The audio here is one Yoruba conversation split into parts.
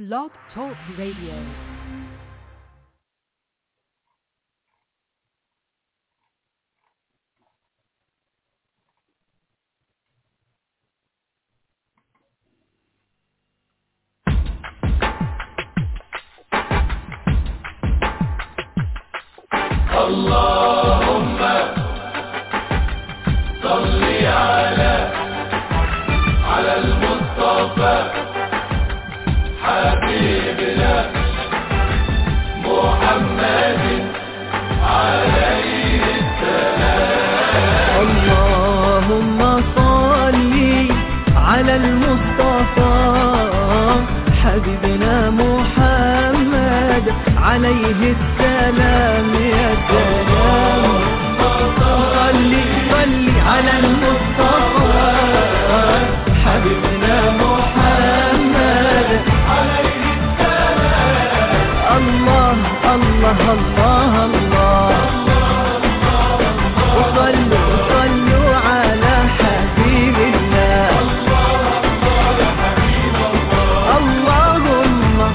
Blog Talk Radio. اللهم صل على على المصطفى حبيبنا محمد عليه اللهم صل على المصطفى حبيبنا محمد عليه السلام يا سلام صل صل على المصطفى حبيبنا محمد عليه السلام الله الله الله الله وصلوا وصلوا على حبيب الله اللهم اللهم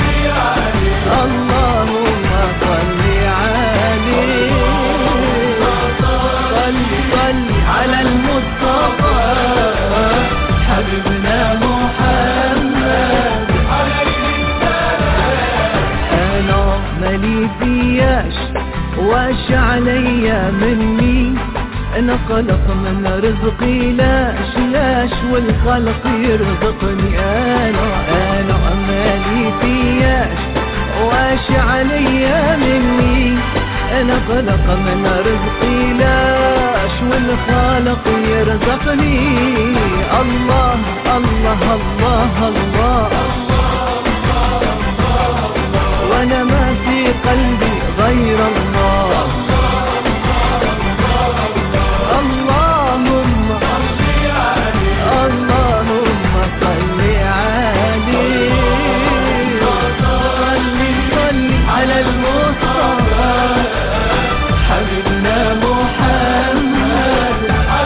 صل عليه صل صل على المصطفى حبيبنا محمد انا مالي فياش واش عليا مني انا خلق من رزقي لاش لاش والخلق يرزقني انا انا مالي فياش واش عليا مني انا خلق من رزقي لاش والخالق يرزقني الله الله الله, الله وانا ما في قلبي غير الله اللهم اللهم صل عليه صل صل على المصطفى حبيبنا محمد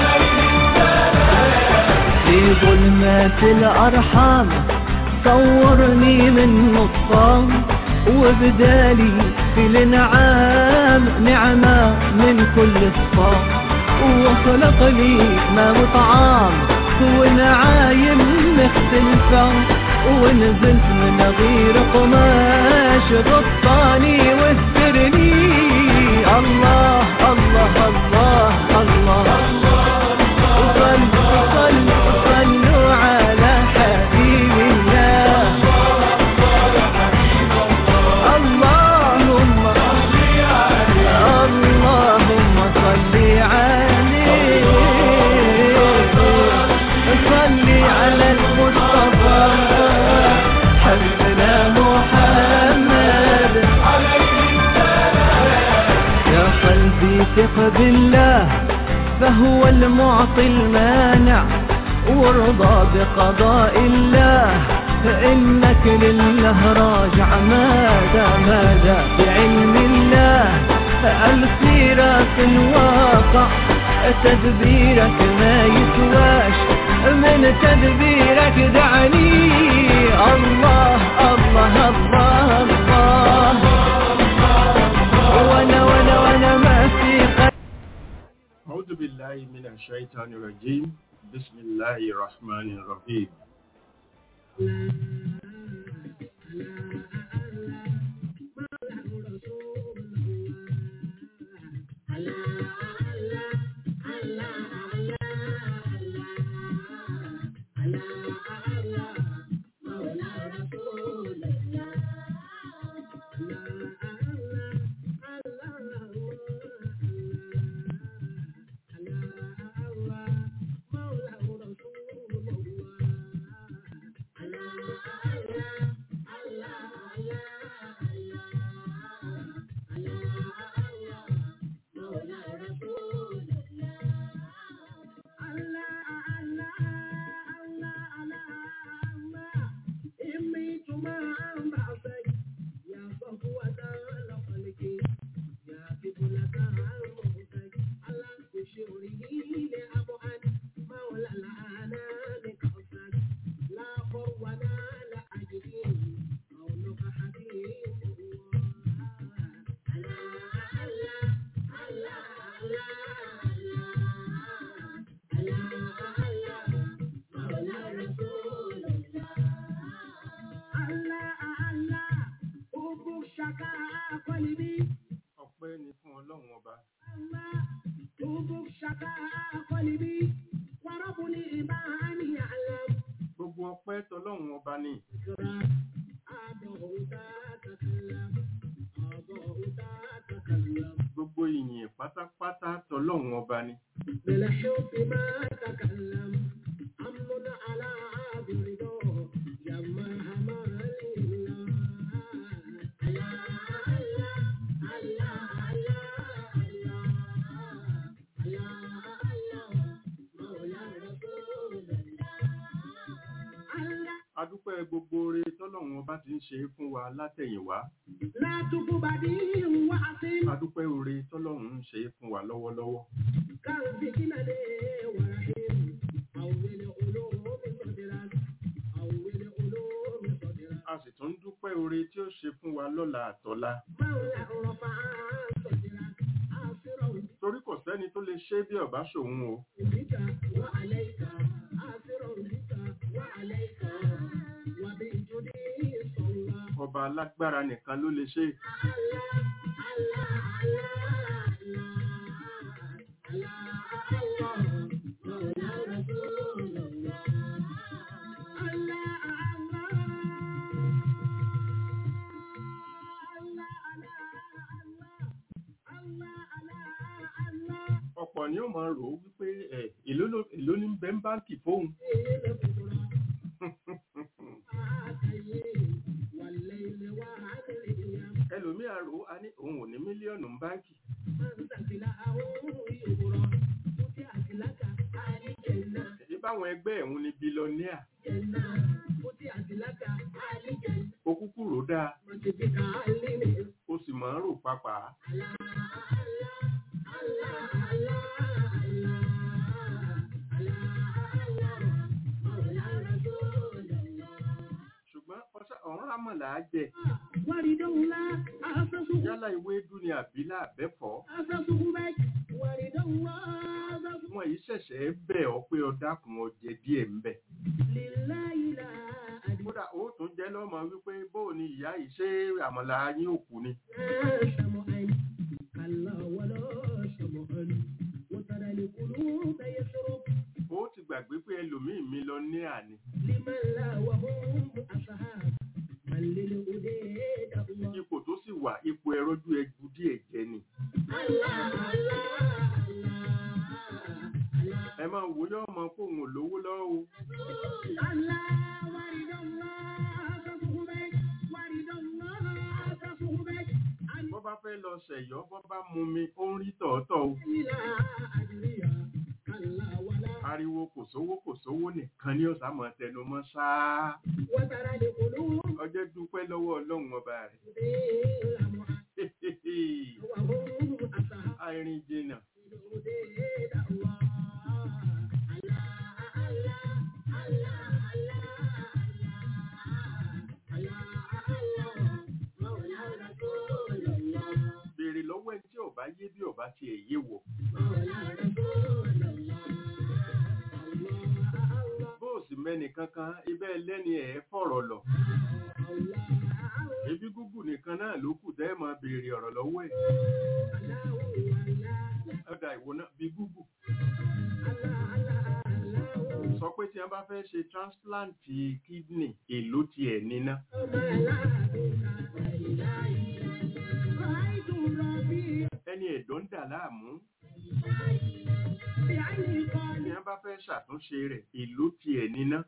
في ظلمات الأرحام صورني من نصام وبدالي في الانعام نعمة من كل الصام وخلق لي ما وطعام ونعايم مختلفة ونزلت من غير قماش غطاني واسترني الله الله الله الله, وصلوا وصلوا وصلوا على حبيب الله اللهم اللهم صل عليه صل على المصطفى حبيبنا محمد يا قلبي ثق بالله فهو المعطي المانع وارضى بقضاء الله فإنك لله راجع ماذا ماذا بعلم الله الخيرات الواقع تدبيرك ما يسواش من تدبيرك دعني الله الله الله الله وانا وانا وانا ما في قلبي أعوذ بالله من الشيطان الرجيم بسم الله الرحمن الرحيم ọpẹ́ ni fún ọlọ́run ọba gbogbo ọpẹ́ tọlọ́run ọba ni gbogbo ìyìn pátápátá tọlọ́run ọba ni بالحب ما تكلم أمن على برضا جمع ما adúpẹ́ gbogbo oore tọ́lọ́run ọba ti ń ṣe fún wa látẹ̀yìnwá لا تقبدي وعصم adúpẹ́ oore tọ́lọ́run ń ṣe fún wa lọ́wọ́lọ́wọ́ كان في كنده ورحيم أول علوم صدرك أول علوم صدرك a sì tún dúpẹ́ oore tí ó ṣe fún wa lọ́la àtọ́lá مولى رفع صدرك أسرع torí kò sẹ́ni tó lè ṣe bí ọba ṣòun o بك وعليك أسرع بك وعليك وبجدي صلى ọba alágbára nìkan ló lè ṣe ọ̀pọ̀ ni ó máa rò ó wípé ẹ̀ èló ló- èló ní bẹ́ ń báǹkì fóun ẹlòmíà rò ó a ní òun ò ní mílíọ̀nù ń báǹkì èyí báwọn ẹgbẹ́ ẹ̀hún ni bílọ́níà ó kúkú rò dáa ó sì máa ń rò pápá ṣùgbọ́n ọṣà- ọ̀run àmọ̀là á jẹ Wàrídọ́wùlá, àfẹ́sùkú, yálà ewédú ni àbílà àbẹ́fọ́ àfẹ́sùkú bẹ́ẹ̀, wàrídọ́wùlá, àfẹ́sùkú. wọn yìí ṣẹ̀ṣẹ̀ bẹ̀ ọ́ pé ọ dákun ọjẹ díẹ̀ ń bẹ̀ Lillahi la adina kódà ó tún jẹ́ lọ́mọ wípé bóò ni ìyá yìí ṣé àmọ̀là yín òkú ni شمعا كلا ولا شمعا وترى القلوب يشرب ó ti gbàgbé pé ẹlòmíì mi lọ ní àní لمن لا وهم أصحاب من للهديد الله ipò tó sì wà ipò ẹrọ́jú ẹgbù díẹ̀ jẹ ni الله الله الله ẹ máa wò yọ ọmọ kó òun ò lówó lọ́wọ́ o الله ورد الله تصحبك ورد الله تصحبك bọ́ bá fẹ́ lọ ṣẹ̀yọ́ bọ́ bá mú mi ó ń rí tọ̀ọ̀tọ̀ o لا أدري كلا ولا ariwo kò sówó kò sówó nìkan ní ọ̀sán mọ̀ tẹnu mọ́ ṣáá وترى القلوب ọjọ́ dúpẹ́ lọ́wọ́ ọlọ́run ọba rẹ̀ لمعا وهم أصحاب àìrìn jìnnà الهديد الله الله الله الله الله الله مولى رسول الله béèrè lọ́wọ́ ẹni tí ọba yé bí ọba ti ẹ̀ yé wọ̀ مولى رسول الله الله الله bó o sì mẹ́ni kankan ibẹ̀ lẹ́ni ẹ̀ fọ̀rọ̀ lọ الله ebi gúgù nìkan náà ló kù tẹ́ ẹ máa béèrè ọ̀rọ̀ lọ́wọ́ ẹ̀ ọ̀dà ìwò náà bí gúgù sọ pé tí wọ́n bá fẹ́ ṣe transplant kidney èló tiẹ̀ níná ẹni ẹ̀dọ́ ń dà láàmú tí wọ́n bá fẹ́ ṣàtúnṣe rẹ̀ èló tiẹ̀ níná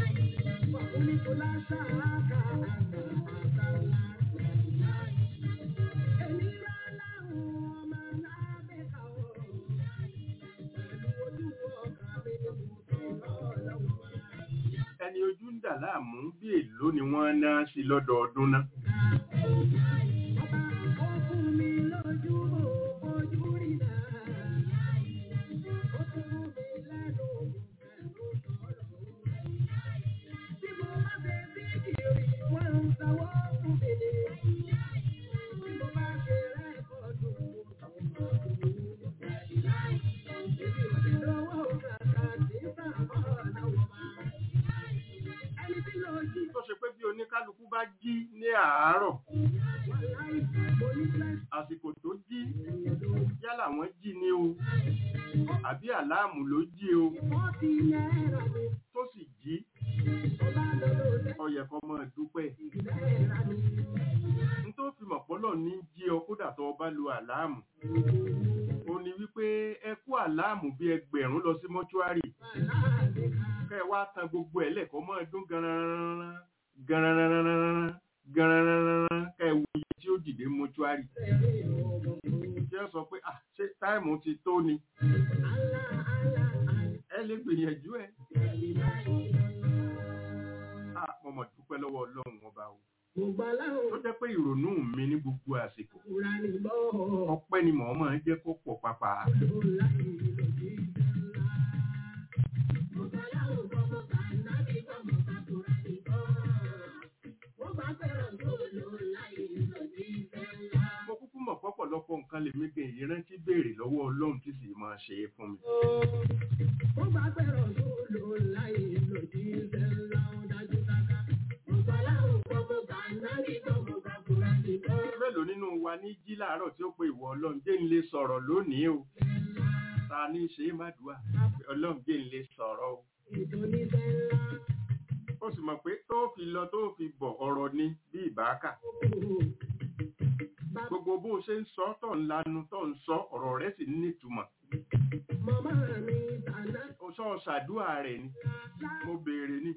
ẹni ojú ń dà láàmú bí èló ni wọ́n ná sí lọ́dọọdún náà tó ṣe pé bí oníkálukú bá jí ní àárọ̀ àsìkò tó jí yálà wọ́n jí ni o àbí àláàmù ló jí o tó sì jí ó yẹ kó máa dúpẹ́ n tó fi mọ̀ pọ́lọ̀ ní jí ọ kódà tó o bá lo àláàmù ó ní wípé ẹ kú àláàmù bí ẹgbẹ̀rún lọ sí mọ́ṣúárì kẹ́ ẹ wá tan gbogbo ẹ̀ lẹ́kọ̀ọ́ máa dún garanran garanran garanran kẹ́ ẹ wo iye tí ó dìde mọ́ṣúárì tí ẹ sọ pé ah ṣé táìmù ti tó ni ẹ lè gbìyànjú ẹ ah mo mọ̀ dúpẹ́ lọ́wọ́ ọlọ́run ọba o tó jẹ́ pé ìrònú mi ní gbogbo àsìkò ọpẹ́ ni mọ̀ máa ń jẹ́ kó pọ̀ pàpà mo kúkú mọ̀ pọ́pọ̀lọpọ̀ nǹkan lèmi gan èyí rántí béèrè lọ́wọ́ ọlọ́run tí sì máa ṣe é fún mi mélòó nínú wa ní jí láàárọ̀ tí ó pe ìwọ ọlọ́run jẹ́ ń lè sọ̀rọ̀ lónìí o ta ní ṣe é má dùá ọlọ́run jẹ́ ń lè sọ̀rọ̀ o ó sì mọ̀ pé tó fi lọ tó fi bọ̀ ọ̀rọ̀ ni bí ìbáàkà gbogbo bó ṣe ń sọ tó ń lanu tó ń sọ ọ̀rọ̀ rẹ̀ sì nítumọ̀ ó sọ ṣàdúrà rẹ̀ ni mo béèrè ni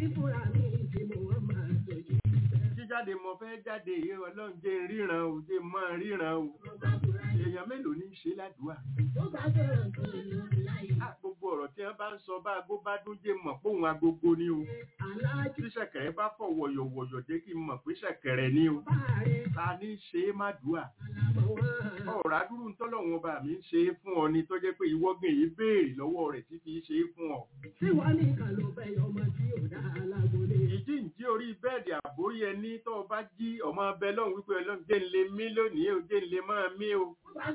jíjáde mo fẹ́ jáde yìí ọlọ́run jẹ́ ríran o jẹ́ mọ́ ríran o èèyàn mélòó ní í ṣe ládùúà Ah, gbogbo ọ̀rọ̀ tí wọ́n bá ń sọ bá agbó bá dún jẹ́ mọ̀ póun agogo ni o tí ṣẹ̀kẹ̀rẹ̀ bá fọ̀ wọ̀yọ̀wọ̀yọ̀ jẹ́ kí n mọ̀ pé ṣẹ̀kẹ̀rẹ̀ ni o ta ní í ṣe é má dùà ọ̀rọ̀ adúrú ń tọ́lọ́wọ́n ọba mi ń ṣe é fún ọ ni tó jẹ́ pé ìwọ́gàn yìí béèrè lọ́wọ́ rẹ̀ tí kì í ṣe é fún ọ ìjí ń jí orí bẹ́ẹ̀dì àbórí ẹni tó o bá jí ọmọ abẹ lọ́hùn wípé ọlọ́run jẹ́ ń lè mí lónìí o jẹ́ ń lè máa mí o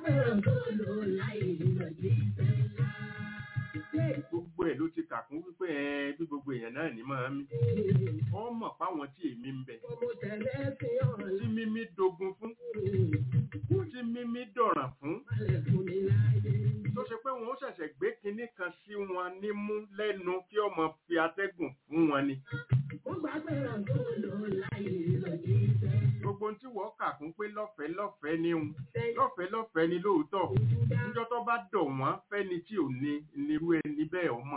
gbogbo ẹ̀ ló ti kà kún wípé ẹ bí gbogbo èèyàn náà ní máa mí wọ́n mọ̀ páwọn tí èmi ń bẹ tí mímí dogun fún tí mímí dọ̀ràn fún tó ṣe pé wọn ó ṣẹ̀ṣẹ̀ gbé kinní kan sí wọn nímú lẹ́nu kí ọmọ fi atẹ́gùn fún wọn ni gbogbo ohun tí wọ́n kà kún pé lọ́fẹ̀ẹ́ lọ́fẹ̀ẹ́ ni òun lọ́fẹ̀ẹ́ lọ́fẹ̀ẹ́ ni lóòótọ́ níjọ́ tó bá dọ̀ wọ́n fẹ́ni tí ò ní nírú ẹni bẹ́ẹ̀ ọmọ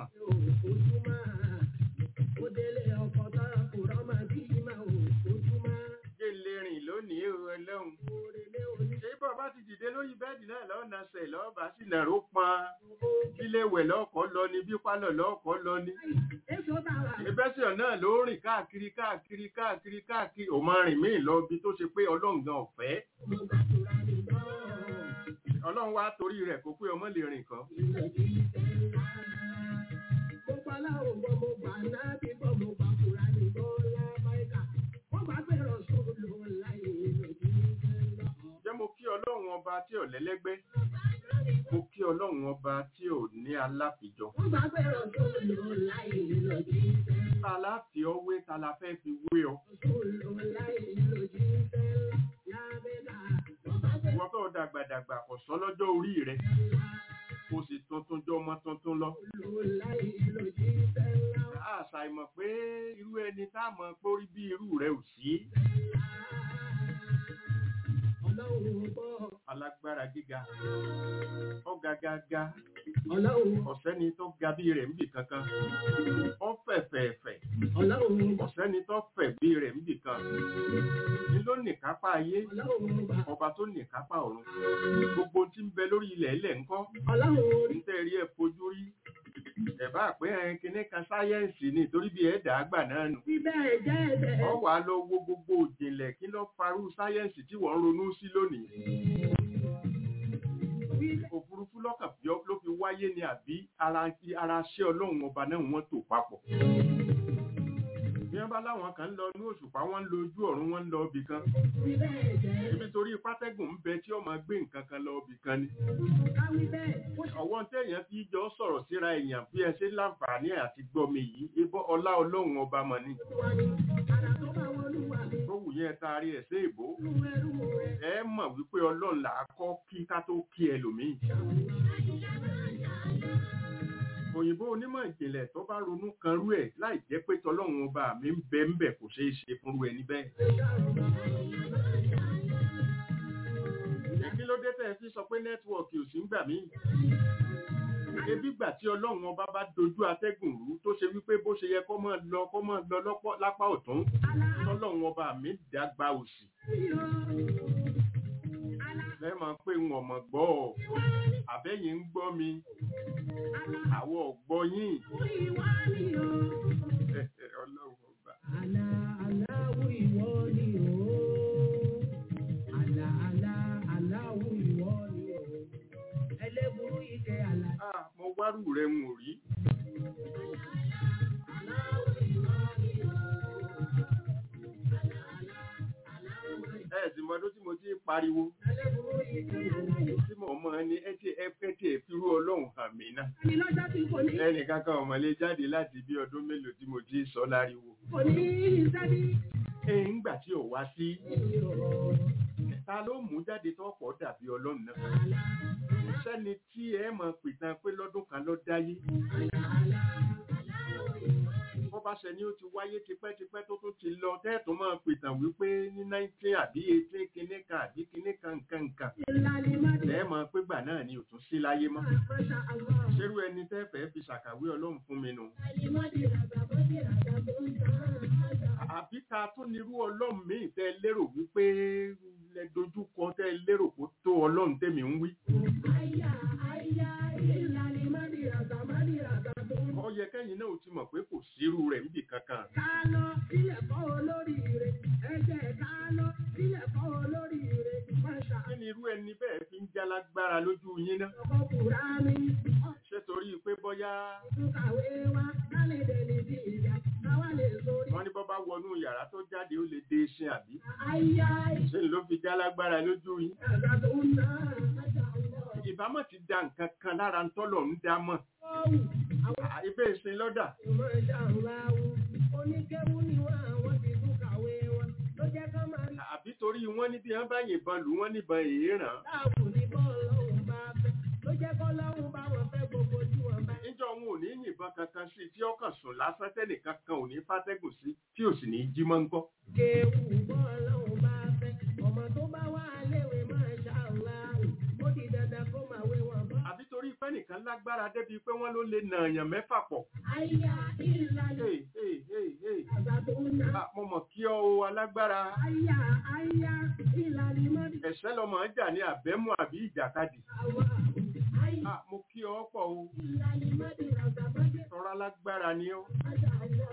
jẹ́ lè rìn lónìí o ọlọ́run ṣé bọ́ bá ti dìde lórí bẹ́ẹ̀dì náà lọ́nà ṣẹ̀ lọ́ọ̀bá sì nàró pọn bílé wẹ̀ lọ́kọ̀ lọ ni bí pálọ̀ lọ́kọ̀ lọ ni ìbẹ́sẹ̀ náà ló rìn káàkiri káàkiri káàkiri káàkiri ò máa rìn míì lọ bí tó ṣe pé ọlọ́run gan ọ̀fẹ́ ọlọ́run wá torí rẹ̀ kó pé ọmọ lè rìn kan jẹ́ mo kí ọlọ́run ọba tí ò lẹ́lẹ́gbẹ́ mo kí ọlọ́run ọba tí ò ní aláfijọ ta la fi ọ wé ta la fẹ́ fi wé ọ ìwọ́n tó dàgbàdàgbà kò sọ lọ́jọ́ orí rẹ̀ kò sì tuntun jọ ọmọ tuntun lọ àṣà ìmọ̀ pé irú ẹni tá a mọ̀ pé orí bí irú rẹ̀ ò sí alágbára gíga ọ̀gá gágá ọ̀sẹ́ni tó ga bí rẹ̀ níbì kankan ọ̀fẹ̀fẹ̀ẹ̀fẹ̀ ọ̀sẹ́ni tó fẹ̀ bí rẹ̀ níbì kan ní ló nìkápá ayé ọba tó nìkápá ọ̀run gbogbo tí ń bẹ lórí ilẹ̀ ilẹ̀ ńkọ́ ń tẹ́rí ẹ̀ fojú rí ẹ̀bá pé ẹn kinní kan sáyẹ́ǹsì ni torí bí ẹ̀dá àgbà náà nù ọ wà á lọ wo gbogbo òjìnlẹ̀ kí ló farú sáyẹ́ǹsì tí wọ́n ń ronú sí lónìí òfurufú lọ́kàn fi ọ́- ló fi wáyé ni àbí ara ara ṣé ọlọ́run ọba náà wọ́n tò papọ̀ bí wọ́n bá láwọn kan ń lọ ní òṣùpá wọ́n ń lo ojú ọ̀run wọ́n ń lọ ibì kan ibi torí pátẹ́gùn ń bẹ tí ó máa gbé nǹkan kan lọ ibì kan ni ọwọ́ tẹ̀yàn fi jọ sọ̀rọ̀ síra èèyàn bí ẹ ṣe láǹfààní àti gbọ́mi yìí ibọ́ ọlá ọlọ́run ọba mọ̀ ni ẹ taari ẹ̀ sí ìbò ẹ mọ̀ wípé ọlọ́run là á kọ́ kí ká tó kí ẹlòmíì òyìnbó onímọ̀ ìjìnlẹ̀ tó bá ronú kan rú ẹ̀ láì jẹ́ pé tọlọ́run ọba mi ń bẹ ń bẹ̀ kò ṣeé ṣe fúnrú ẹni bẹ́ẹ̀. kí ló dé tẹ́ ẹ fi sọ pé nẹ́tíwọ̀kì ò sí ń gbà mí? ebi gbà tí ọlọ́run ọba bá dojú atẹ́gùn rú tó ṣe wípé bó ṣe yẹ kó máa lọ kó máa lọ lọ́pọ̀ lápá ọ̀tún tọ́lọ́run ọba mi dàgbà òsì. lẹ́mọ̀ pé ń ọmọ gbọ́ ọ àbẹ́yìn ń gbọ́ mi àwọ̀ ọ̀gbọ́ yín ọlọ́run ọba. Àlà aláwọ̀ ìwọ ni o. Àlà àlà aláwọ̀ ìwọ ni o. Ẹlẹ́burú ike àlà. Ah, mo wárù rẹ̀ ń rí. ẹ sì mọdún tí mo ti ń pariwo Ẹlẹ́burú ike àlà. tí mo mọ ní ẹtí ẹfẹtì ẹfirú ọlọ́run hàn mí náà. Ní lọ́jọ́ tí kò ní ẹnìkan kan ọmọlé jáde láti bí ọdún mélòó tí mo ti sọ láriwo. kò ní sẹ́bí. ẹ ń gbà tí ò wá sí ta ló mú jáde tó pọ̀ dàbí ọlọ́run náà. sẹ́ni tí ẹ mọ̀ pìtàn pé lọ́dún kan ló dáyé. bó bá ṣe ni ó ti wáyé tipẹ́tipẹ́ tó tún ti lọ tẹ́ẹ̀tún máa pìtàn wípé ní nineteen àbí eighteen kinní kan àbí kinní kan nǹkan nǹkan. Ìlànà ìmọ̀dé. ẹ mọ̀ pé gbà náà ni ò tún sí láyé mọ́. Masha Allah. ṣerú ẹni tẹ́ fẹ́ fi ṣàkàwé ọlọ́run fún mi nù. Ìmọ̀dé ràgbà bọ́dé ràgbà tó ń tán. àbí ta tún nírú ọlọ́run míì tẹ́ lérò wípé lẹ dojúkọ tẹ́ lérò kó tó ọlọ́run tẹ́mi ń wí. Àyà àyà ìlànà ìmọ̀dé ràgbà mọ̀dé ràgbà tó ń ó yẹ kẹ́yìn náà ó ti mọ̀ pé kò sírú rẹ̀ níbì kankan. ká lọ sílẹ̀ kọ́ olórí rẹ̀. Ẹ̀jẹ̀ ká lọ sílẹ̀ kọ́ olórí rẹ̀. Masha kí ni irú ẹni bẹ́ẹ̀ fi ń jálágbára lójú yín ná. ọkọ̀ Kùránì. ṣé torí pé bọ́yá Ọ̀tún kàwé wa ká lè dẹni sí ìyá. Káwá lè sórí. wọ́n ní bọ́ bá wọnú yàrá tó jáde ó lè dé iṣẹ́ àbí. Àyà ṣé ló fi jálágbára lójú yín. ìràgbà tó ń tán. Masha Allah. ìbámọ̀ ti da nǹkan kan lára ń tọ́lọ̀ ń dá mọ̀. Ọ̀hún. Àwọn À, ibẹ̀ ìsìn lọ́dà. Masha Allah. Oníkéwú ni wọ́n àwọn ti tún kàwé wọn. Ló jẹ́ ká máa rí àbí torí wọ́n ní bí wọ́n bá yìnbọn lù wọ́n níbọn èèràn. láàbù ní bọ́ọ̀lọ́hùn bá fẹ́. Ló jẹ́ kọ́ lọ́hùn bá wọn fẹ́ gbogbo tí wọ́n bá. níjọ́ wọn ò ní yìnbọn kankan sí i tí ọkàn sùn lásán tẹ́nìkan kan ò ní fàtẹ́gùn sí tí ò sì ní jí mọ́ ń kọ́. Kéwù bọ́ọ̀lọ́hùn bá fẹ́. Ọmọ tó bá wà léwe Masha Allah. Ó di dandan kó máa wé wọn bọ́. àbí torí pé nìkan lágbára débi pé wọ́n ló lè nà èèyàn mẹ́fà pọ̀. Àyà ìlànà Hey, hey, hey, hey. àgbà tó ń ná. Ah, mo mọ̀ kí ọ o alágbára Àyà àyà ìlànà ìmọ̀dé. ẹ̀ṣẹ́ lọmọ ń jà ní àbẹ́mú àbí ìjàkadì. Àwa àyà Ah, mo kí ọ pọ̀ o ìlànà ìmọ̀dé àgbà mọ́dé. tọ́ra lágbára ni ó. Masha Allah.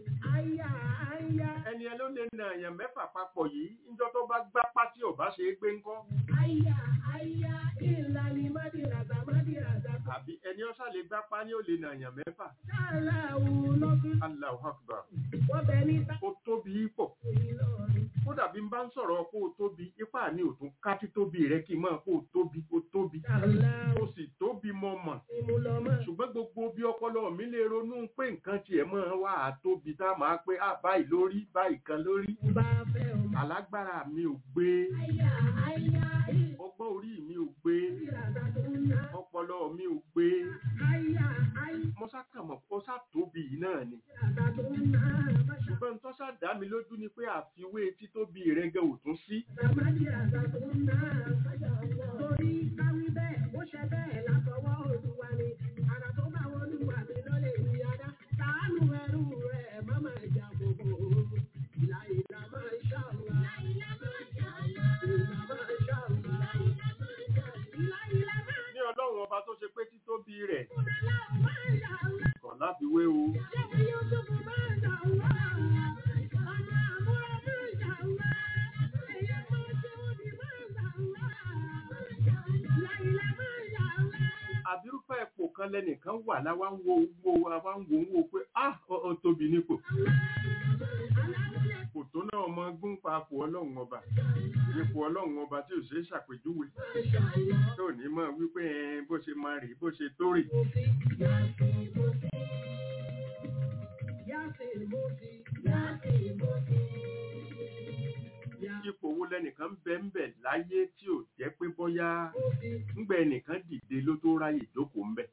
Àyà àyà ẹni ẹ ló lè nà èèyàn mẹ́fà papọ̀ yìí níjọ́ tó bá gbá pátí ò bá ṣe é gbé ńkọ́. àyà àyà ìlànà ìmọ̀dé àgbà mọ́dé àgbà. àbí ẹni ọ̀sà lè gbá pa ni ó lè nà èèyàn mẹ́fà. Ṣáláwù lọ́dún Allahu Akbar. wọ́n bẹ ní ó tóbi pọ̀. Ìlọrin. kódà bí n bá ń sọ̀rọ̀ kó o tóbi ipá mi ò tún ká títóbi rẹ kí n máa kó o tóbi o tóbi Ṣáláwù o sì tóbi mọ́ mọ̀ ìmúlọ́mọ́. ṣùgbọ́n gbogbo bí ọpọlọ mi lè ronú pé nǹkan tiẹ̀ máa wà á tóbi tá a máa pé à báyìí lórí báyìí kan lórí Bá fẹ́ o. alágbára mi ò gbé Àyà àyà ọgbọ́n orí mi ò gbé ìlànà tó ń ná. ọpọlọ mi ò gbé Àyà àyà mo sákàmọ̀ kó sá tóbi yìí náà ni ìlànà tó ń ná. Masha ṣùgbọ́n tó sá dá mi lójú ni pé àfiwé títóbi rẹ gẹ ò tún sí Àmàdí àgbà tó ń ná. Masha Allah. Torí káwí bẹ́ẹ̀, ó ṣe bẹ́ẹ̀ látọwọ́ Olúwa ni. Àrà tó bá wọn Olúwa mi ló lè rí adá. Ṣàánú ẹrú rẹ̀ má máa jà gbogbo. Ìlà ìlà máa ṣá Allah. Ìlà máa ṣá Allah. Ìlà máa ṣá Allah. Ìlà ìlà máa ní ọlọ́run ọba tó ṣe pé títóbi rẹ̀ ṣúra láwọn máa ṣá Allah. kàn láfiwé o Ṣé Yúsúfù máa ṣá Allah? Ọ̀nà àmúra máa ṣá Allah. Ẹ̀yẹ máa ṣe òdì máa ṣá Allah. Ìlà ìlà máa ṣá Allah. àbírúfẹ́ ipò kan lẹ́nìkan wà láwa ń wo wo àwa ń wo ń wo pé ah ọ ọ tóbi nípò kò tó náà ọmọ gún papò ọlọ́run ọba ipò ọlọ́run ọba tí ò ṣe é ṣàpèjúwe tó ní mọ̀ wípé ẹ, bó ṣe máa rè bó ṣe tó rè wo lẹnìkan ń bẹ ń bẹ láyé tí ò jẹ́ pé bóyá ńgbẹ ẹnìkan dìde ló tó ráyè jókòó ń bẹ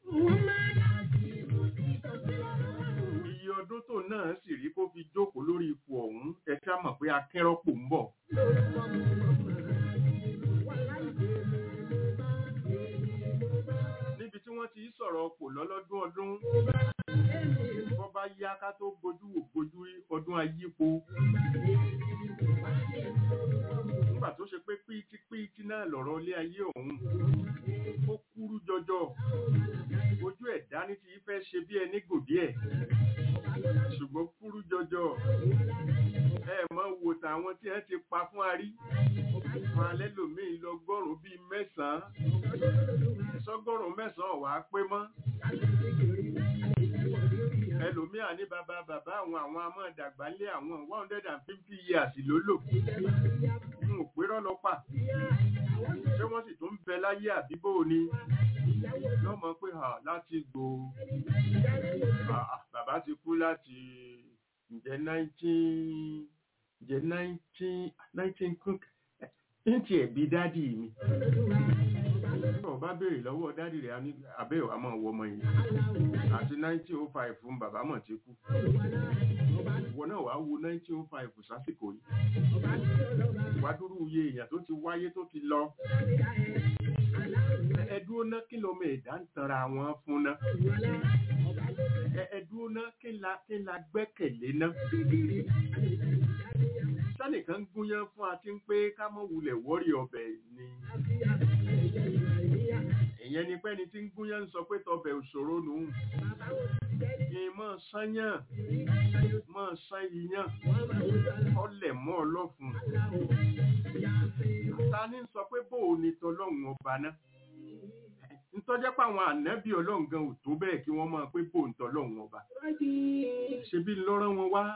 iye ọdún tó náà sì rí kó fi jókòó lórí ipò ọ̀hún ẹ ká mọ̀ pé akẹ́rọ́pò ń bọ̀ níbi tí wọ́n ti sọ̀rọ̀ ọ̀pọ̀ lọ́lọ́dún ọdún wọ́n bá yá ká tó bojú wò bojú rí ọdún ayípo nígbà tó ṣe pé píìtì píìtì náà lọ̀rọ̀ ilé ayé ọ̀hún ó kúrú jọjọ ojú ẹ̀ dání ti fẹ́ ṣe bí ẹni gòdì ẹ̀ ṣùgbọ́n kúrú jọjọ ẹ mọ̀ wò tàwọn tí ẹ ti pa fún arí wọn alẹ́ lòmíì lọ́gọ́rùn-ún bíi mẹ́sàn-án sọ́gọ́rùn-ún mẹ́sàn-án wàá pé mọ́ ẹlòmíà ní bàbá bàbá àwọn àwọn amọ̀dàgbà ńlé àwọn one hundred and fifty years ló lò n ò pé rọ́lọ́pà ṣé wọ́n sì tún bẹ láyé àbíbò ni lọ́mọ pé hàn láti gbò bàbá ti kú láti ǹjẹ́ nineteen ǹjẹ́ nineteen nineteen cook ní tiẹ̀ bí dádì mi ọba béèrè lọ́wọ́ dádì rẹ̀ abẹ́ ọ̀ àmọ́ wọ ọmọ yìí àti 1905 fún bàbá mọ̀ ti kú ìwọ náà wàá wo 1905 sásìkò yìí wàá dúró iye èèyàn tó ti wáyé tó ti lọ ẹdúró ná kí lọmọ ẹ̀dá ń tanra wọn fún ná ẹdúró ná kí la kí la gbẹ́kẹ̀lé ná sẹ́nìkan gúnyán fún àti pé ká mọ̀ wulẹ̀ wọ́rí ọbẹ̀ ni ìyẹn ni pẹ́ni tí ń gúnyán ń sọ pé tọbẹ̀ òṣòro nù ní mọ́ sányàn mọ́ sán iyán ọlẹ̀ mọ́ ọlọ́fun ta ní sọ pé bóò ni tọlọ́run ọba náà ntọ́jẹ́ pé àwọn ànábì ọlọ́run gan ò tó bẹ́ẹ̀ kí wọ́n máa pé bóò ń tọlọ́run ọba ṣebí lọ́rọ́ wọn wá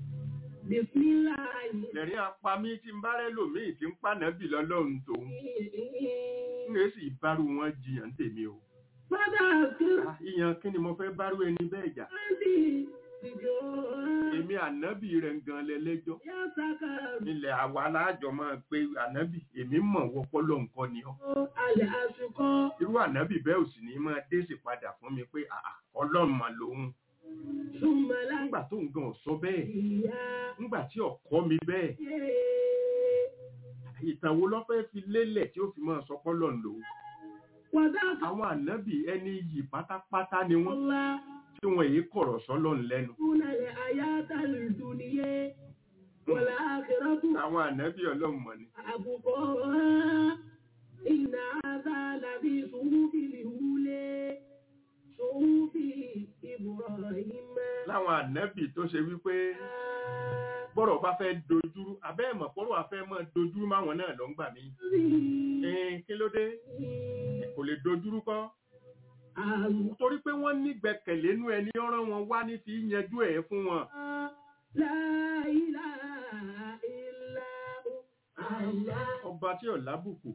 ẹ̀rín apamí tí ń bá rẹ́ lòmíì tí ń pànábì lọ́lọ́run tòun ń rẹ̀ sì bárú wọn jiyàn tèmi o. ìyàn kí ni mo fẹ́ bárú ẹni bẹ́ẹ̀ jà. èmi ànábì rẹ̀ gan lẹ́lẹ́jọ́. ilẹ̀ àwa aláàjọ máa pe ànábì èmi mọ̀ wọ́pọ̀ lọ nǹkan ni ọ́. irú ànábì bẹ́ẹ̀ ò sì ní máa dé sí padà fún mi pé ọlọ́run mà lòun nígbà tó ń gan sọ bẹ́ẹ̀ nígbà tí ọkọ mi bẹ́ẹ̀ ìtàn wo ló fẹ́ fi lélẹ̀ tí ó fi máa sọ pọ́lọ̀ lò àwọn ànábì ẹni yìí pátápátá ni wọ́n tí wọ́n èyí kọ̀rọ̀ sọ́lọ̀ lẹ́nu àwọn ànábì ọlọ́run mọ̀ ni Ìnà àbá làbí sùúrù ìwúlé láwọn ànábì tó ṣe wípé bọ́rọ̀ bá fẹ́ dojúrú abẹ́ ẹ̀mọ̀ pọ́rọ̀ afẹ́ mọ́ dojúrú máwọn náà lọ ń gbà mí ẹ̀ẹ́n kí ló dé kò lè dojúrú kọ́ torí pé wọ́n ní gbẹ̀kẹ̀lé nú ẹni ọ̀rọ̀ wọn wá ní fi yanjú ẹ̀ fún wọn. ọba tí ò lábùkù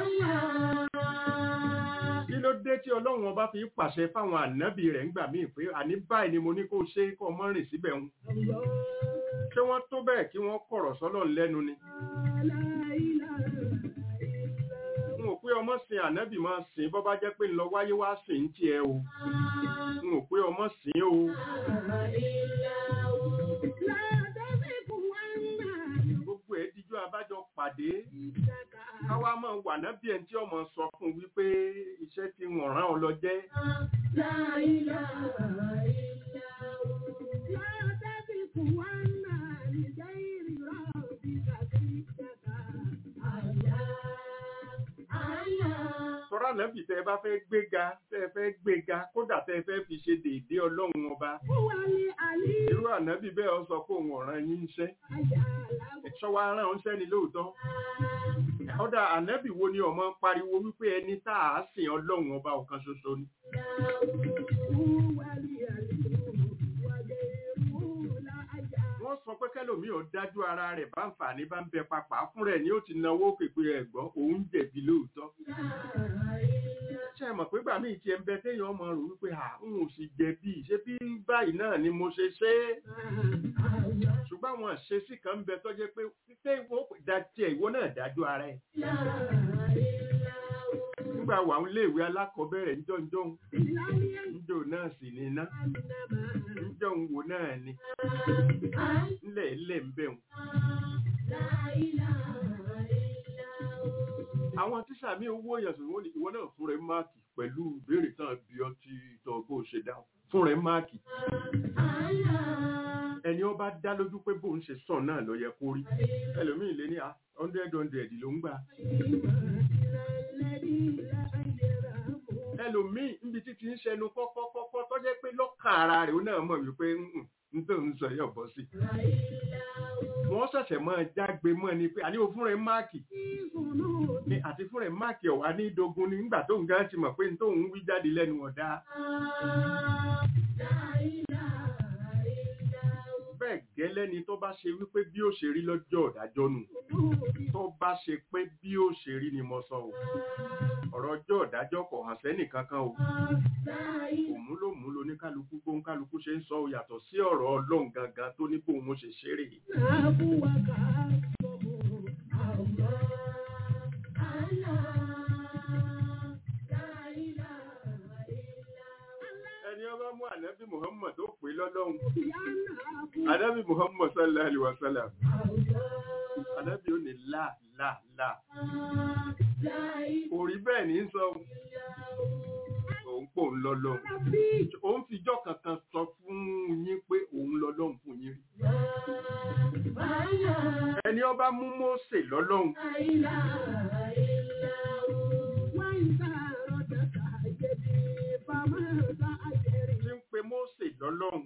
kí ló dé tí ọlọ́run ọba fi pàṣẹ fáwọn ànábì rẹ̀ ńgbà míì pé àní báyìí ni mo ní kó ṣe kó mọ́ rìn síbẹ̀ ń ṣé wọ́n tó bẹ́ẹ̀ kí wọ́n kọ̀rọ̀ sọ́lọ̀ lẹ́nu ni n ò pé ọmọ sin ànábì máa sìn bọ́ bá jẹ́ pé ńlọ wáyé wá sìn ń tiẹ̀ o n ò pé ọmọ sìn o. gbogbo ẹ̀ díjú abájọ pàdé káwá máa wà nábì ẹni tí ọmọ sọ fún wípé iṣẹ́ tí wọ́n rán ọ lọ jẹ́. Tọ́rọ ànábì tẹ́ bá fẹ́ gbéga tẹ́ fẹ́ gbéga kódà tẹ́ fẹ́ fi ṣe déédéé ọlọ́run ọba. Irú ànábì bẹ́ẹ̀ ọ sọ pé òun ọ̀ràn yín iṣẹ́. Ṣọwọ́ aràn ń ṣẹ́ ni lóòótọ́ ọ̀dà ànẹ́bì wo ni ọmọ pariwo wípé ẹni tá a sìn ọlọ́run ọba ọ̀kan ṣoṣo ni. wọ́n sọ pé kẹlòmíì ò dájú ara rẹ̀ bá ń fà ní bá ń bẹ papà fún rẹ̀ ni ó ti náwó pèpè ẹ̀gbọ́n òun jẹ̀bi lóòótọ́ ṣe mọ̀ pé gbà míì tiẹ̀ ń bẹ téèyàn ọmọ rò wípé à ń ò sì jẹ̀bi ṣé bí báyìí náà ni mo ṣe ṣe é ṣùgbọ́n àwọn àṣesí kan ń bẹ tó jẹ́ pé pípé ìwọ da tiẹ̀ ìwọ náà dájú ara ẹ̀ nígbà wà ń léèwé alákọ̀ọ́bẹ̀rẹ̀ ńjọ́njọ́n ńjọ́ náà sì ní iná ńjọ́ ń wo náà ni ńlẹ̀ ńlẹ̀ ń bẹ̀ wọ́n. àwọn tíṣà mi owó èèyàn sọ̀rọ̀ wọ́n ní ìwọ náà fún rẹ̀ máàkì pẹ̀lú ìbéèrè tán bí ọtí tọ́ bó ṣe dáhùn fún rẹ̀ máàkì ẹni ó bá dá lójú pé bóun ṣe sọ náà ló yẹ kó rí ẹlòmíì lé ní hundred hundred ló ń gbà ẹlòmíì níbi títí ń ṣẹnu kọ́kọ́kọ́kọ́ tó jẹ́ pé lọ́kàn ara rẹ̀ ó náà mọ̀ wípé ń tó ń sọ yọ̀ bọ́ sí wọ́n ṣẹ̀ṣẹ̀ máa jágbe mọ́ ni pé àní o fún rẹ̀ máàkì ni àti fún rẹ̀ máàkì ọ̀wá ní dogun ni nígbà tó ń gán ti mọ̀ pé n tó ń wí jáde lẹ́nu ọ̀dá bẹ́ẹ̀ gẹ́lẹ́ ni tó bá ṣe wípé bí ó ṣe rí lọ́jọ́ ọ̀dájọ́ nù tó bá ṣe pé bí ó ṣe rí ni mo sọ o ọ̀rọ̀ ọjọ́ ọ̀dájọ́ kò hàn sẹ́nì kankan o òmúlòmúlò ní kálukú gbóhùn kálukú ṣe ń sọ o yàtọ̀ sí ọ̀rọ̀ ọlọ́run gangan tó ní bóun ṣe ṣeré ẹni ọba mú ànábì muhammad tó pè lọ́lọ́run ànábì muhammad sallallahu alaihi wasallam ànábì ó ní là là là kò rí bẹ́ẹ̀ ní sọ òun pò ń lọ́lọ́run òun fìjọ́ kankan sọ fún yín pé òun lọ́lọ́run fún yín rí ẹni ọba mú Mósè lọ́lọ́run tí ń pe Mósè lọ́lọ́run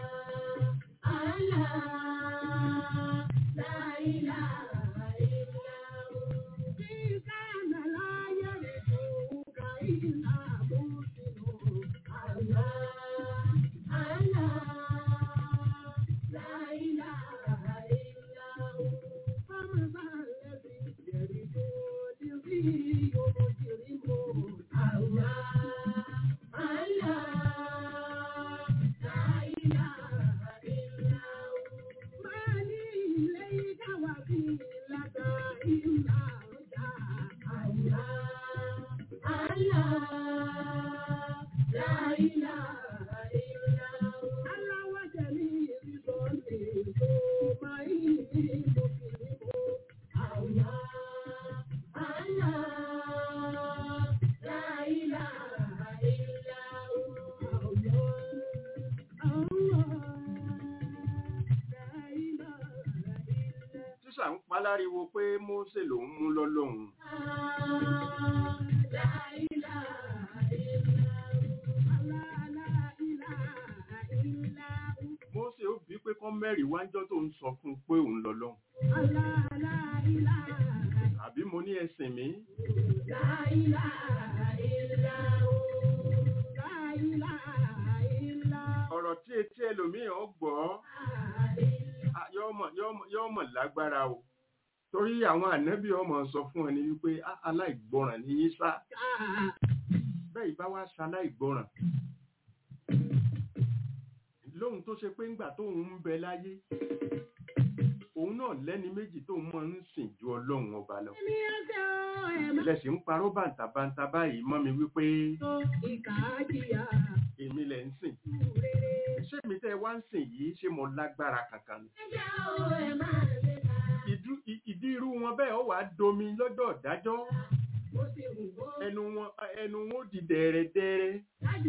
tíṣà ń paláriwo pé Mósè lòun mú lọ́lọ́run Mósè ó bí pé kán mẹ́rin wájọ́ tó ń sọ fún un pé òun lọ́lọ́run àbí mo ní ẹsìn mi ọ̀rọ̀ tí etí ẹlòmíràn ó gbọ́ ah, yóò mọ̀- yóò mọ̀- yóò mọ̀ lágbára o torí àwọn ànábì ọmọ sọ fún ẹni wípé "Ah, aláìgbọràn ní yín sá bẹ́ẹ̀ bá wá sa aláìgbọràn lóhun tó ṣe pé ńgbà tóun ń bẹ láyé òun náà lẹ́ni méjì tóun mọ̀ ń sìn ju ọlọ́run ọba lọ lẹ́sìn ń parọ́ bàǹtàbàǹtà báyìí mọ́ mi wípé èmi lẹ̀ ń sìn ṣé mi tẹ́ wá ń sìn yìí ṣé mo lágbára kankan ni Ìdú- ì- ìdí irú wọn bẹ́ẹ̀ ó wàá domi lọ́dọ̀ dájọ́ ẹnu wọn ẹnu wọn ó di dẹ̀rẹ̀dẹ̀rẹ̀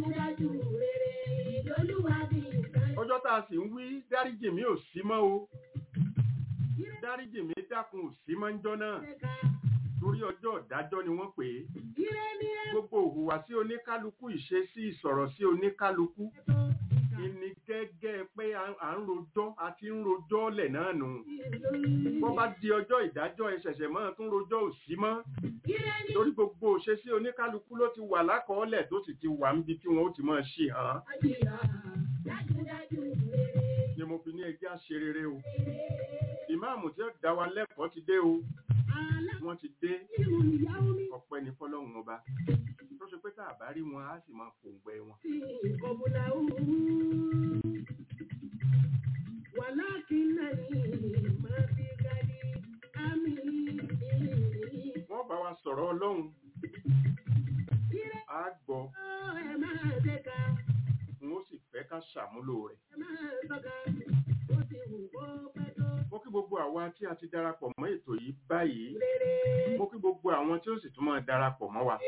ọjọ́ tá a sì ń wí dáríjì mi ò sí mọ́ o dáríjì mi dákun ò sí mọ́ ńjọ́ náà torí ọjọ́ ìdájọ́ ni wọ́n pè é gbogbo òhùwàsí oníkálukú ìṣesí ìsọ̀rọ̀ sí oníkálukú ìní gẹ́gẹ́ pé à à ń rojọ́ àti ń rojọ́ lẹ̀ náà nù wọ́n bá di ọjọ́ ìdájọ́ ẹ ṣẹ̀ṣẹ̀ máa tún rojọ́ ò sí mọ́ torí gbogbo òṣesí oníkálukú ló ti wà lákọọ́lẹ̀ tó sì ti wà níbi tí wọ́n ó ti máa ṣe hàn án ni mo fi ní ní ẹjẹ́ àṣerere o ìmáàmù tí ó dá wa lẹ́kọ̀ọ́ ti dé o wọ́n ti dé ọpẹ́ ní fọlọ́run ọba tó ṣe pé tá a bá rí wọn á sì máa pòǹgbẹ wọn. wọ́n bá wa sọ̀rọ̀ ọlọ́run á gbọ́ n ó sì fẹ́ ká ṣàmúlò rẹ̀. mo kí gbogbo àwa tí a ti darapọ̀ mọ́ ètò yìí báyìí mo kí gbogbo àwọn tí ó sì tún máa darapọ̀ mọ́ wa.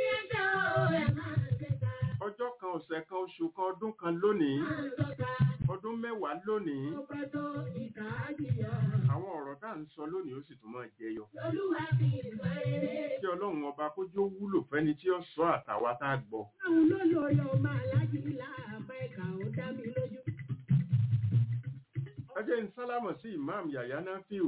ọjọ́ kan ọ̀sẹ̀ kan oṣù kan ọdún kan lónìí ọdún mẹ́wàá lónìí àwọn ọ̀rọ̀ tá à ń sọ lónìí ó sì tún máa jẹyọ. kí ọlọ́run ọba kó jó wúlò fẹ́ni tí ó sọ àtàwa tá a gbọ́. ẹ jẹ́ ń sálámọ̀ sí imam yàyà náfíù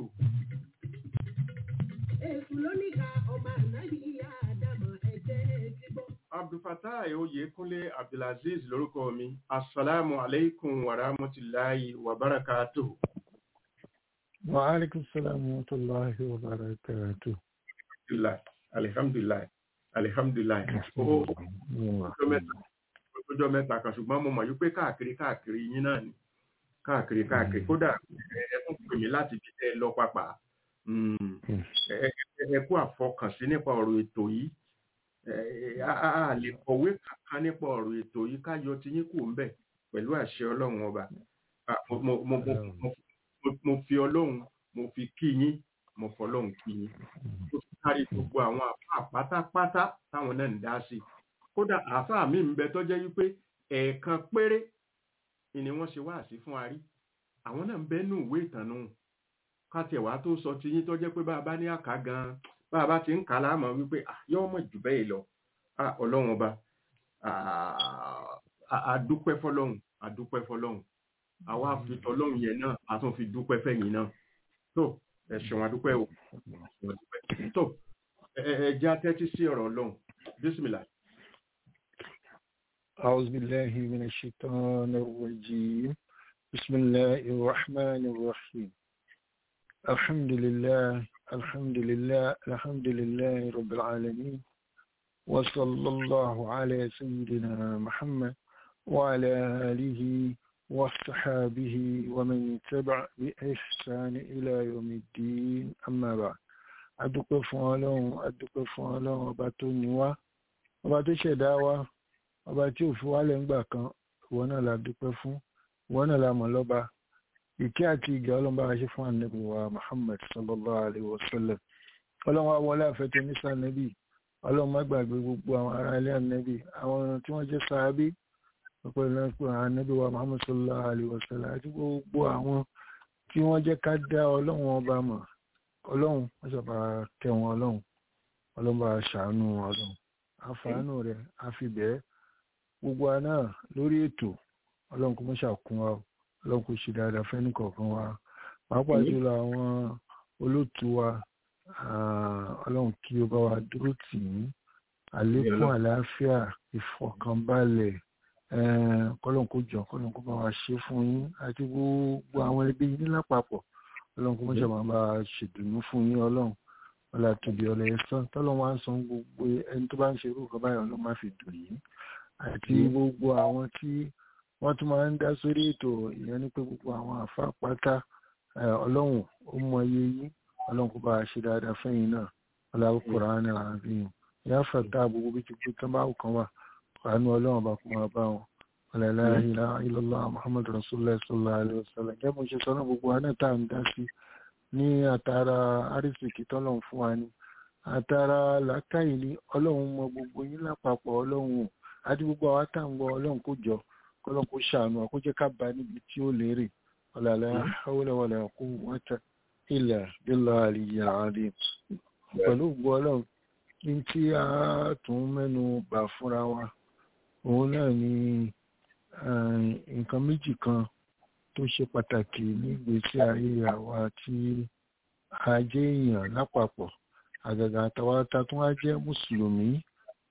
Èṣù lóníkà ọmọ ànábì ìyá àdàmọ̀ ẹ̀jẹ̀ ti gbọ́. abdulfatai oyèkúnlé abdulaziz lórúkọ mi asalaamu aleykum wa rahmatulahi wa barakatuh. وعليكم السلام ورحمة الله وبركاته alhamdulilayi alihamdulilayi alihamdulilayi ó ọjọ́ mẹ́ta ọjọ́ mẹ́ta kan ṣùgbọ́n mo mọ̀ yí pé káàkiri káàkiri yín náà ni káàkiri káàkiri kódà ẹ- ẹ tún pè mí láti fi tẹ́ ẹ lọ pàpà Mm. ẹ ẹ- ẹ kú àfọkànsí nípa ọ̀rọ̀ ètò yìí ẹ a a- a lè kọ̀wé kankan nípa ọ̀rọ̀ ètò yìí ká yọ ti yín kù ń bẹ̀ pẹ̀lú àṣẹ ọlọ́run ọba Ah, mo mo mo mo mo- mo- mo fi ọlọ́run mo fi kí yín mo fọlọ́run kí yín ó fi kárí gbogbo àwọn àfáà pátápátá táwọn náà ń dá sí kódà àáfàá mi ń bẹ tó jẹ́ wípé ẹ̀ẹ̀kan péré ni wọ́n ṣe wáàsí fún arí àwọn náà ń bẹ nù ìwé ìtànù kátẹ̀wá tó sọ ti yín tó jẹ́ pé bá a bá ní àká gan bá a bá ti ń kà á láàmú wípé "Ah, yóò mọ̀ jù bẹ́ẹ̀ lọ Ah, ọlọ́run ọba ah, a- a dúpẹ́ fọlọ́run a dúpẹ́ fọlọ́run àwa fi tọlọ́run yẹn náà a tún fi dúpẹ́ fẹ̀yìn náà tó ẹ ṣeun a dúpẹ́ o ẹ ṣeun a dúpẹ́ tó ẹ ẹ- ẹ jẹ́ atẹ́tí sí ọ̀rọ̀ ọlọ́run bísímìlà أعوذ بالله من الشيطان الرجيم بسم الله الرحمن الرحيم الحمد لله الحمد لله الحمد لله رب العالمين وصلى الله على سيدنا محمد وعلى آله وصحابه ومن تبع بإحسان إلى يوم الدين أما بعد adúpẹ́ fún ọlọ́run adúpẹ́ fún ọlọ́run ọba tó ní wá ọba tó ṣẹ̀dá wa ọba tí ò fi wálẹ̀ ńgbà kan ìwọ náà la dúpẹ́ fún ìwọ náà la mọ̀ lọ́ba ìkẹ́ àti ìgẹ̀ ọlọ́run bá wa ṣe fún ànábì wa muhammad sallallahu alayhi wa sallam ọlọ́run wa wọlé àfẹ́tẹ́ nísà ànábì ọlọ́run má gbàgbé gbogbo àwọn ará ilé ànábì àwọn tí wọ́n jẹ́ sàábí ọ̀pọ̀lọpọ̀ ànábì wa muhammad sallallahu alayhi wa sallam àti gbogbo àwọn tí wọ́n jẹ́ ká dá ọlọ́run ọba mọ̀ ọlọ́run wọ́n sábà kẹ́ wọn ọlọ́run ọlọ́run bá ṣàánú wọn ọlọ́run àfàánù rẹ̀ àfibẹ́ gbogbo wa náà lórí ètò ọlọ́run kò mọ́ ṣàkún wa o, ọlọ́run kò ṣe dáadáa fẹ́ni kọ̀ọ̀kan wa pàápàá jùlọ àwọn olóòtú wa ah, ọlọ́run kí ó bá wa dúró tì í àlékún àlàáfíà ìfọ̀kànbalẹ̀ eh, kọ́lọ́run kó jọ kọ́lọ́run kó bá wa ṣe fún yín àti gbogbo àwọn ẹbí yín lápapọ̀ ọlọ́run kó mọ́ ṣàmà bá a ṣèdùnnú fún yín ọlọ́run ọlá tóbi ọlọ ẹ̀sán tọ́lọ́run wá ń san gbogbo ẹni tó bá ń ṣe irú nǹkan báyọ̀ ọlọ́run má fi dùn yín àti gbogbo àwọn tí wọ́n tún máa ń dá sórí ètò ìyẹn ní pé gbogbo àwọn àfa pátá eh, ọlọ́run ó mọ iye yín ọlọ́run kó bá a ṣe dáadáa fẹ́yìn náà ọlọ́run Kùránì àárín ìyá fàtà gbogbo bí ti kú tán bá kan wà àánú ọlọ́run bá kó máa bá wọn ọ̀làlá ilá ilọ́lá muhammadu rasulullah sallallahu alaihi wasallam gẹ́gẹ́ bó ṣe sọ náà gbogbo wa náà tá à ń dá sí ní àtàrà àrísìkì tọ́lọ́run fún wa ni àtàrà làákàyè ní ọlọ́run mọ gbogbo yín lápapọ̀ ọlọ́run ò àti gbogbo àwa tá à ń gbọ́ ọlọ́run kó jọ kọ́lọ́run kó ṣàánú wa kó jẹ́ ká bá níbi tí ó lérè ọ̀làlá hawla wala quwwata illa billahi aliyyil azim pẹ̀lú gbọ́ ọlọ́run ní tí a tún mẹ́nu bà fúnra wa òun náà ni eh, nǹkan méjì kan tó ṣe pàtàkì nígbésí ayé àwa tí a jẹ́ èèyàn lápapọ̀ àgàgà àtàwátá tó wá jẹ́ mùsùlùmí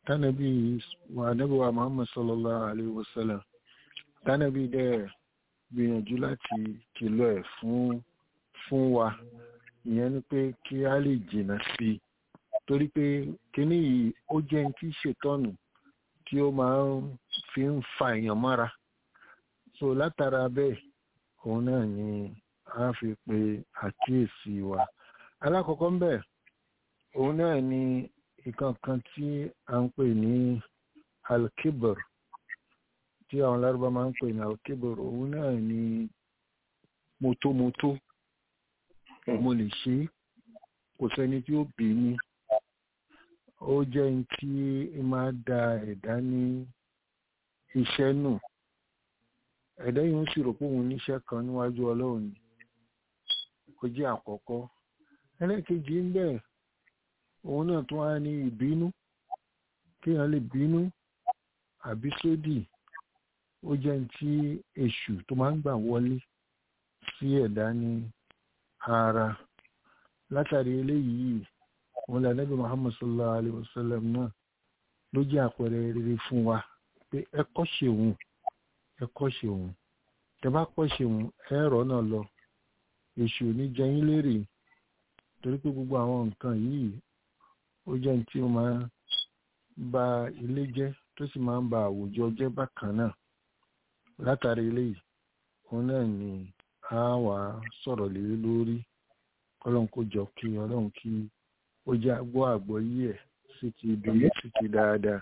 tánàbí wa ànábì wa muhammad sallallahu alayhi wa sallam tánàbí dẹ̀ gbìyànjú láti kìlọ̀ ẹ̀ fún fún wa ìyẹn ni pé kí a lè jìnnà sí i torí pé kíní yìí ó jẹ́ ní tí ṣètọ́nù tí ó máa ń fi ń fa èèyàn mọ́ra so látara bẹ́ẹ̀ òun náà ni a fi pe àkíyèsí wa alákọ̀ọ́kọ́ ń bẹ̀ òun náà ni nǹkan kan tí a ń pè ní alkibir tí àwọn lárúbá máa ń pè ní alkibir òun náà ni motomoto mo lè ṣe kò sẹ́ni tí ó bí mi ó jẹ́ ní tí máa da ẹ̀dá ní iṣẹ́ nù ẹ̀dá yìí ń sì rò pé òun níṣẹ́ kan níwájú ọlọ́run ni ó jẹ́ àkọ́kọ́ ẹlẹ́kejì ń bẹ̀ òun náà tún wá ní ìbínú kéèyàn lè bínú àbí sódì ó jẹ́ ní tí èṣù tó máa ń gbà wọlé sí ẹ̀dá ní ara látàrí eléyìí wọn lè Ànábì Muhammad sallallahu alayhi wa sallam náà ló jẹ́ àpẹẹrẹ rere fún wa pé ẹ kọ́ ṣe òun ẹ kọ́ ṣe òun tẹ bá kọ́ ṣe òun ẹ̀rọ náà lọ èṣù ní jẹyìn lérè torí pé gbogbo àwọn nǹkan yìí ó jẹ́ ní tí ó máa ń ba ilé jẹ́ tó sì máa ń ba àwùjọ jẹ́ bákan náà látàrí eléyìí òun náà ni a wà sọ̀rọ̀ lé lórí ọlọ́run kó jọ kí ọlọ́run kí ó jẹ́ àgbọ́ àgbọ́ yí ẹ̀ sí ti ibi sí ti dáadáa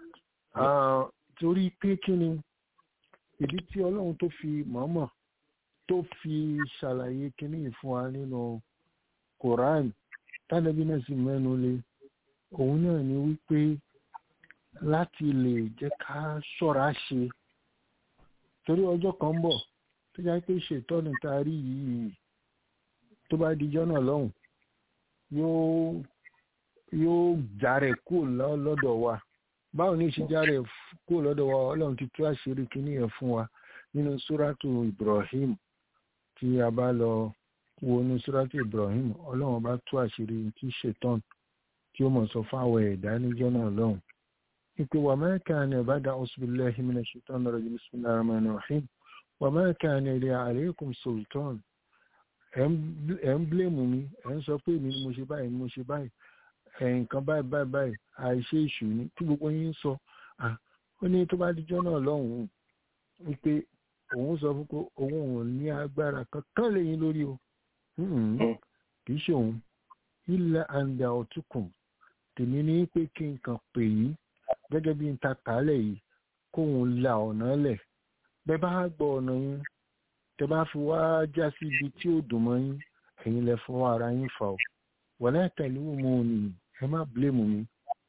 torí pé kí ni ìdí tí ọlọ́run tó fi mọ̀ọ́mọ̀ tó fi ṣàlàyé kíní fún wa nínú Quran tánàbí náà sì mẹ́nu lé òun náà ni wípé láti lè jẹ́ ká ṣọ́ra ṣe torí ọjọ́ kan bọ̀ tó jẹ́ pé ṣètọ́nù tá a rí yìí tó bá dijọ́ náà lọ́hùn yóò yóò jàre kúrò lọ́dọ̀ wa báwo ní ṣe jàre kúrò lọ́dọ̀ wa ọlọ́run ti tú àṣírí kíní yẹn fún wa nínú súrátù Ibrahim tí a bá lọ wo ní súrátù Ibrahim ọlọ́run bá tú àṣírí tí ṣètọ́n tí ó mọ̀ sọ fáwọn ẹ̀dá níjọ́ náà lọ́hùn ìpè wà ma kana ba'da ausbillahi minash shaitanir rajim bismillahir rahmanir rahim wà ma kana li alaykum sultan ẹ̀ ń blèmù mi ẹ̀ ń sọ pé èmi ni mo ṣe báyìí mo ṣe báyìí nǹkan báyìí báyìí báyìí àìṣe ìṣù ni tí gbogbo yín ń sọ ó ní tó bá dijọ́ náà lọ́hùn-ún wípé òun sọ fún pé òun ò ní agbára kankan lẹ́yìn lórí o kì í ṣe òun ilẹ̀ àǹdà ọ̀túnkùn tèmi ní pé kí n kàn pè yín gẹ́gẹ́ bí n ta kàálẹ̀ yìí kóun la ọ̀nà lẹ̀ bẹ́ẹ̀ bá gbọ́ ọ̀nà yín tẹ bá fi wá já sí ibi tí ó dùn mọ́ yín ẹ̀yin lẹ fọwọ́ ara yín fà ó wọlé tẹ̀lé mu ni ẹ má bílẹ̀mù mi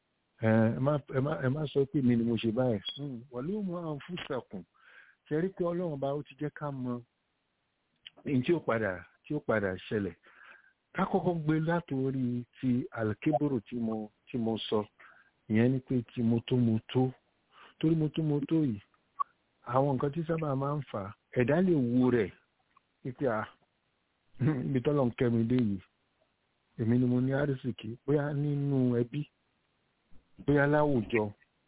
ẹ má sọ pé mi ni mo ṣe báyìí wọlé mu àwọn fún sẹ̀kùn ṣe rí pé ọlọ́run bá ó ti jẹ́ ká mọ ní tí ó padà tí ó padà ṣẹlẹ̀ ká kọ́kọ́ gbé látòrí ti alkeboro tí mo tí mo sọ ìyẹn ni pé ti motomoto torí motomoto yìí àwọn nǹkan tí sábà máa ń fà ẹ̀dá lè wo rẹ̀ pípẹ́ à ibi tọ́lọ̀ ń kẹ́mi dé yìí èmi ni mo ní àrísìkí bóyá nínú ẹbí bóyá láwùjọ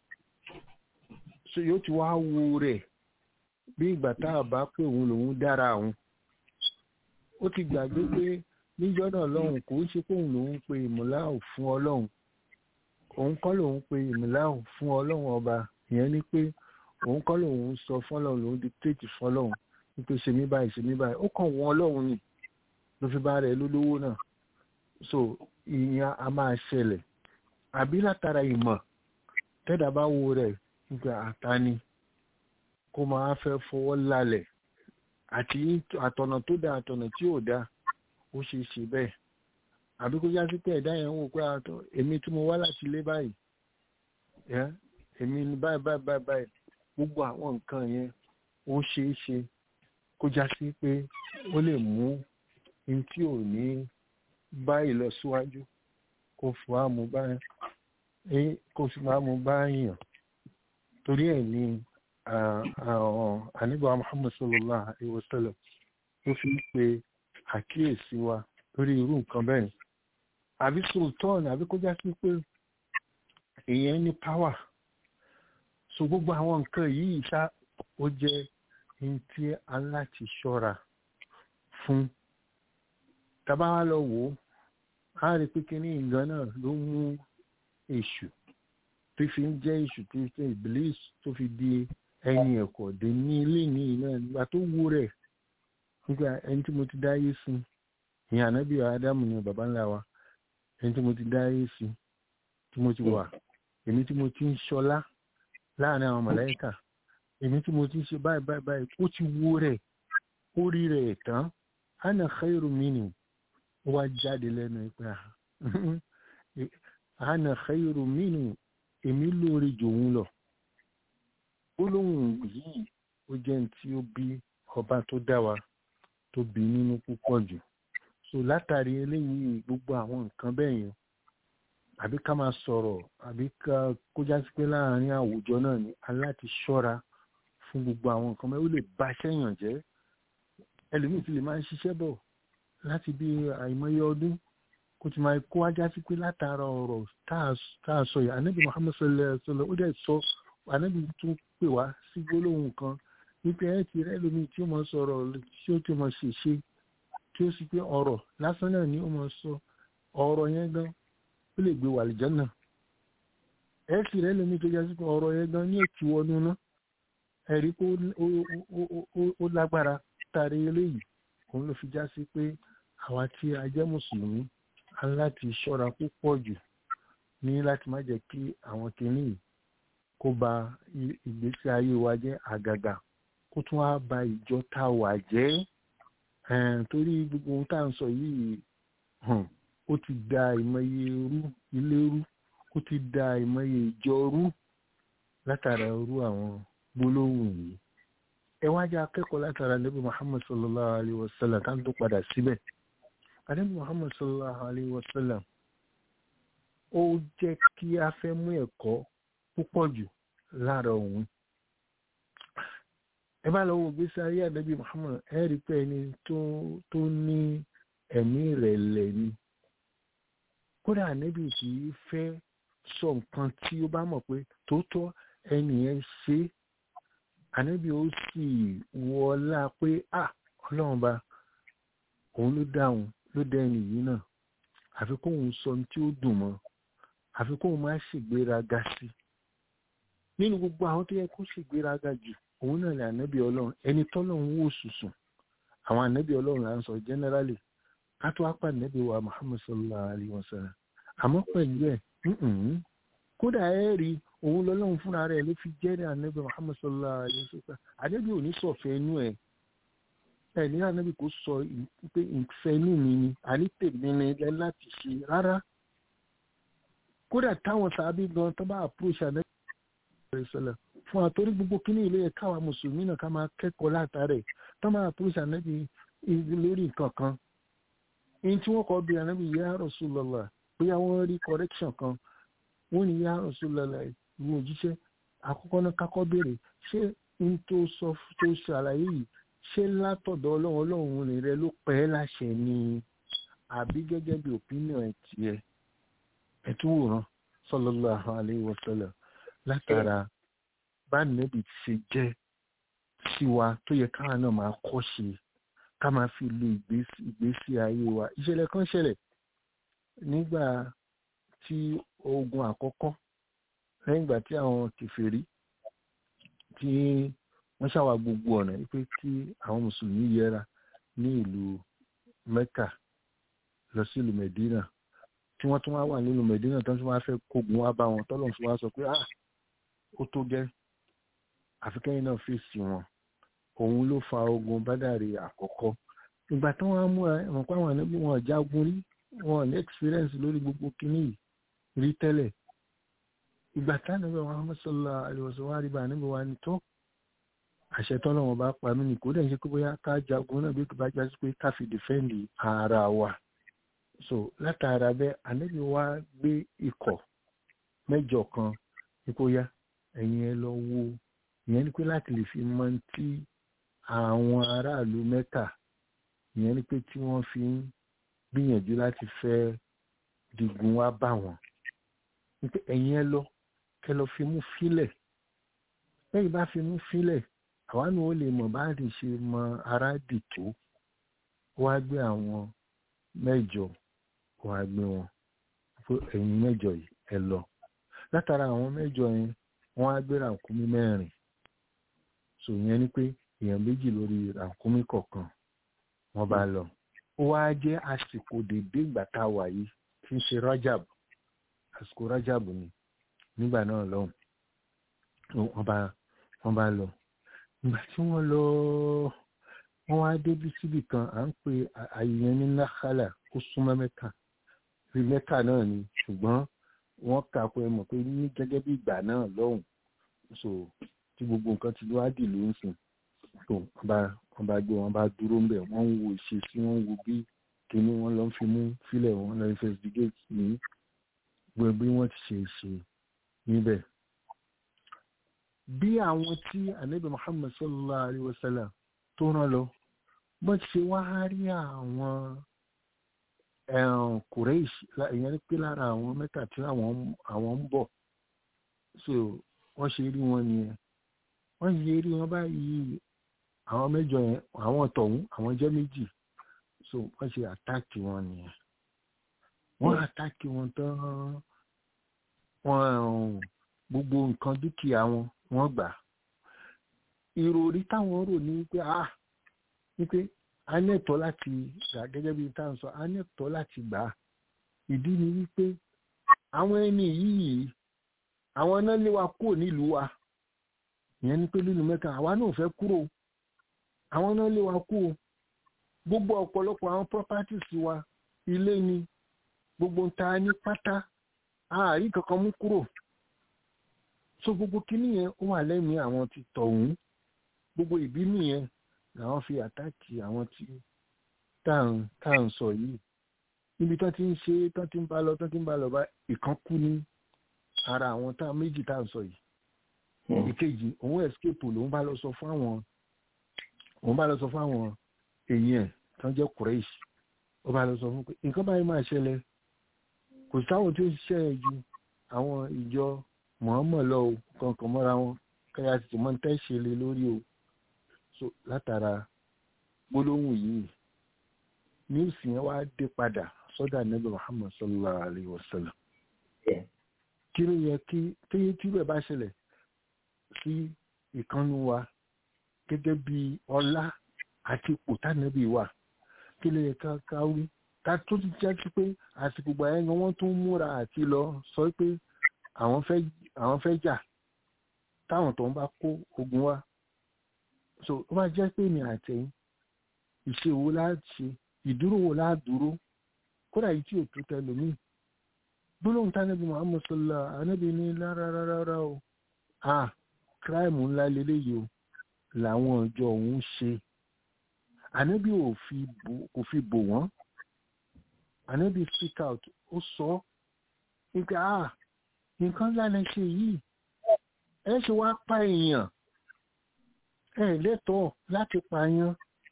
so yóò ti wá wo rẹ̀ bí ìgbà tá a bá pé òun lòun dára òun ó ti gbàgbé pé níjọ́ náà lọ́hùn kò ń ṣe pé òun lòun pe ìmùláhùn fún ọlọ́hun òun kọ́ lòun pe ìmùláhùn fún ọlọ́hun ọba ìyẹn ni pé òun kọ́ lòun sọ fọ́lọ́hun lòun dictate fọ́lọ́hun wípé ṣe mí báyìí ṣe mí báyìí ó kàn wọ́n ọlọ́hun ni ló fi bá rẹ̀ lólówó náà so ìyẹn a máa ṣẹlẹ̀ àbí látara ìmọ̀ tẹ́dà bá wo rẹ̀ nígbà àtàní kó máa fẹ́ fọwọ́ lálẹ̀ àti àtọ̀nà tó dáa àtọ̀nà tí ò dáa ó ṣe é ṣe bẹ́ẹ̀ àbí kó yá sí pé ẹ̀dá yẹn ń wò pé àtọ̀ èmi tí mo wá láti ilé báyìí èmi ni báyìí báyìí báyìí báyìí gbogbo àwọn nǹkan yẹn ó ṣe é ṣe kó já sí pé ó lè mú ní tí ò ní báyìí lọ síwájú kó fi wá mú báyìí kó fi wá mú báyìí yàn torí ẹ̀ ní àníbà Muhammad sallallahu alaihi wa sallam tó fi ń pe àkíyèsí wa lórí irú nǹkan bẹ́ẹ̀ àbí sultan àbí kó já sí pé èèyàn ní power so gbogbo àwọn nǹkan yìí ṣá ó jẹ́ ní tí a láti ṣọ́ra fún tàbá wá lọ wò ó a rí pé kíní ìgan náà ló mú èṣù tó fi ń jẹ́ èṣù tó fi iblis tó fi di ẹni ẹ̀kọ́ dé ní ilé ní iná nígbà tó wú rẹ̀ nígbà ẹni tí mo ti dáyé sí ìyẹn ànábì ádámù ni bàbá ńlá wa ẹni tí mo ti dáyé sí tí mo ti wà èmi tí mo ti ń ṣọlá láàrin àwọn mọ̀lẹ́kà èmi tí mo ti ń ṣe báyìí báyìí báyìí ó ti wú rẹ̀ ó rí rẹ̀ tán ana khairu minhu ó wá jáde lẹ́nu pé ana khairu minhu èmi lóore jòun lọ gbólóhùn yìí ó jẹ́ ní tí ó bí ọba tó dá wa tó bí nínú púpọ̀ jù so látàrí eléyìí gbogbo àwọn nǹkan bẹ́ẹ̀ yẹn àbí ká máa sọ̀rọ̀ àbí ká kó já sí pé láàárín àwùjọ náà ni aláti ṣọ́ra fún gbogbo àwọn nǹkan bẹ́ẹ̀ ó lè ba sẹ́yàn jẹ́ ẹlòmíì ti lè máa ń ṣiṣẹ́ bọ̀ láti bí àìmọye ọdún kó ti máa kó wájá sí pé látara ọ̀rọ̀ tá a sọ yìí anábì Muhammad sallallahu alaihi wasallam ó dẹ̀ sọ anábì tún pè wá sí gbólóhùn kan wípé ẹ ti rẹ́ lómi tí ó mọ sọ̀rọ̀ tí ó ti mọ ṣèṣe tí ó sì pé ọ̀rọ̀ lásán náà ni ó mọ sọ ọ̀rọ̀ yẹn gan ó lè gbé wàlìjọ́ náà ẹ sì rẹ́ lómi tó jẹ́ sí pé ọ̀rọ̀ yẹn gan ní èkì wọnú náà ẹ rí pé ó lágbára tàrí eléyìí òun ló fi já sí pé àwa tí a jẹ́ mùsùlùmí a láti ṣọ́ra púpọ̀ jù ní láti má jẹ́ kí àwọn kìíní kó ba ìgbésí ayé wa jẹ́ àgàgà kó tún wá ba ìjọ tá a wà jẹ́ torí gbogbo ohun tá à ń sọ yìí ó ti da ìmọye rú ilé rú ó ti da ìmọye ìjọ rú látara rú àwọn gbólóhùn yìí ẹ wá jẹ́ akẹ́kọ̀ọ́ látara nabi muhammad sallallahu alayhi wa sallam tá à ń tó padà síbẹ̀ nabi muhammad sallallahu alayhi wa sallam ó jẹ́ kí a fẹ́ mú ẹ̀kọ́ púpọ̀ jù lára òun ẹ bá lọ wo gbèsè ayé ànábì muhammad ẹ rí pé ẹni tó ní ẹ̀mí ìrẹ̀lẹ̀ ni kódà ànábì kì í fẹ́ sọ nǹkan tí ó bá mọ̀ pé tòótọ́ ẹni yẹn ṣe é ànábì ó sì wọlá pé à ọlọ́run bá òun ló dáhùn ló dá ẹni yìí náà àfi kóun sọ ní tí ó dùn mọ́ àfi kóun má ṣègbéraga sí nínú gbogbo àwọn tó yẹ kó ṣègbéraga jù òun náà lè ànábì ọlọ́run ẹni tọ́lọ́run wò sùsùn àwọn ànábì ọlọ́run là ń sọ generally ká tó apá ànábì wa muhammad sallallahu alayhi wa sallam àmọ́ pẹ̀lú ẹ̀ kódà ẹ rí òun lọ́lọ́run fúnra rẹ̀ ló fi jẹ́rìí ànábì muhammad sallallahu alayhi wa sallam ànábì ò ní sọ̀fẹ́ inú ẹ̀ ẹ̀ ní ànábì kò sọ pé ìfẹ́ inú mi ni àní tèmi ni ẹ láti ṣe rárá kódà táwọn sábì gan tó bá approach ànábì sallallahu fún àtórí gbogbo kíní ilé ẹ̀ káwa mùsùlùmí náà ká máa kẹ́kọ̀ọ́ látàrẹ̀ tó máa approach ànábì lórí nǹkan kan èyí tí wọ́n kọ́ bí ànábì ya Rasulullah bóyá wọ́n rí correction kan wọ́n ní ya Rasulullah ìwé òjíṣẹ́ àkọ́kọ́ náà kákọ́ béèrè ṣé n tó sọ tó ṣàlàyé yìí ṣé látọ̀dọ̀ ọlọ́run ọlọ́run rẹ ló pẹ́ ẹ́ láṣẹ ni àbí gẹ́gẹ́ bí opinion ẹ̀ tiẹ̀ ẹ̀ tún wòran sallallahu alaihi wasallam látara bá nẹ́bì ti ṣe jẹ́ sí wa tó yẹ káwa náà máa kọ́ ṣe ká máa fi lo ìgbésí ayé wa ìṣẹ̀lẹ̀ kan ṣẹlẹ̀ nígbà tí ogun àkọ́kọ́ lẹ́yìn ìgbà tí àwọn kèfèrí tí wọ́n ṣàwà gbogbo ọ̀nà wípé kí àwọn mùsùlùmí yẹra ní ìlú Mẹ́kà lọ sí ìlú Mẹ̀dínà tí wọ́n tún wá wà nínú Mẹ̀dínà tó tún wá fẹ́ kógun wá bá wọn tọ́lọ̀ tún wá sọ pé ah ó tó gẹ́ àfikẹ́yìn náà fèsì wọn òun ló fa ogun bádàrí àkọ́kọ́ ìgbà tí wọ́n á mú ẹ̀wọ̀n pa àwọn ànábì wọn jagun rí wọn ní experience lórí gbogbo kínní yìí rí tẹ́lẹ̀ ìgbà tí ànábì Muhammad sallallahu alaihi wasallam wá rí bá ànábì wa ní tó àṣẹ tọ́lọ́ wọn bá pa mí ní kó dẹ̀ ṣe pé bóyá ká jagun náà bí kò bá jásí pé ká fi dìfẹ́ǹdì ara wa so látara bẹ́ẹ̀ ànábì wa gbé ikọ̀ mẹ́jọ kan ipò ya ẹ̀yin ẹ lọ wo ìyẹn ni pé láti lè fi mọ tí àwọn aráàlú mẹ́ta ìyẹn ni pé tí wọ́n fi ń gbìyànjú láti fẹ́ digun wá bá wọn wípé ẹ̀yin ẹ lọ kẹ lọ fi mú fílẹ̀ lẹ́yìn bá fi mú fílẹ̀ àwa náà ó lè mọ̀ bá lè ṣe mọ ara dì tó ó wá gbé àwọn mẹ́jọ ó wá gbé wọn fún ẹ̀yin mẹ́jọ yìí ẹ lọ látara àwọn mẹ́jọ yẹn wọ́n á gbé ràkúnmí mẹ́rin so yẹn ni pé èèyàn méjì lórí ràkúnmí kọ̀ọ̀kan wọ́n bá lọ ó wá jẹ́ àsìkò dédé ìgbà tá a wà yìí tí ń ṣe rajab àsìkò rajab ni nígbà náà lọ́hùn wọ́n bá wọ́n bá lọ ìgbà tí wọ́n lọ wọ́n wá débi síbì kan à ń pe àyè yẹn ní nakhala ó súnmọ́ mẹ́ta bí mẹ́ta náà ni ṣùgbọ́n wọ́n kà pé mọ̀ pé ní gẹ́gẹ́ bí ìgbà náà lọ́hùn so tí gbogbo nǹkan ti wá dì ló ń sìn tó wọ́n bá wọ́n bá gbé wọn bá dúró ń bẹ̀ wọ́n ń wo ìṣesí wọ́n ń wo bí kíní wọ́n lọ ń fi mú fílẹ̀ wọ́n lọ investigate ní gbogbo bí wọ́n ti ṣe ṣe níbẹ̀. bí àwọn tí anabi muhammad sallallahu alayhi wa sallam tó rán lọ wọ́n ti ṣe wá rí àwọn kùrẹ́ìṣ ìyẹn ní pé lára àwọn mẹ́ta tí àwọn ń bọ̀ so wọ́n ṣe rí wọn nìyẹn wọ́n ṣe rí wọn báyìí àwọn mẹ́jọ yẹn àwọn tọ̀hún àwọn jẹ́ méjì so wọ́n ṣe àtáàkì wọn nìyẹn wọ́n àtáàkì wọn tán wọ́n gbogbo nǹkan dúkìá wọn wọ́n gbà ìròrí táwọn rò ní wípé ah wípé a ní ẹ̀tọ́ láti gbà gẹ́gẹ́ bí tá à ń sọ a ní ẹ̀tọ́ láti gbà á ìdí ni wípé àwọn ẹni yìí àwọn náà lé wa kúrò nílùú wa ìyẹn ni pé lílu mẹ́ta àwa náà fẹ́ kúrò àwọn náà lé wa kúrò gbogbo ọ̀pọ̀lọpọ̀ àwọn properties wa ilé ni gbogbo ń ta ní pátá ààrí kankan mú kúrò so gbogbo kíní yẹn ó wà lẹ́mìí àwọn ti tọ̀hún gbogbo ìbínú yẹn làwọn fi àtàkì àwọn tí tá à ń sọ yìí níbi tán ti ń ṣe tán ti ń bá lọ tán ti ń bá lọ bá ìkan kú ní ara àwọn tá méjì tá à ń sọ yìí ìkejì òun escape lòun bá lọ sọ fún àwọn òun bá lọ sọ fún àwọn èèyàn tán jẹ́ kùrẹ́ìṣ ó bá lọ sọ fún pé nǹkan báyìí máa ṣẹlẹ̀ kò sáwọn tí ó ṣiṣẹ́ ẹ̀ ju àwọn ìjọ mọ̀ọ́mọ̀ lọ o kankan mọ́ra wọn káyà sì mọ́ tẹ́ ṣe lé lórí o so látara gbólóhùn yìí níwùsì yẹn wá dé padà sọ́dọ̀ ànábì Muhammad sallallahu alayhi wa sallam kí ló yẹ kí téyé tí bẹ́ẹ̀ bá ṣẹlẹ̀ sí ìkànnì wa gẹ́gẹ́ bí ọlá àti ipò tánàbí wa kí ló yẹ ká ká wí ká tó ti jẹ́ sí pé àsìkò gbà yẹn gan wọ́n tún múra àti lọ sọ pé àwọn fẹ́ àwọn fẹ́ jà táwọn tó ń bá kó ogun wá so ó bá jẹ́ pé mi àtẹ̀yìn ìṣe wo láti ìdúró wo ládúró kódà yìí tí ò tó tẹ lómi gbólóhùn tánàbí Muhammad sallallahu anábì ní rárá o ah kíráìmù ńlá leléyìí o làwọn ọjọ́ òun ṣe ànábì kò fi bò wọ́n ànábì speak out ó sọ wípé ah nǹkan ńlá lẹ ṣe yìí ẹ ṣe wá pa èèyàn ẹ lẹ́tọ̀ọ́ láti pààyàn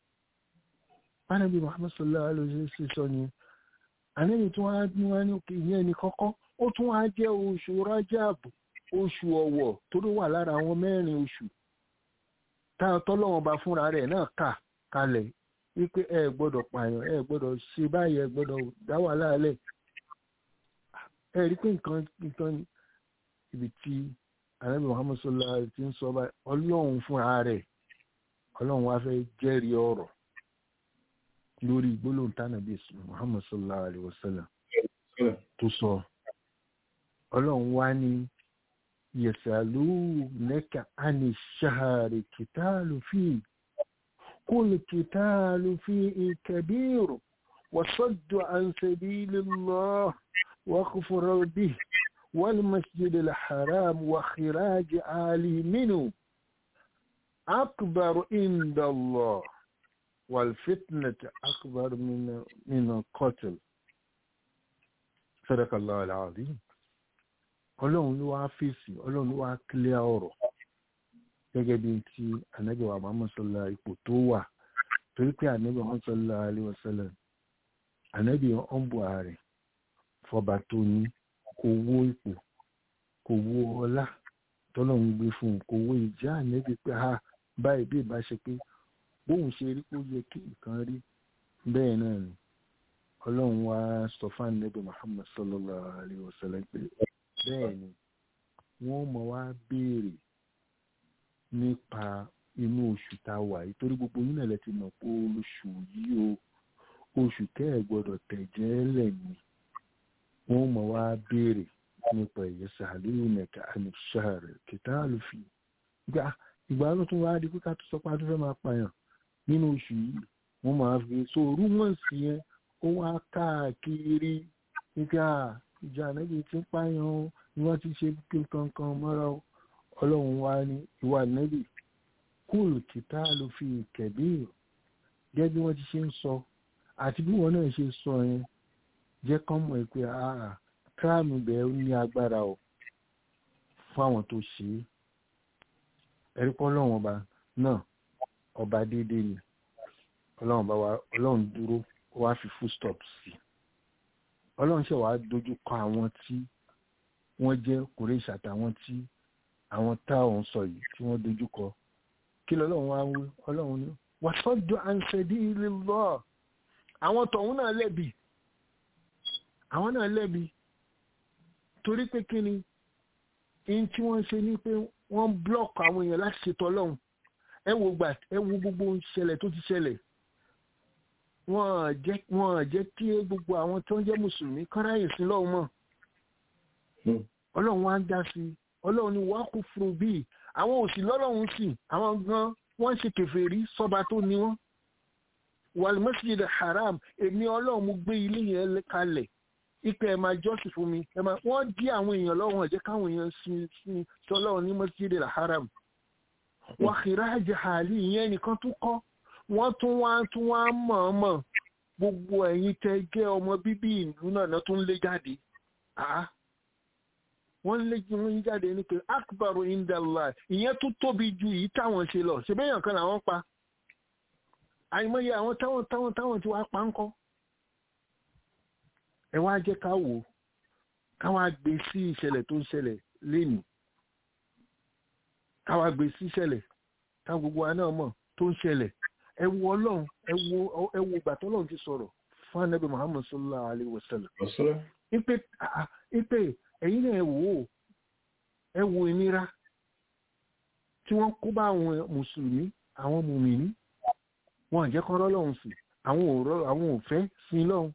ànábì Muhammad sallallahu alaihi wasallam sọ ni ànábì tí wọ́n á ní wọ́n ní òkè ìyẹn ní kọ́kọ́ ó tún wá jẹ́ oṣù Rajab oṣù ọ̀wọ̀ tó ló wà lára àwọn mẹ́rin oṣù táwọn tọ́lọ́wọ́n bá fúnra rẹ̀ náà kà kalẹ̀ wípé ẹ gbọ́dọ̀ pààyàn ẹ gbọ́dọ̀ ṣe báyìí ẹ gbọ́dọ̀ dá wà láàlẹ̀ ẹ rí pé nǹkan nǹkan ibi tí anabi muhammed sallallahu alaihi ti ń sọ báyìí ọlọ́run fúnra rẹ̀ ọlọ́run wá fẹ́ jẹ́rìí ọ̀rọ̀ lórí gbólóhùn tánàbí muhammed sallallahu alaihi wasallam tó sọ ọlọ́run wá ní يسألونك عن الشهر قتال فيه قل قتال فيه كبير وصد عن سبيل الله وكفر به والمسجد الحرام وخراج آله منه أكبر عند الله والفتنة أكبر من من القتل صدق الله العظيم ọlọ́run ló wá fèsì ọlọ́run ló wá kílẹ̀ ọ̀rọ̀ gẹ́gẹ́ bí ti ànábì wa Muhammad sallallahu ipò tó wà torí pé ànábì Muhammad sallallahu alaihi wasallam ànábì ọ̀nbù ààrẹ fọba tó ní kò wó ipò kò wó ọlá tọ́lọ́run gbé fún un kò wó ìjà ànábì pé ha báyìí bí ìbá ṣe pé bóun ṣe rí kó yẹ kí nǹkan rí bẹ́ẹ̀ náà ni ọlọ́run wá sọ fún ànábì muhammad sallallahu alayhi wa sallam pé bẹ́ẹ̀ ni wọ́n mọ̀ wá béèrè nípa inú oṣù tá a wà yìí torí gbogbo yín náà lẹ ti mọ̀ pé oṣù yìí o oṣù tẹ́ ẹ̀ gbọ́dọ̀ tẹ̀jẹ́ lẹ̀ ni wọ́n mọ̀ wá béèrè nípa ìyẹ́sà àlóyún nẹ̀ka àníṣàrẹ̀ kìtà àlùfì gbà ìgbà ló tún wáá di pé ká tó sọ pé a tún fẹ́ máa pààyàn nínú oṣù yìí wọ́n máa fi so rúmọ̀sì yẹn ó wá káàkiri nígbà ìjà nẹ́bí ti ń pààyàn o ni wọ́n ti ṣe kí kankan mọ́ra o ọlọ́run wá ní ìwà nẹ́bí kúrò kìtà àlùfì kẹ̀bí gẹ́gẹ́ bí wọ́n ti ṣe ń sọ àti bí wọ́n náà ṣe sọ yẹn jẹ́ kán mọ̀ pé àà kíráàmù bẹ́ẹ̀ ní agbára o fáwọn tó ṣe é ẹ̀rí pọ́ ọlọ́run ọba náà ọba déédéé ni ọlọ́run bá wa ọlọ́run dúró ó wá fi full stop sí ọlọ́run ṣe wàá dojú kọ àwọn tí wọ́n jẹ́ kòrèṣì àtàwọn tí àwọn táwọn sọ yìí tí wọ́n dojú kọ kí lọ́lọ́run wá wí ọlọ́run ní wàtọ́jú àǹsẹ̀dí ilé lọ́ọ̀ àwọn tọ̀hún náà lẹ́bi àwọn náà lẹ́bi torí pé kí ni in tí wọ́n ṣe ní pé wọ́n blọ́ọ̀kì àwọn èèyàn láti ṣètò ọlọ́run ẹ wo gbà ẹ wo gbogbo ìṣẹ̀lẹ̀ tó ti ṣẹlẹ̀ wọ́n jẹ́ wọ́n jẹ́ kí gbogbo àwọn tó ń jẹ́ mùsùlùmí kọ́ráyè sí lọ́wọ́ mọ̀ ọlọ́run wá ń dá sí ọlọ́run ni wàá kú fún bíi àwọn òsì lọ́lọ́run sì àwọn gan wọ́n ṣe kèfèrí sọ́ba tó ní wọ́n wàlmọ́sídìí the haram èmi ọlọ́run mo gbé ilé yẹn kalẹ̀ ipe ẹ̀ máa jọ́sìn fún mi ẹ̀ máa wọ́n dí àwọn èèyàn lọ́wọ́ ẹ̀jẹ̀ káwọn èèyàn sin sin sọlọ́run ní mọ́sídìí the haram wàhírà jahali ìyẹn nìkan tún kọ́ wọ́n tún wá tún wá mọ̀ọ́mọ̀ gbogbo ẹ̀yin tẹ́ jẹ́ ọmọ bíbí ìlú náà náà tún lé jáde wọ́n lé wọn jáde ní pé akbaru indallah ìyẹn tún tóbi ju èyí táwọn ṣe lọ ṣe bẹ́yàn kan làwọn pa àìmọye àwọn táwọn táwọn táwọn tí wàá pa ń kọ́ ẹ wá jẹ́ ká wò ká wá gbé sí ìṣẹ̀lẹ̀ tó ń ṣẹlẹ̀ lénìí ká wá gbé sí ìṣẹ̀lẹ̀ ká gbogbo wa náà mọ̀ tó ń ṣẹlẹ̀ ẹ wo ọlọ́run ẹ wo ẹ wo ìgbà tó ọlọ́run ti sọ̀rọ̀ fún anabi muhammad sallallahu alayhi wa sallam ipe ipe ẹ̀yin náà ẹ wò ó ẹ wo ìnira tí wọ́n kó bá àwọn mùsùlùmí àwọn mùmìnì wọn àjẹ́ kan rọ́lọ́run sí àwọn òrọ́ àwọn òfẹ́ sí lọ́hun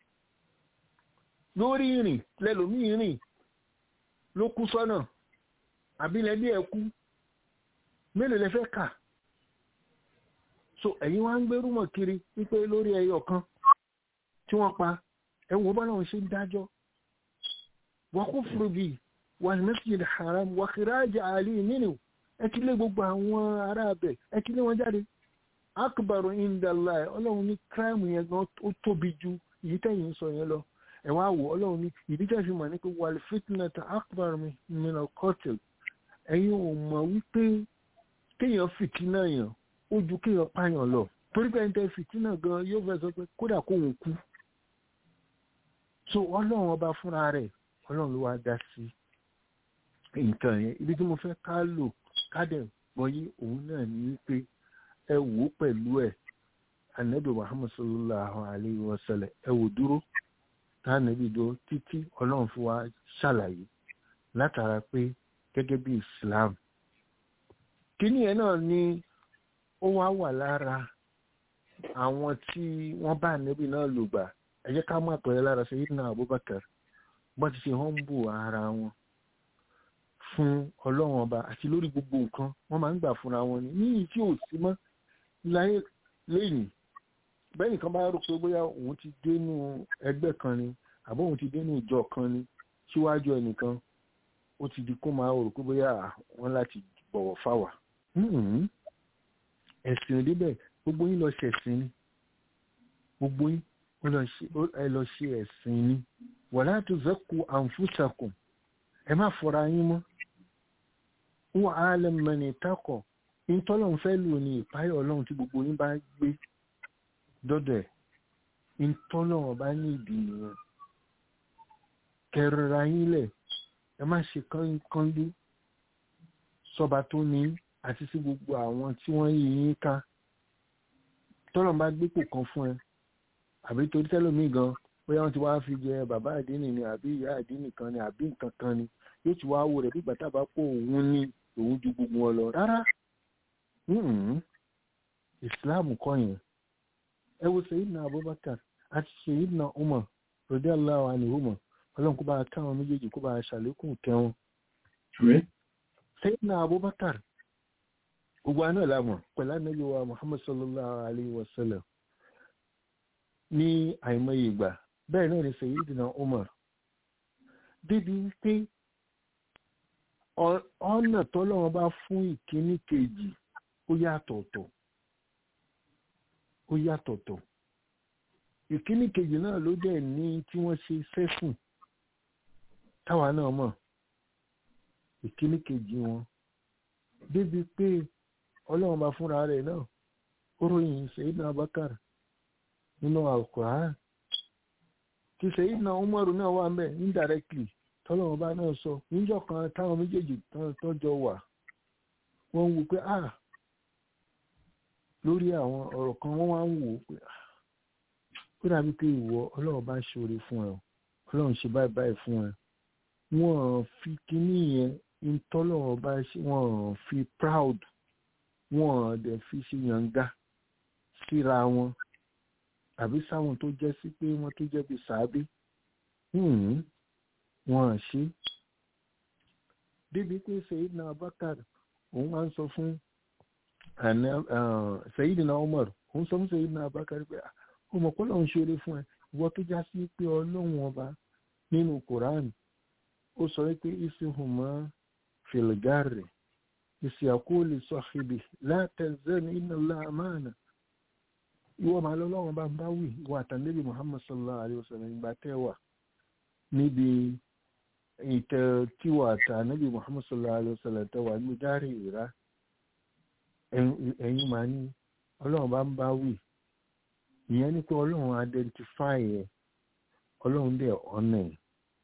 lórí ìrìn lẹ́lòmíì rìn ló kú sọ́nà àbílẹ̀ bí ẹ kú mélòó lẹ fẹ́ kà so ẹ̀yin wá ń gbérú mọ̀ kiri wípé lórí ẹyọ kan tí wọ́n pa ẹ̀wọ̀n bá náà ṣe ń dájọ́ wọ́n kú fúru bíi wal masjid haram wa khiraj ali minhu ẹ ti lé gbogbo àwọn ará abẹ ẹ ti lé wọn jáde akbaru indallah ọlọ́run ní kíráìmù yẹn gan ó tóbi ju èyí tẹ̀yìn sọ yẹn lọ ẹ wá wò ọlọ́run ní ìdí tẹ̀ fi mọ̀ ní pé wal fitnata akbar min al-qatl ẹ̀yin ò mọ̀ wípé kéèyàn fìtínà yàn ó ju kéèyàn pààyàn lọ torí pé ẹni tẹ́ fìtínà gan yóò fẹ́ sọ pé kódà kóun kú so ọlọ́run ọba fúnra rẹ̀ ọlọ́run ló wá dá sí nǹkan yẹn ibi tí mo fẹ́ ká lò ká dẹ̀ gbọ́yé òun náà ní wípé ẹ wò ó pẹ̀lú ẹ̀ anabi muhammad sallallahu alayhi wa sallam ẹ wò dúró tánàbí dúró títí ọlọ́run fún wa ṣàlàyé látara pé gẹ́gẹ́ bí islam kíní ẹ̀ náà ni ó wá wà lára àwọn tí wọ́n bá anabi náà lò gbà ẹ jẹ́ ká má pẹ̀lẹ́ lára sayyidina abubakar bọ́n ti ṣe humble ara wọn fún ọlọ́run ọba àti lórí gbogbo nǹkan wọ́n máa ń gbà fúnra wọn ní ní tí ò sí mọ́ láyé lẹ́yìn bẹ́ẹ̀ nìkan bá rò pé bóyá òun ti dénú ẹgbẹ́ kan ni àbó òun ti dénú ìjọ kan ni síwájú ẹnìkan ó ti di kó máa rò pé bóyá wọ́n láti bọ̀wọ̀ fáwà ẹ̀sìn òde bẹ́ẹ̀ gbogbo yín lọ ṣe ẹ̀sìn ni gbogbo yín ẹ lọ ṣe ẹ̀sìn ni wala tuzakku anfusakum ẹ má fọra yín mọ́ wọ́n á lè mẹ́ni takọ̀ ìtọ́lọ́run fẹ́ lò ní ìpáyọ̀ ọlọ́run tí gbogbo yín bá gbé dọ́dọ̀ ẹ̀ ìtọ́lọ́run bá ní ìdí nìyẹn kẹrìnra yín lẹ̀ ẹ má ṣe kánlú sọba tó ní àti sí gbogbo àwọn tí wọ́n yí yín ká tọ́lọ̀ bá gbépò kan fún ẹ àbí torí tẹ́lómi gan bóyá wọ́n ti wá fi jẹ bàbá àdínì ni àbí ìyá àdínì kan ni àbí nǹkan kan ni yóò ti wá wò rẹ̀ bí gbàtà bá pọ̀ òun ní òun ju gbogbo wọn lọ rárá islam kọ́ yẹn ẹ wo sayidina abubakar àti sayidina umar radiyallahu anhuma ọlọ́run kó bá a káwọn méjèèjì kó bá a ṣàlékún kẹwọn sayidina abubakar gbogbo àná ìlàmọ̀ pẹ̀lú ànábì wa muhammad sallallahu alayhi wa sallam ní àìmọye ìgbà bẹ́ẹ̀ náà ni sayidina umar débi wípé ọ̀nà tọ́lọ́wọ́n bá fún ìkíní kejì ó yàtọ̀ọ̀tọ̀ ó yàtọ̀ọ̀tọ̀ ìkíní kejì náà ló dẹ̀ ní tí wọ́n ṣe sẹ́fùn táwa náà mọ̀ ìkíní kejì wọn débi pé ọlọ́run bá fúnra rẹ̀ náà ó ròyìn Sayyidina Abubakar nínú Al-Qur'an tí Sayyidina Umaru náà wà ń bẹ̀ indirectly tọ́lọ́run bá náà sọ níjọ́ kan táwọn méjèèjì tọ́jọ wà wọ́n ń wo pé ah lórí àwọn ọ̀rọ̀ kan wọ́n wá ń wò ó pé ó dàbí pé ìwọ ọlọ́run bá ṣoore fún ẹ ọlọ́run ṣe báyìí báyìí fún ẹ wọ́n fi kíní yẹn ìtọ́lọ́run bá ṣe wọ́n fi proud wọ́n dẹ̀ fi ṣe yànga síra wọn àbí sáwọn tó jẹ́ sí pé wọ́n tó jẹ́ bí sàábé wọ́n ṣe débi pé Sayyidina Abubakar òun máa ń sọ fún Sayyidina Umar òun sọ fún Sayyidina Abubakar pé ó mọ̀ pọ́lọ́ ń ṣeré fún ẹ ìwọ tó já sí pé ọlọ́run ọba nínú Quran ó sọ pé isihuma filgari isiakuli sọhibi látẹzẹni iná láàmánà ìwọ màá lọ lọ́wọ́n bá ń bá wì ìwọ àtàlẹ́bí Muhammad sallallahu alayhi wa sallam ìgbà tẹ́wà níbi ìtẹ̀ tíwà àtàlẹ́bí Muhammad sallallahu alayhi wa sallam tẹ́wà ní dárí ìrá ẹ̀yin màá ní ọlọ́run bá ń bá wì ìyẹn ni pé ọlọ́run identify ẹ̀ ọlọ́run dẹ̀ ọ̀nà ẹ̀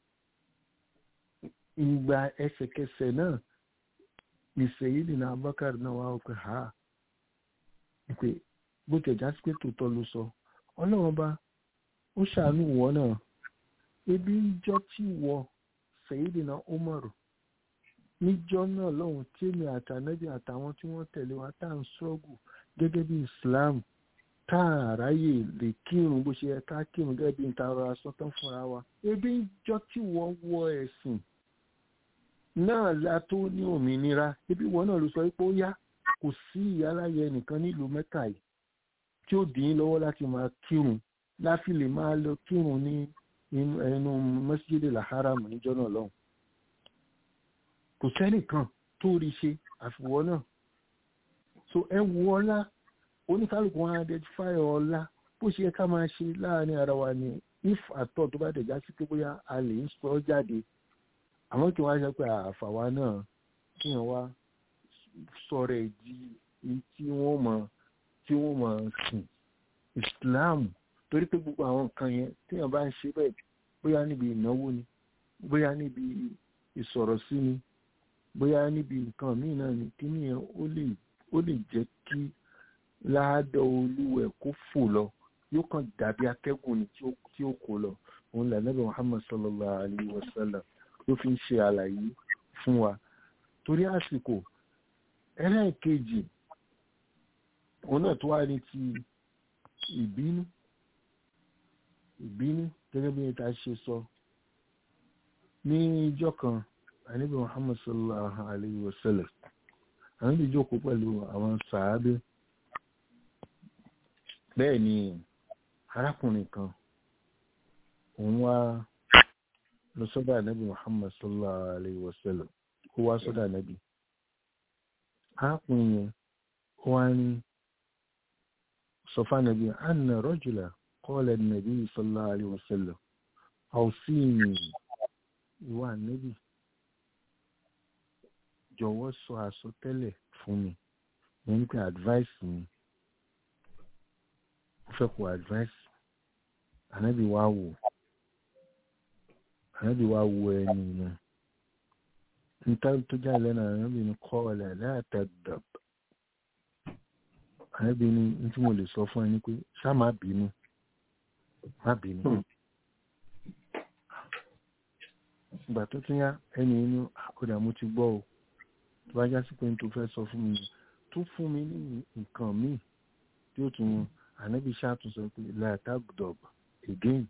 ìgbà ẹsẹ̀kẹsẹ̀ náà ìṣèyídì náà Abubakar náà wà pé ha pé bó tẹ̀já sí pé tòótọ́ ló sọ ọlọ́run bá ó ṣàánú wọ náà ebi níjọ́ tí wọ ṣèyídì náà Umar níjọ́ náà lọ́hùn tí èmi àtànẹ́bí àtàwọn tí wọ́n tẹ̀lé wa tá à ń ṣọ́gù gẹ́gẹ́ bí Islam táàráyè lè kírun bó ṣe yẹ ká kírun gẹ́gẹ́ bí ìtara asọ́tán fúnra wa ebi jọ tí wọ́n wọ ẹ̀sìn náà la tó ní òmìnira ebi wọn náà ló sọ pé ó yá kò sí ìyáláyẹ nìkan nílùú mẹ́ta yìí tí ó dín lọ́wọ́ láti máa kírun láfi lè máa lọ kírun ní ẹnu mọ́sídìí làháràmù níjọ́ náà lọ́hùn kò sẹ́nìkan tó rí ṣe àfiwọ́ náà so ẹ wọ ọlá oníkálùkù wọn identify ọlá bó ṣe yẹ ká máa ṣe láàrin ara wa ni if àtọ tó bá dẹjà sí pé bóyá a lè ń sọ jáde àmọ́ kí wọ́n á ṣe pé àfàwa náà kí wọ́n wá sọ̀rọ̀ ẹ̀ di tí wọ́n mọ̀ tí wọ́n mọ̀ sìn Islam torí pé gbogbo àwọn nǹkan yẹn téèyàn bá ń ṣe bẹ́ẹ̀ bóyá níbi ìnáwó ni bóyá níbi ìsọ̀rọ̀ sí ni bóyá níbi nǹkan míì náà ni kí nìyẹn ó lè jẹ́ kí láàdọ̀ olúwẹ̀ kó fò lọ yóò kàn dàbí akẹ́gùn ni tí ó kó lọ òun lànàbẹ̀ Muhammad sallallahu alayhi wa sallam ló fi ń ṣe àlàyé fún wa torí àsìkò ẹlẹ́ẹ̀kejì òun náà tó wá ní ti ìbínú ìbínú gẹ́gẹ́ bí ta ṣe sọ ní ìjọ kan ànábì Muhammad sallallahu alayhi wa sallam àwọn ìjókòó pẹ̀lú àwọn sàábé bẹ́ẹ̀ ni arákùnrin kan òun wá lọ sọ́dọ̀ ànábì muhammad sallallahu alayhi wa sallam ó wá sọ́dọ̀ ànábì arákùnrin yẹn ó wá ní sọfá ànábì anna rajula qala ànábì sallallahu alayhi wa sallam awsini ìwà ànábì jọ̀wọ́ sọ àsọtẹ́lẹ̀ fún mi mo ní pé advice mi ó fẹ́ kó advice ànábì wá wò ànábì wá wo ẹni yẹn níta tó já lẹ́nu ànábì ní kọ́ọ̀lẹ̀ látàdàb ànábì ní tí mo lè sọ fún ẹ ní pé ṣá má bínú má bínú ìgbà tó tún yá ẹni inú àkọ́dà mo ti gbọ́ o tó bá já sí pé n tó fẹ́ sọ fún mi tó fún mi ní nǹkan míì tí ó tún ànábì ṣàtúnṣe pé látàdàb again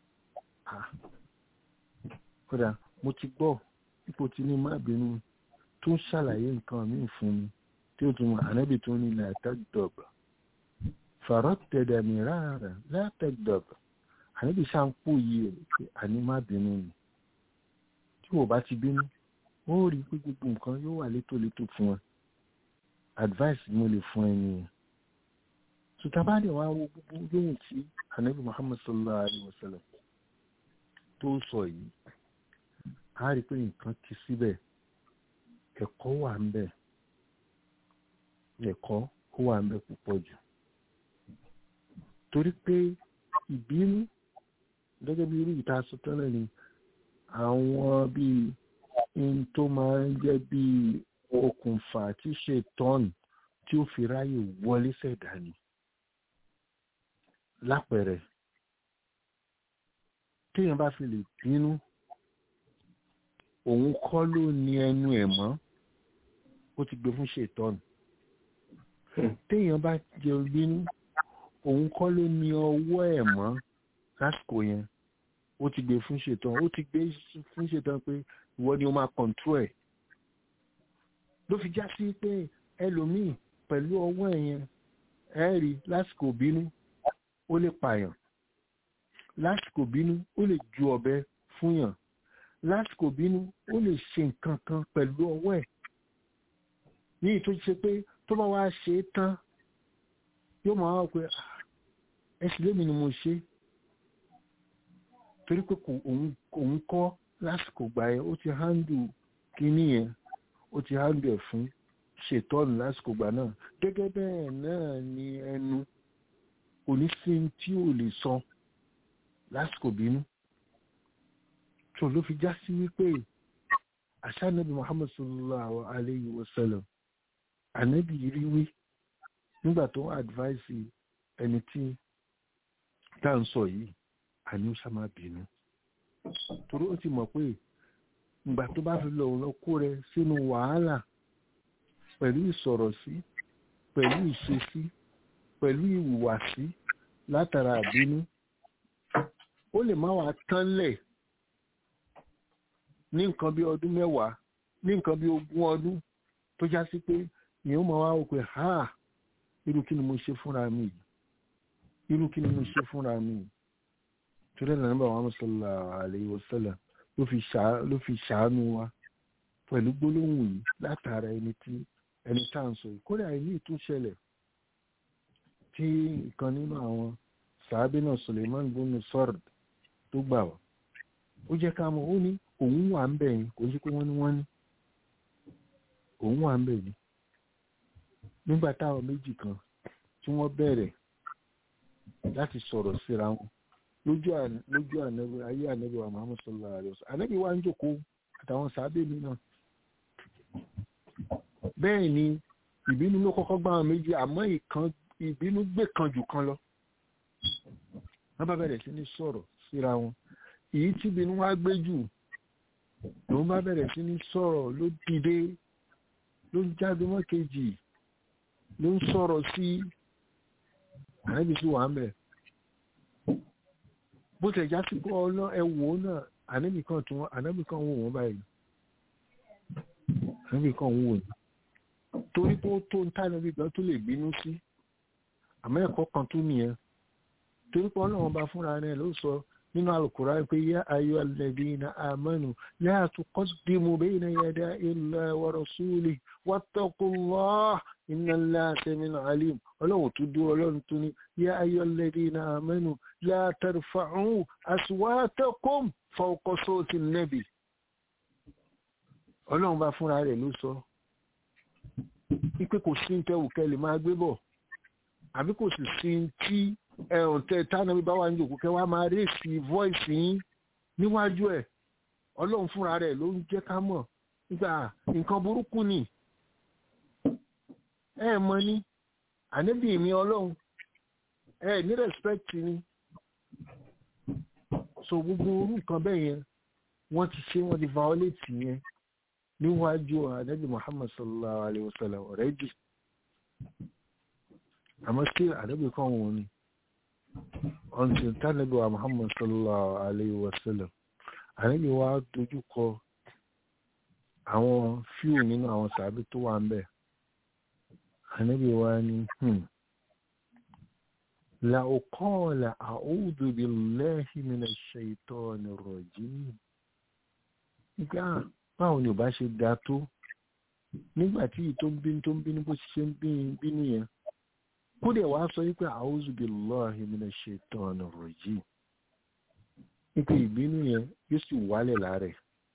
kódà mo ti gbọ́ ipò tí ní má bínú tó ń ṣàlàyé nǹkan míì fún mi tí ó tún ànábì tó ní látàdàb fàrọ́tẹ̀dẹ̀ mìíràn látàdàb ànábì ṣàǹpò yìí ẹ̀ pé àní má bínú ni tí wò bá ti bínú ó rí pé gbogbo nǹkan yóò wà létòlétò fún ẹ advice mo lè fún ẹ nìyẹn sùtàbádẹ wa wo gbogbo yóò tí ànábì muhammad sallallahu alaihi wa sallam tó sọ yìí a rí pé nǹkan ti síbẹ̀ ẹ̀kọ́ wà ń bẹ̀ ẹ̀kọ́ ó wà ń bẹ̀ púpọ̀ jù torí pé ìbínú gẹ́gẹ́ bí irú ìta sọ tẹ́lẹ̀ ni àwọn bíi in tó máa ń jẹ́ bíi okùnfà tí ṣe tọ́ọ̀nù tí ó fi ráyè wọlé sẹ̀dá ni lápẹẹrẹ téèyàn bá fi lè bínú òun kọ́ ló ní ẹnu ẹ̀ mọ́ ó ti gbé fún ṣètọ́nù téèyàn bá jẹ bínú òun kọ́ ló ní ọwọ́ ẹ̀ mọ́ lásìkò yẹn ó ti gbé fún ṣètọ́nù ó ti gbé fún ṣètọ́nù pé ìwọ ni ó máa kọ̀ǹtró ẹ̀ ló fi já sí pé ẹlòmíì pẹ̀lú ọwọ́ ẹ̀ yẹn ẹ̀ rí lásìkò bínú ó lè pààyàn lásìkò bínú ó lè ju ọ̀bẹ fún yàn lásìkò bínú ó lè ṣe nǹkan kan pẹ̀lú ọwọ́ ẹ̀ ní ìtò ṣe pé tó bá wá ṣe é tán yóò máa wá pé ẹsìn lémi ni mo ṣe torí pé òun kọ́ lásìkò gbà yẹn ó ti hándù kíní yẹn ó ti hándù ẹ̀ fún ṣètọ́nù lásìkò gbà náà gẹ́gẹ́ bẹ́ẹ̀ náà ni ẹnu onísìn tí ò lè sọ lásìkò bínú tó ló fi já sí wípé àṣà nàbì muhammad sallallahu alayhi wa sallam ànábì rí wí nígbà tó ń advice ẹni tí tá ń sọ yìí àní ó ṣàmà bínú torí ó ti mọ̀ pé ìgbà tó bá fi lọ lọ kó rẹ sínú wàhálà pẹ̀lú ìsọ̀rọ̀ sí pẹ̀lú ìṣesí pẹ̀lú ìhùwàsí látara àbínú ó lè má wàá tán lẹ̀ ní nǹkan bí ọdún mẹ́wàá ní nǹkan bí ogún ọdún tó já sí pé èèyàn máa wá wò pé ha irú kí ni mo ṣe fúnra mi yìí irú kí ni mo ṣe fúnra mi yìí torí ẹ̀nà nígbà wọn sallallahu alaihi wasallam ló fi ṣàánú wa pẹ̀lú gbólóhùn yìí látara ẹni tí ẹni tá à ń sọ yìí kódà ìní ìtúnṣẹlẹ̀ tí ìkan nínú àwọn sàábì náà Suleiman bunu Sard tó gbà wá ó jẹ́ ká mọ̀ ó ní òun wà ń bẹ̀ yín kò sí pé wọ́n ní wọ́n ní òun wà ń bẹ̀ yín nígbà táwọn méjì kan tí wọ́n bẹ̀rẹ̀ láti sọ̀rọ̀ síra wọn lójú lójú ànábì ayé ànábì wa Muhammad sallallahu alaihi wasallam ànábì wa ń jókòó àtàwọn sàábì mi náà bẹ́ẹ̀ ni ìbínú ló kọ́kọ́ gbá àwọn méjì àmọ́ ìkan ìbínú gbé kan jù kan lọ wọ́n bá bẹ̀rẹ̀ sí ní sọ̀rọ̀ síra wọn èyí tí ìbínú wá gbé jù lòun bá bẹ̀rẹ̀ sí ní sọ̀rọ̀ ló dìde ló ń jáde mọ́ kejì ló ń sọ̀rọ̀ sí ànábì sí wàá mẹ́ bó tẹ̀ já sí pé ọlọ́ ẹ̀wò náà ànábì kan tún ànábì kan wò wọ́n báyìí ànábì kan wò ní torí pé ó tó ń tá ànábì kan tó lè bínú sí àmọ́ ẹ̀kọ́ kan tó nìyẹn torí pé ọlọ́run bá fúnra rẹ̀ ló sọ nínú alukura pé yá ayọ́ alladhina amanu la tuqaddimu bayna yaday illahi wa rasulih wattaqullah inna Allaha sami'un alim ọlọ́run tó dúró ọlọ́run tó ní yá ayọ́ alladhina amanu la tarfa'u aswatakum fawqa sawti an-nabi ọlọ́run bá fúnra rẹ̀ ló sọ wípé kò sí ń tẹ́wù kẹ́ lè máa gbé bọ̀ àbí kò sì sí tí ẹ̀hùn tẹ tánàbí bá wà ní òkú kẹ́ wá máa rèsì voice yín níwájú ẹ̀ ọlọ́run fúnra rẹ̀ ló ń jẹ́ ká mọ̀ nígbà nǹkan burúkú ni ẹ mọ ní ànábì mi ọlọ́run ẹ ní respect ni so gbogbo orú nǹkan bẹ́ẹ̀ yẹn wọ́n ti ṣe wọ́n ti violate yẹn níwájú ànábì muhammad sallallahu alayhi wa sallam already àmọ́ sí ànábì kan wọn ni until tánàbí wa muhammad sallallahu alayhi wa sallam ànábì wa dojú kọ àwọn fíù nínú àwọn sàbí tó wà ń bẹ̀ ànábì wa ni la uqala a'udhu billahi minash shaitani rajim nígbà báwo ni ò bá ṣe dáa tó nígbà tí ìtò ń bínú tó ń bínú bó ṣe ń bínú yẹn kódẹ̀ wàá sọ wípé a'udhu billahi minash shaitani rajim wípé ìbínú yẹn yóò sì wálẹ̀ láàrẹ̀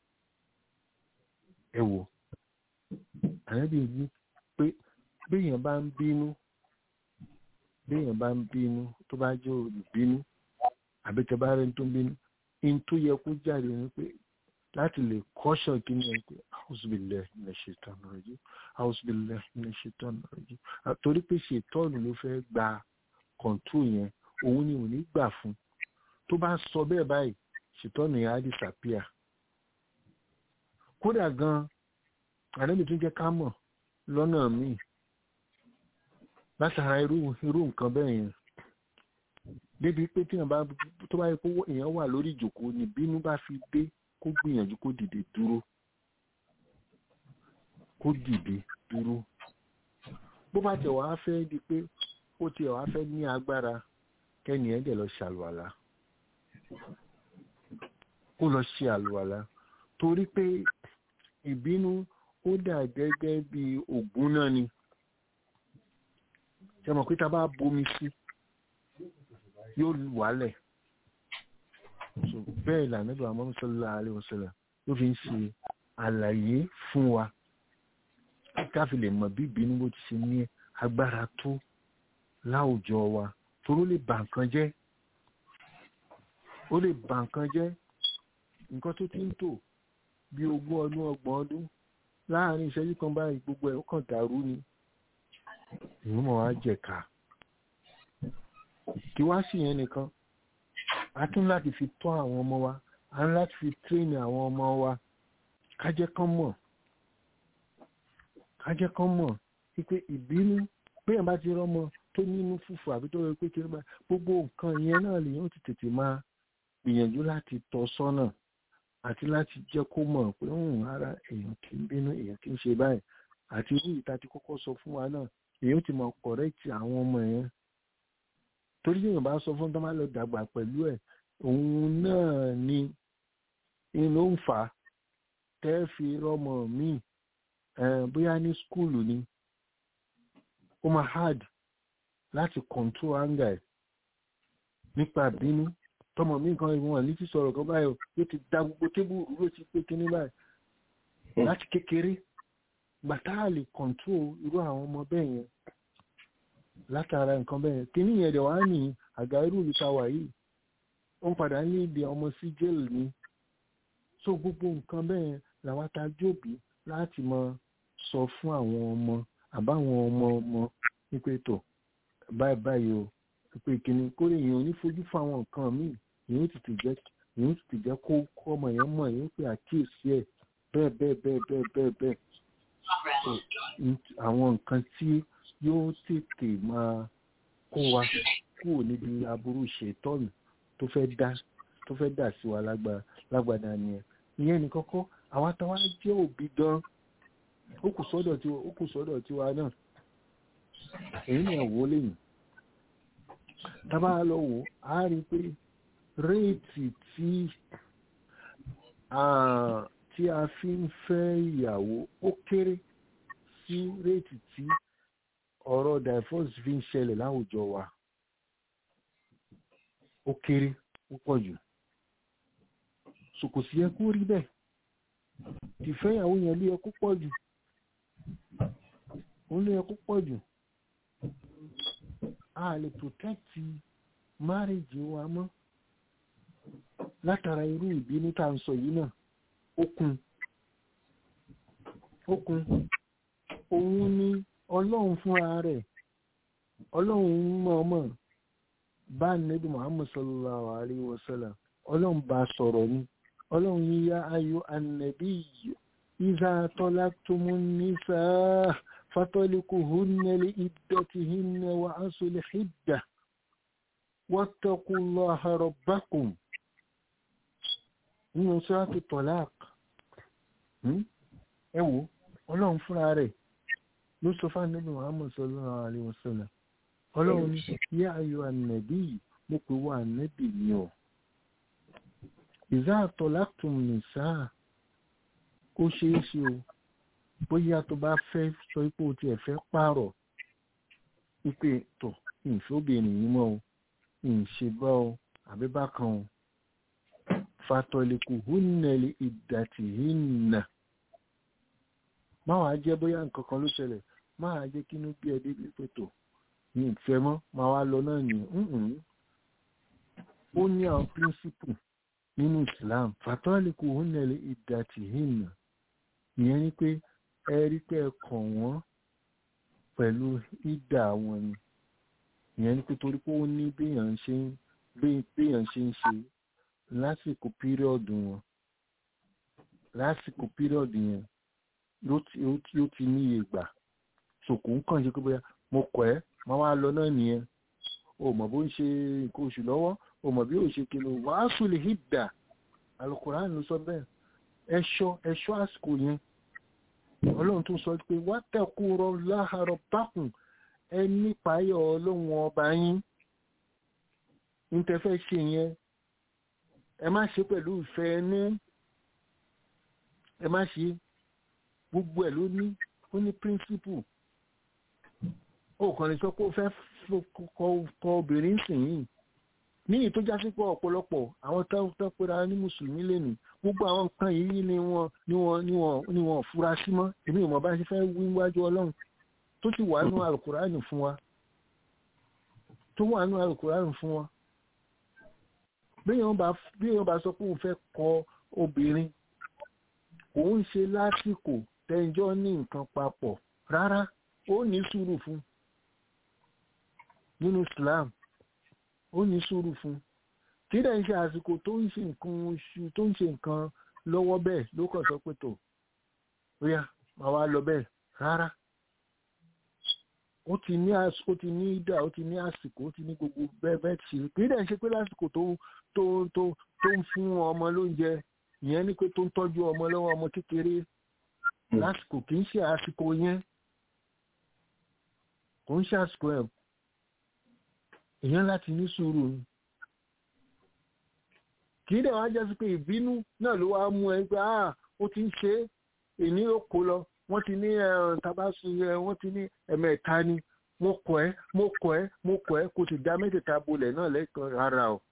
ẹ wò ànábì ní pé béèyàn bá ń bínú béèyàn bá ń bínú tó bá jẹ́ olùbínú àbí tẹ bá rẹ̀ tó ń bínú in tó yẹ kó jáde ni pé láti lè kọ́ṣọ̀ kí ni ẹ pé àwùsùbìlẹ̀ ní ṣètọ́nù rẹ̀ jù àwùsùbìlẹ̀ ní ṣètọ́nù rẹ̀ jù torí pé ṣètọ́nù ló fẹ́ gba kọ̀ǹtù yẹn òun ni ò ní gbà fún tó bá sọ bẹ́ẹ̀ báyìí ṣètọ́nù yẹn á disappear kódà gan ànábì tún jẹ́ ká mọ̀ lọ́nà míì látara irú irú nǹkan bẹ́ẹ̀ yẹn débi pé tí èèyàn bá tó bá yẹ kó èèyàn wà lórí ìjòkó ni bínú bá fi dé kó gbìyànjú kó dìde dúró kó dìde dúró bó bá tẹ̀ wá fẹ́ di pé ó tiẹ̀ wá fẹ́ ní agbára kẹ́ni ẹ̀ dẹ̀ lọ ṣàlùwàlà kó lọ ṣe àlùwàlà torí pé ìbínú ó dà gẹ́gẹ́ bí ògùn náà ni ṣe mọ̀ pé ta bá bomi sí yóò wálẹ̀ so bẹ́ẹ̀ là nígbà Muhammad sallallahu alaihi wasallam ló fi ń ṣe àlàyé fún wa káfí lè mọ̀ bí ìbínú bó ti ṣe ní agbára tó láwùjọ wa toró lè bà nǹkan jẹ́ ó lè bà nǹkan jẹ́ nǹkan tó ti ń tò bí ogún ọdún ọgbọ̀n ọdún láàrin ìṣẹ́jú kan báyìí gbogbo ẹ̀ ó kàn dàrú ni ìlú mọ̀ wá jẹ̀ka kí wá sí yẹn nìkan a tún láti fi tọ́ àwọn ọmọ wa a ń láti fi tírèèni àwọn ọmọ wa kájẹ́ kán mọ̀ kájẹ́ kán mọ̀ wípé ìbínú péyàn bá ti rọ́mọ tó nínú fùfù àbí tó rẹ pé kí ló bá gbogbo nǹkan ìyẹn náà lèyàn ti tètè máa gbìyànjú láti tọ́ sọ́nà àti láti jẹ́ kó mọ̀ pé ń ara èèyàn kì í bínú èèyàn kì í ṣe báyìí àti irú ìta ti kọ́kọ́ sọ fún wa náà èèyàn ti mọ̀ kọ̀rẹ́tì àwọn ọmọ yẹn torí èèyàn bá sọ fún tó máa lọ dàgbà pẹ̀lú ẹ̀ òun náà ni ló ń fà á tẹ́ fi rọ́mọ míì bóyá ní skúlù ni ó máa hard láti control anger ẹ̀ nípa bínú tọmọ mi kan ìwọ̀n ní ti sọ̀rọ̀ kan báyìí yóò ti da gbogbo tébù ló ti pé kíní báyìí láti kékeré gbàtà lè control irú àwọn ọmọ bẹ́ẹ̀ yẹn látara nǹkan bẹ́ẹ̀ kíní yẹn dẹ̀ wá ní àga irú ìta wà yìí ó ń padà ní ibi ọmọ sí jail ni so gbogbo nǹkan bẹ́ẹ̀ làwọn ta jóòbí láti mọ sọ fún àwọn ọmọ àbáwọn ọmọ ọmọ wípé tó báyìí báyìí o pé kíní kórè èèyàn ò ní fojú fún àwọn nǹkan míì èèyàn tètè jẹ́ èèyàn tètè jẹ́ kó kó ọmọ yẹn mọ̀ èèyàn pé àkíyèsí ẹ̀ bẹ́ẹ̀ bẹ́ẹ̀ bẹ́ẹ̀ bẹ́ẹ̀ bẹ́ẹ̀ bẹ́ẹ̀ àwọn nǹkan tí yóò tètè máa kó wa kúrò níbi aburú ṣètọ́nù tó fẹ́ dá tó fẹ́ dà sí wa lágbàdá nìyẹn ìyẹn ní kọ́kọ́ àwọn àtàwọn jẹ́ òbí gan ó kù sọ́dọ̀ tiwa ó kù sọ́dọ̀ tiwa náà èyí ni ẹ̀wọ́ lẹ́yìn tábà lọ wò á rí pé réètì tí tí a fi ń fẹ́ ìyàwó ó kéré sí réètì tí ọ̀rọ̀ divorce fi ń ṣẹlẹ̀ láwùjọ wa ó kéré púpọ̀ jù so kò sí yẹ kó rí bẹ́ẹ̀ ìfẹ́yàwó yẹn ló yẹ kó pọ̀ jù ó ló yẹ kó pọ̀ jù a lè protect marriage wa mọ́ látara irú ìbínú tá à ń sọ yìí náà ó kún okùn òun ni ọlọ́run fúnra rẹ̀ ọlọ́run mọ̀ọ́mọ̀ bá nẹ́bí muhammad sallallahu alayhi wa sallam ọlọ́run bá sọ̀rọ̀ ni ọlọ́run yíyá ayò annabi iza tọ́láktùmù nísà fatọ́líkù húnnẹ́lì ìdọ̀tí hínẹ́ wa asùlẹ̀ hìdà wattaqullaha rabbakum nínú sọ́ràtù tọ́lák ẹ wò ọlọ́run fúnra rẹ̀ ló sọ fún ànábì muhammad sallallahu alayhi wa sallam ọlọ́run ní yá ayọ̀ ànàbí yìí mo pè wá ànàbì ni ọ̀ ìzá àtọ̀láktùm nìsáà ó ṣeé ṣe o bóyá tó bá fẹ́ sọ pé o tiẹ̀ fẹ́ pààrọ̀ wípé tọ̀ ìfẹ́ obìnrin yìí mọ́ o ìṣe bá o àbí bákan o fatọ̀lẹ̀kù húnnẹ̀lì ìdàtì hìnnà máa wá jẹ́ bóyá nǹkan kan ló ṣẹlẹ̀ máa jẹ́ kínú bí ẹ débi pé tò ní ìfẹ́ mọ́ máa wá lọ náà ní ó ní àwọn píríncípù nínú Islam fatọ́lẹ̀kù húnnẹ̀lì ìdàtì hìnnà ìyẹn ni pé ẹ rí pé ẹ kàn wọ́n pẹ̀lú ìdà wọn ni ìyẹn ni pé torí pé ó ní béèyàn ṣe ń béèyàn ṣe ń ṣe lásìkò pírọ̀dù wọn lásìkò pírọ̀dù yẹn yóò ti ní iye gbà sòkò ń kàn ṣe pé bóyá mo kọ̀ ẹ́ máa wá lọ náà nìyẹn o mọ̀ bó ń ṣe nǹkan oṣù lọ́wọ́ o mọ̀ bí ó ṣe kí ló wàásù lè hídà alukóran ló sọ bẹ́ẹ̀ ẹ̀ṣọ́ ẹ̀ṣọ́ àsìkò yẹn ọlọ́run tó sọ pé wá tẹ̀kú rọ láhàrọ̀ bákùn ẹ nípa ayọ̀ ọlọ́run ọba yín ní tẹ́fẹ́ ṣe yẹn ẹ má ṣe pẹ̀lú ìfẹ́ ẹnu ẹ má ṣe gbogbo ẹ̀ ló ní ó ní píríncípù ó kàn lè sọ pé ó fẹ́ kọ obìnrin sìn yìí ní ìyí tó já sí pé ọ̀pọ̀lọpọ̀ àwọn tó pera ní mùsùlùmí lẹ́nu gbogbo àwọn nǹkan yìí ni wọ́n ni wọ́n ni wọ́n ni wọ́n fura sí mọ́ èmi ò mọ̀ bá ṣe fẹ́ wí wájú ọlọ́run tó sì wà nínú alukùránì fún wa tó wà nínú alukùránì fún wa béèyàn bá béèyàn bá sọ pé òun fẹ́ kọ obìnrin òun ṣe lásìkò tẹ́jọ́ ní nǹkan papọ̀ rárá ó ní sùúrù fún nínú Islam ó ní sùúrù fún kí dẹ̀ ń ṣe àsìkò tó ń ṣe nǹkan oṣù tó ń ṣe nǹkan lọ́wọ́ bẹ́ẹ̀ ló kàn sọ pé tó ríà máa wá lọ bẹ́ẹ̀ rárá ó ti ní ó ti ní ìdá ó ti ní àsìkò ó ti ní gbogbo bẹ́ẹ̀ bẹ́ẹ̀ ti ṣe kí dẹ̀ ń ṣe pé lásìkò tó tó tó tó ń fún ọmọ lóúnjẹ ìyẹn ni pé tó ń tọ́jú ọmọ lọ́wọ́ ọmọ kékeré lásìkò kì í ṣe àsìkò yẹn kò ń ṣe àsìkò ẹ̀ èèyàn láti ní sùúrù ni kì í dẹ̀ wá jẹ́ sí pé ìbínú náà ló wá mú ẹ pé ah ó ti ń ṣe é èní ó kó lọ wọ́n ti ní tabasu wọ́n ti ní ẹ̀mẹ̀ta ni mo kọ̀ ẹ́ mo kọ̀ ẹ́ mo kọ̀ ẹ́ kò sì dá mẹ́tẹ̀ẹ̀ta bolẹ̀ náà lẹ́kọ̀ọ́ rárá o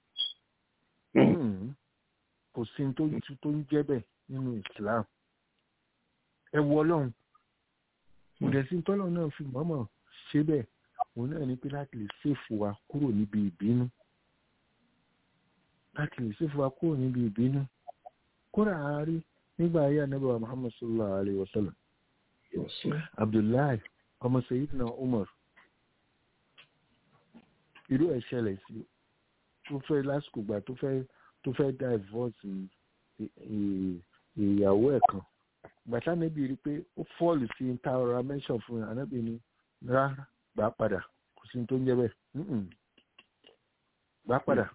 kò sí tó tó ń jẹ́ bẹ́ẹ̀ nínú Islam ẹ wọ ọlọ́run kò dẹ̀ sí tọ́lọ́ náà fi mọ́mọ́ ṣe bẹ́ẹ̀ òun náà ní pé láti lè ṣèfù wa kúrò níbi ìbínú láti lè ṣèfù wa kúrò níbi ìbínú kóra àárí nígbà ayé anábàá Muhammad sallallahu alayhi wa sallam Abdullahi ọmọ Sayyidina Umar irú ẹ̀ ṣẹlẹ̀ sí tó fẹ́ lásìkò gbà tó fẹ́ tó fẹ́ divorce ìyàwó ẹ̀ kan gbàtà níbi rí pé ó fọ́ọ̀lù sí ta ọ̀rọ̀ mention fún un ànábì ni rárá gbà padà kò sí tó ń jẹ́ bẹ́ẹ̀ gbà padà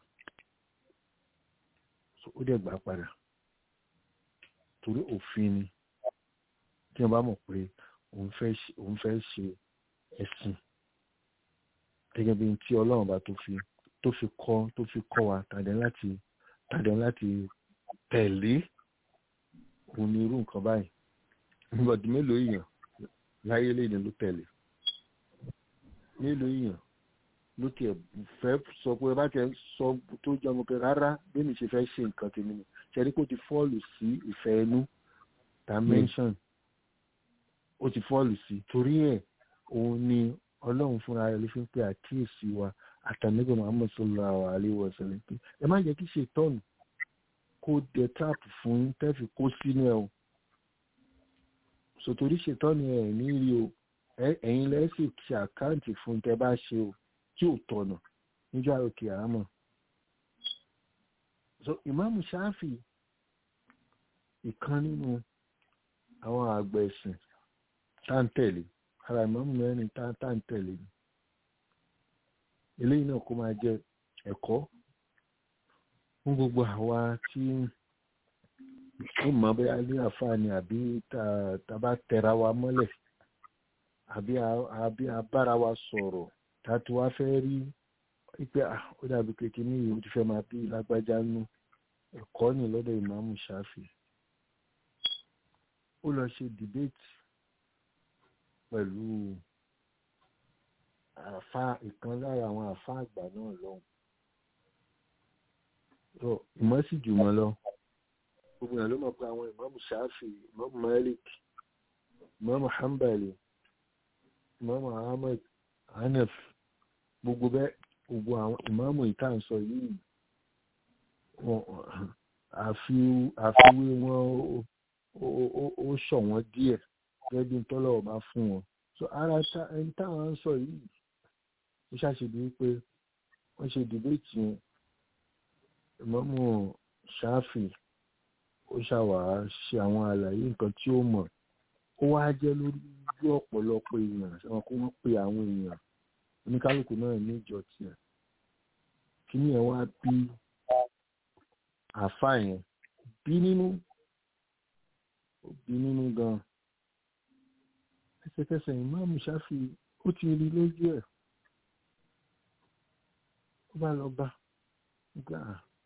ó dẹ̀ gbà padà torí òfin ni tí wọ́n bá mọ̀ pé òun fẹ́ ṣe ẹ̀sìn gẹ́gẹ́ bí tí ọlọ́run bá tó fi tó fi kọ́ tó fi kọ́ wa tàdé láti tàdé láti tẹ̀lé òun ní irú nǹkan báyìí nígbàdí mélòó èèyàn láyé lẹ́yìn ló tẹ̀lé mélòó èèyàn ló tiẹ̀ fẹ́ sọ pé bá tiẹ̀ sọ tó jẹ́ ọmọ pé rárá bí mi ṣe fẹ́ ṣe nǹkan tèmi ni ṣẹ́ni kó ti fọ́ọ̀lù sí ìfẹ́ inú dimension ó ti fọ́ọ̀lù sí torí ẹ̀ òun ni ọlọ́run fúnra rẹ̀ ló fi ń pè àkíyèsí wa àtàlẹ́gbẹ̀ Muhammad sallallahu alaihi wa sallam pé ẹ má jẹ́ kí ṣètọ́nù kó dẹ táàpù fún tẹ́fì kó sínú ẹ̀ o sòtòrí ṣètọ́ ni ẹ̀ ní rí o ẹ̀yin lẹ́sì ṣe àkáǹtì fún tẹ bá ṣe o tí ò tọ̀nà níjọ́ àròkè àmọ́ so ìmáàmù ṣáfì ìkan nínú àwọn àgbà ẹ̀sìn táǹtẹ̀lé ara ìmáàmù mẹ́rin táǹtẹ̀lé ni eléyìí náà kó máa jẹ ẹ̀kọ́ fún gbogbo àwa tí ó mọ̀ bóyá ní àǹfààní àbí tá bá tẹra wa mọ́lẹ̀ àbí àbí abára wa sọ̀rọ̀ tá a ti wá fẹ́ rí pé ó dàbí kékeré ní ìlú ti fẹ́ máa bí lágbájá nú ẹ̀kọ́ ní lọ́dọ̀ ìmáàmù ṣáfì ó lọ ṣe dìbéètì pẹ̀lú àfa ìkan lára àwọn àfa àgbà náà lọ́hùn tó ìmọ̀ sì jù wọ́n lọ gbogbo èèyàn ló mọ̀ pé àwọn ìmáàmù ṣáfì ìmáàmù malik ìmáàmù hanbali ìmáàmù ahmed hanef gbogbo bẹ́ẹ̀ gbogbo àwọn ìmáàmù ìtànsọ yìí àfiwé wọn ó ṣọ̀wọ́n díẹ̀ gẹ́gẹ́ bí tọ́lọ́wọ́ bá fún wọn so ara ẹni táwọn ń sọ yìí ó ṣàṣèdí wípé wọ́n ṣe dìbéètì yẹn ìmáàmù ṣáfì ó ṣàwàá ṣe àwọn àlàyé nǹkan tí ó mọ̀ ó wá jẹ́ lórí ọ̀pọ̀lọpọ̀ èèyàn ṣẹ́wọ̀n kó wọ́n pe àwọn èèyàn oníkálukú náà ní ìjọ tiẹ̀ kíní ẹ̀ wá bí àáfà yẹn bí nínú bí nínú gan ẹsẹ̀kẹsẹ̀ ìmáàmù ṣáfì ó ti rí lójú ẹ̀ ó bá lọ bá gbà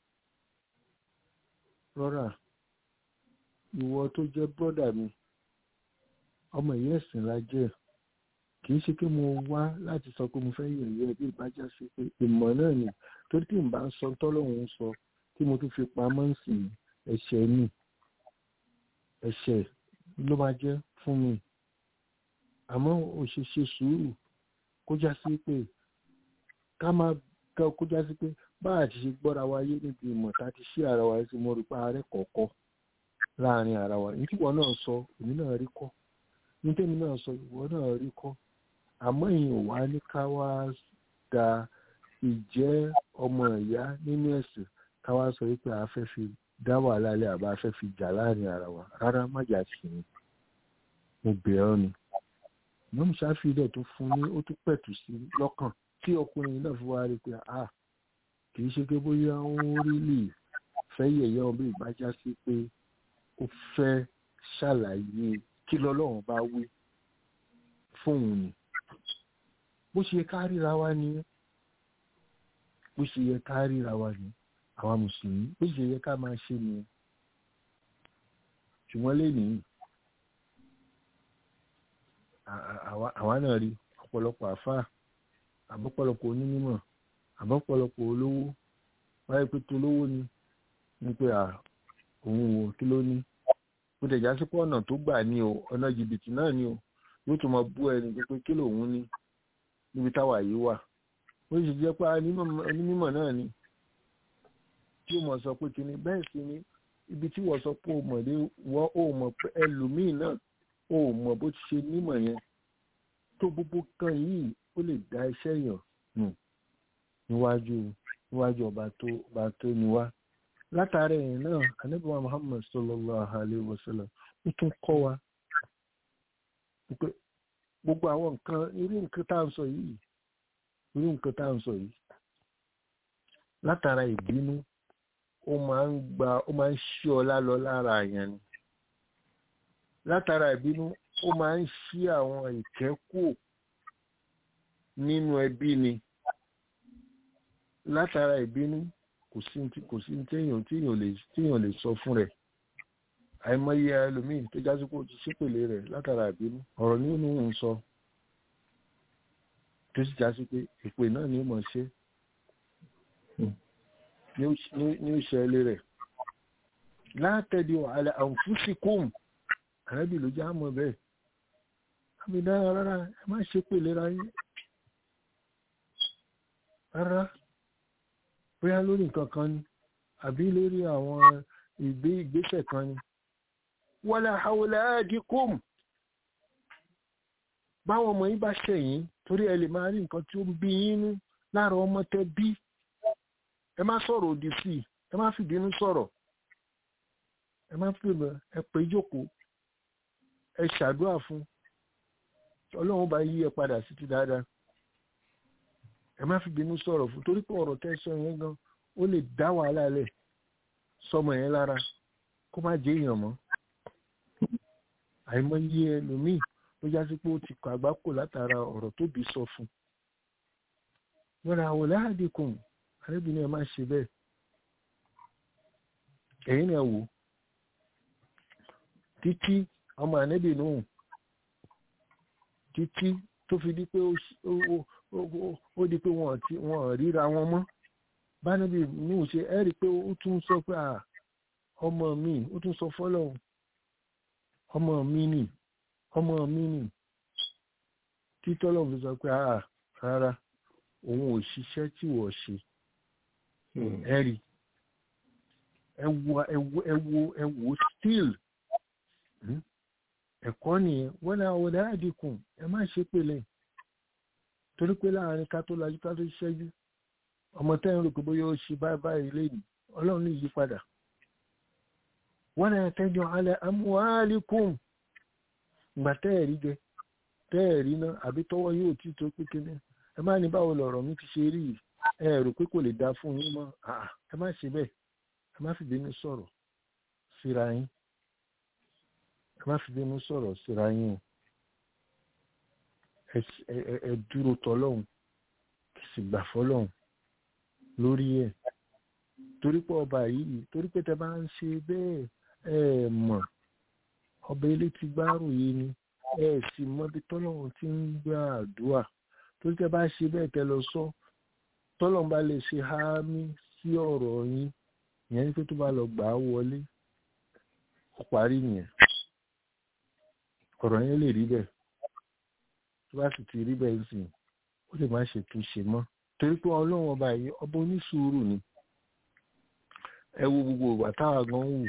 rọra ìwọ tó jẹ́ bọ́dà mi ọmọ ìyá ẹ̀sìn la jẹ́ kì í ṣe pé mo wá láti sọ pé mo fẹ́ yẹ̀yẹ́ bí ìbájá sí pé ìmọ̀ náà ni torí tí n bá sọ tọ́lọ́hún sọ tí mo tún fi pamọ́ sí ẹ̀ṣẹ̀ ni ẹ̀ṣẹ̀ ló máa jẹ́ fún mi àmọ́ òṣìṣẹ́ sùúrù kó já sí pé ká máa kó já sí pé bá a ti ṣe gbọ́ra wa yé níbi ìmọ̀ tá a ti ṣí ara wa sí mo rí pa ààrẹ kọ̀ọ̀kọ́ láàrin ara wa ní tí ìwọ náà sọ èmi náà rí kọ́ ní tèmi náà sọ ìwọ náà rí kọ́ àmọ́ ìyẹn ò wá ní ká wá da ìjẹ́ ọmọ ìyá nínú ẹ̀sìn ká wá sọ wípé a fẹ́ fi dá wàhálà lẹ́ àbá a fẹ́ fi jà láàrin ara wa rárá má jà sí ni mo bẹ̀ ọ́ ni mọ́mú ṣáfìdẹ̀ tó fún ní ó tún pẹ̀tù sí lọ́kàn tí ọkùnrin náà fi wá rí pé a kì í ṣe pé bóyá ó rí lè fẹ́ yẹ̀yẹ́ ọmọ ìbájá sí pé ó fẹ́ ṣàlàyé kí lọ́lọ́run bá wí fóun ni bó ṣe yẹ ká ríra wa ni bó ṣe yẹ ká ríra wa ni àwa mùsùlùmí bó ṣe yẹ ká máa ṣe ni ṣùgbọ́n lénìí àwa náà rí ọ̀pọ̀lọpọ̀ àfáà àbọ̀pọ̀lọpọ̀ onímọ̀ àbọ̀pọ̀lọpọ̀ olówó wáyé pé tó lówó ni ní pé òun wò kí ló ní bó tẹ̀já sí pé ọ̀nà tó gbà ní o ọ̀nà jìbìtì náà ni o yóò tún máa bú ẹni pé kí lòun ní níbi táwa yìí wà ó sì jẹ́ pé onímọ̀ náà ni tí ó mọ̀ sọ pé kíni bẹ́ẹ̀ sì ni ibi tí wọ́n sọ pé o mọ̀ dé wọ́n ò mọ̀ pé ẹlòmíì náà ò mọ̀ bó ti ṣe nímọ̀ yẹn tó gbogbo kan yìí ó lè dá iṣẹ́ yàn nù níwájú níwájú ọba tó ọba tó ní wá látàrí ẹ̀yìn náà anábìwá muhammad sallallahu alayhi wa sallam ó tún kọ́ wa pé gbogbo àwọn nǹkan irú nǹkan tá à ń sọ yìí irú nǹkan tá à ń sọ yìí látara ìbínú ó máa ń gba ó máa ń ṣí ọlá lọ lára àyàn ni látara ìbínú ó máa ń ṣí àwọn ìkẹ́kù nínú ẹbí ni látara ìbínú kò sí kò sí téèyàn téèyàn lè téèyàn lè sọ fún rẹ̀ àìmọye ẹlòmíì tó jásí pé ó ti ṣépèlé rẹ̀ látara ìbínú ọ̀rọ̀ ní òun ń sọ tó sì jásí pé ìpè náà ni ó mọ̀ ṣe ní ìṣẹ̀lẹ̀ rẹ̀ látẹ̀dí wàhálà àǹfùsìkùm àrẹ́bì ló já mọ̀ bẹ́ẹ̀ àmì dára rárá ẹ má ṣe pè lera yín rárá bóyá lórí nǹkan kan ni àbí lórí àwọn ìgbé ìgbésẹ̀ kan ni wala hawla adikum báwọn ọmọ yín bá ṣẹ̀yìn torí ẹ lè máa rí nǹkan tí ó ń bí yín nú lára ọmọ tẹ bí ẹ má sọ̀rọ̀ òdì sí i ẹ má fìbínú sọ̀rọ̀ ẹ má fi ẹ pé jókòó ẹ ṣàdúrà fún ọlọ́run bá yí ẹ padà sí ti dáadáa ẹ má fìbínú sọ̀rọ̀ fún torí pé ọ̀rọ̀ tẹ́ sọ yẹn gan ó lè dá wàhálà lẹ̀ sọmọ yẹn lára kó má jẹ́ èèyàn mọ́ àìmọye ẹlòmíì ló já sí pé ó ti kọ àgbákò látara ọ̀rọ̀ tóbi sọ fún wọn ra àwọn láàdínkùn arábìnrin ẹ má ṣe bẹ́ẹ̀ ẹ̀yin náà wò títí ọmọ ànẹ́bì nùhùn títí tó fi di pé ó di pé wọ́n ríra wọn mọ́ bánẹ́bì nùhùn ṣe ẹ́ rí i pé ó tún sọ pé ọmọ mi ó tún sọ fọ́lọ́hún ọmọ mi nì ọmọ mi nì títọ́lọ́ fi sọ pé rárá òun ò ṣiṣẹ́ tí wọ́n ṣe ẹ rí ẹ wo ẹ wo ẹ wo ẹ wo still ẹ̀kọ́ nìyẹn wọ́n náà wọ́n dáa dínkù ẹ má ṣe pèlè torí pé láàrin ká tó lajú ká tó ṣẹ́jú ọmọ tẹ́ ń rò pé bóyá ó ṣe báyìí báyìí lẹ́yìn ọlọ́run ní ìyípadà wọ́n náà tẹ́jọ́ alẹ́ amúhálíkùn ìgbà tẹ́ẹ̀rí jẹ tẹ́ẹ̀rí náà àbí tọ́wọ́ yóò tí tó pé kíní ẹ má ní báwo lọ̀rọ̀ mi ti ṣe rí ẹ rò pé kò lè dá fún yín mọ́ ẹ má ṣe bẹ́ẹ̀ ẹ má fi bínú sọ̀rọ̀ síra yín ẹ má fi bínú sọ̀rọ̀ síra yín o ẹ dúró tọ́lọ́hún kì sì gbà fọ́lọ́hún lórí ẹ̀ torí pé ọba yìí torí pé tẹ bá ń ṣe bẹ́ẹ̀ ẹ mọ̀ ọba ilé ti gbárù yìí ni ẹ sì mọ bí tọ́lọ́hún ti ń gbà àdúrà torí tẹ bá ṣe bẹ́ẹ̀ tẹ lọ sọ tọ́lọ́hún bá lè ṣe háámí sí ọ̀rọ̀ yín ìyẹn ní pé tó bá lọ gbà á wọlé ó parí nìyẹn ọ̀rọ̀ yẹn lè rí bẹ́ẹ̀ tó bá sì ti rí bẹ́ẹ̀ sí ó lè má ṣe túnṣe mọ́ torí pé ọlọ́run ọba yìí ọba onísùúrù ni ẹ wo gbogbo ìwà táwa gan wù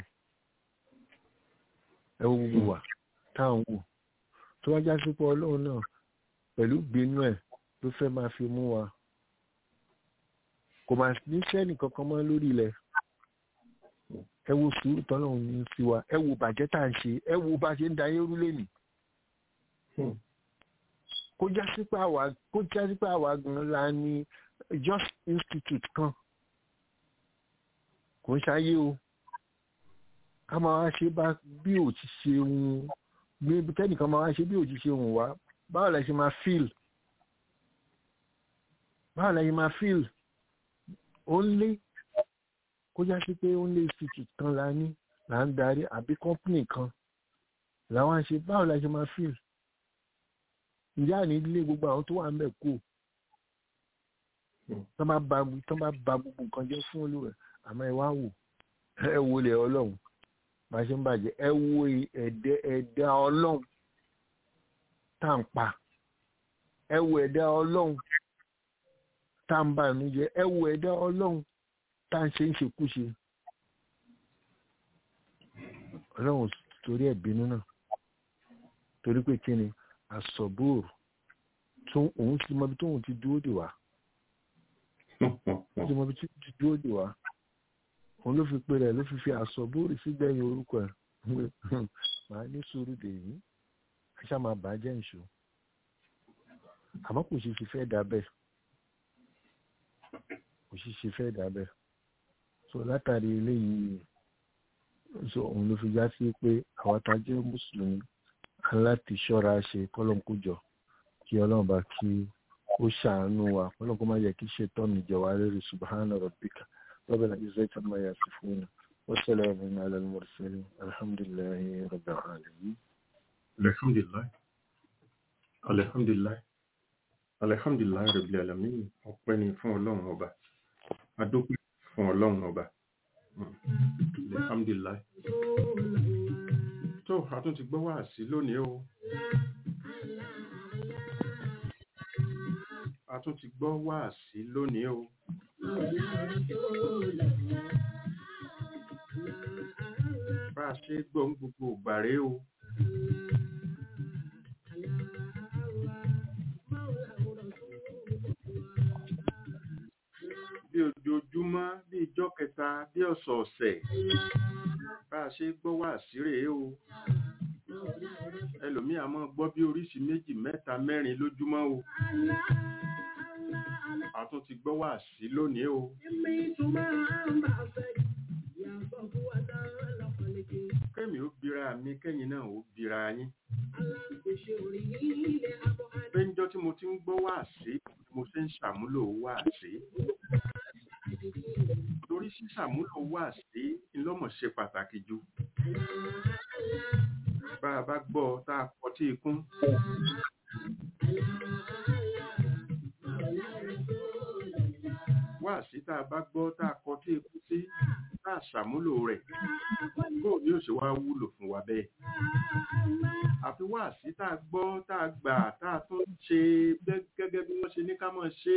ẹ wo gbogbo ìwà táwa wù tó wá já sí pé ọlọ́run náà pẹ̀lú gbinú ẹ̀ ló fẹ́ máa fi mú wa kò máa ní sẹ́nì kankan mọ́ lórí ilẹ̀ ẹ wo sùúrù tọ́lọ́run ní sí wa ẹ wo bàjẹ́ tá à ń ṣe ẹ wo bá ṣe ń da eérú lẹ́nìí kó já sí pé àwa kó já sí pé àwa gan la ní just institute kan kò ń ṣayé o ká máa wá ṣe bá bí ò ti ṣe ohun bí tẹ́nìkan máa wá ṣe bí ò ti ṣe ohun wá báwo la ṣe máa feel báwo la ṣe máa feel ó ń lé kó já sí pé ó ń lé institute kan la ní là ń darí àbí company kan làwọn ṣe báwo la ṣe máa feel ìyá ní ilé gbogbo àwọn tó wà ń bẹ̀ kú tán bá ba tán bá ba gbogbo nǹkan jẹ́ fún olúwẹ̀ àmọ́ ẹ wá wò ẹ wo lè ọlọ́run bá ṣe ń bàjẹ́ ẹ wo ẹ̀dẹ́ ẹ̀dá ọlọ́run tá à ń pa ẹ wo ẹ̀dá ọlọ́run tá à ń bà nú jẹ́ ẹ wo ẹ̀dá ọlọ́run tá à ń ṣe ń ṣekúṣe ọlọ́run torí ẹ̀ bínú náà torí pé kí ni asọ̀bóòrù tó òun ti mọbi tóun ti dúró dè wá ó ti mọbi tí ti dúró dè wá òun ló fi pe rẹ̀ ló fi fi asọ̀bóòrù sígbẹ̀yìn orúkọ ẹ̀ màá ní sùúrù dè yín ẹ̀ṣá máa bàjẹ́ ìṣó àmọ́ kò sì fi fẹ́ dà bẹ́ẹ̀ kò sì ṣe fẹ́ dà bẹ́ẹ̀ so látàrí eléyìí so òun ló fi já sí pé àwọn tá a jẹ́ mùsùlùmí láti ṣọ́ra ṣe kọ́lọ́n kó jọ kí ọlọ́run bá kí ó ṣàánú wa kọ́lọ́n kó má yẹ kí ṣe tọ́nu jẹ wá lórí subhana rabbika rabbil izzati amma yasifuna wa salamun ala al-mursalin alhamdulillahi rabbil alamin. alhamdulilayi alhamdulilayi alhamdulilayi rabbil alamin ọpẹ́ ni fún ọlọ́run ọba adókè fún ọlọ́run ọba alhamdulilayi tó a tún ti gbọ́ wá sí lónìí o a tún ti gbọ́ wá sí lónìí o bá a ṣe gbọ́ ń gbogbo ìgbàre o mẹ́ta bí ọ̀sọ̀ọ̀sẹ̀ bá a ṣe gbọ́ wá síre o ẹlòmíì a máa gbọ́ bí oríṣi méjì mẹ́ta mẹ́rin lójúmọ́ o a tún ti gbọ́ wá sí lónìí o kẹ́mi ó bira mi kẹ́yìn náà ó bira yín péńjọ́ tí mo ti ń gbọ́ wá sí mo ṣe ń ṣàmúlò wá sí torí ṣíṣàmúlò wá sí ńlọ́mọ̀ ṣe pàtàkì jù bá a bá gbọ́ tá a kọ tí ikún wá sí tá a bá gbọ́ tá a kọ tí ikún sí tá a ṣàmúlò rẹ̀ bóò ni ó ṣe wá wúlò fún wa bẹ́ẹ̀ àfi wá sí tá a gbọ́ tá a gbà tá a tún ṣe bẹ́- gẹ́gẹ́ bí wọ́n ṣe ní ká mọ̀ ṣe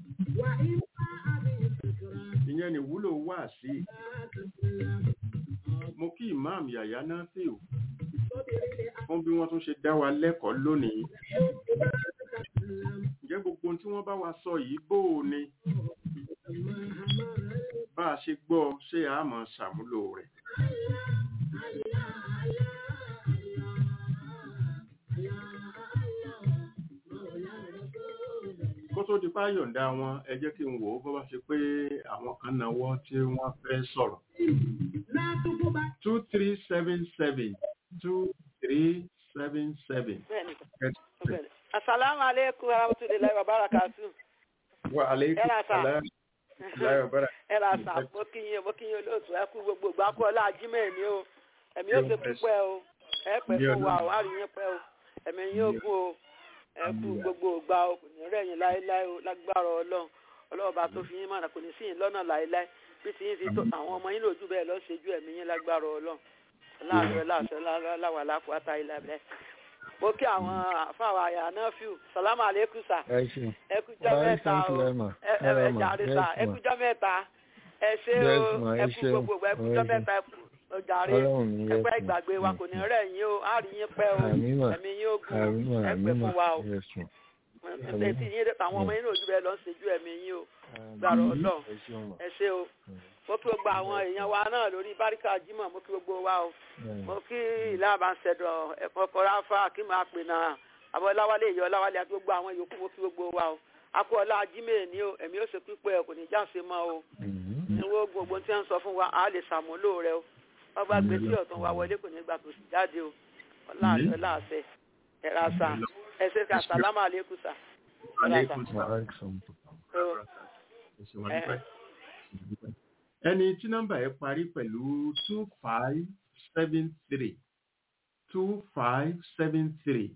ìyẹn ni wúlò wá sí mo kí imam yàyà náà sí o fún bí wọ́n tún ṣe dá wa lẹ́kọ̀ọ́ lónìí ǹjẹ́ gbogbo ohun tí wọ́n bá wa sọ yìí bó o ni bá a ṣe gbọ́ ṣé a mọ̀ ṣàmúlò rẹ̀ kó tó di páyọ̀ǹda wọn ẹ jẹ́ kí n wò ó bó bá ṣe pé àwọn kan náwó tí wọ́n fẹ́ sọ̀rọ̀ two three seven seven two three seven seven. Bẹ́ẹ̀ni, bẹ́ẹ̀ni. Asalaamu aleykum warahmatulahi wabarakatuh. wa aleykum Ẹ ra sà. salaam láyọ̀ wa barakatuh. Ẹ ra sà, mo kí yín, mo kí yín olóòtú, ẹ kú gbogbo ìgbà kú ọlá ajímẹ̀ ni o. Ẹ̀mí ó ṣe púpẹ́ o. Ẹ pẹ́ fún wa o, á rí yín pẹ́ o. Ẹ̀mí yín ó gún o. Ẹ kú gbogbo ìgbà o, kò ní rẹ̀ yín láéláé o, lágbára Ọlọ́run. Ọlọ́run bá tó fi yín mọ̀nà, kò ní sí yín lọ́nà láéláé. Bí ti yín ti tó, àwọn ọmọ yín lòjú bẹ́ẹ̀ lọ ṣe ju ẹ̀mí yín lágbára Ọlọ́run. Láàárọ̀ láàṣẹ láwà lápáta ilẹ̀ abẹ́. Mo kí àwọn àfáwà àyà náà fíù. Sàlámù àlékún sà ẹ ṣe ẹkújọ Bye, mẹ́ta thank you o very much. ẹ ẹ Ẹ ẹ ma, jàre yes, sà ma. ẹkújọ mẹ́ta ẹ ṣé Yes, o ma, ẹ ẹkú ṣé o. gbogbo ẹkújọ Yes, ma. mẹ́ta ẹkú ọjàre Ọlọ́run mi, yes, ẹpẹ ma. ìgbàgbé wa kò ní rẹ̀ yín o á rí yín pẹ́ o Àmín mà. ẹ̀mí yín ó gùn Àmín mà, ẹ àmín pẹ́ mà. fún wa o Yes, ma. ẹ ti yín àwọn ọmọ yín lòdù bẹ́ẹ̀ lọ ń ṣojú ẹ̀mí yín o gbàrọ Ọlọ́run Ẹ ṣeun mà. ẹ ṣé o mo kí gbogbo àwọn èèyàn wa náà lórí báríkà Jímọ̀ mo kí gbogbo wa o mo kí ìlà àbáṣẹdọ ẹ̀kọ́ kọráfà kí máa pè náà àbọ̀ láwálé ìyọ́ láwálé àti gbogbo àwọn yòókù mo kí gbogbo wa o akọ ọlá ajímẹ̀ ní o ẹ̀mí ó ṣe pípẹ́ kò ní jáǹṣe mọ́ o Mhm. níwó gbogbo tí wọ́n sọ fún wa a lè ṣàmúlò rẹ o wọ́n bá gbé sí ọ̀tún wa wọlé kò ní gbà tó sì jáde o ọlá àṣẹ láàṣẹ ẹ̀rọ àṣà ẹ̀ṣẹ̀ ká sàlámà àlékún sà ẹ̀rọ àṣà aleykum Wa salaam. alaikum. o Ẹ ṣé wa dúpẹ́. ẹni tí nọ́mbà ẹ parí pẹ̀lú two five seven three two five seven three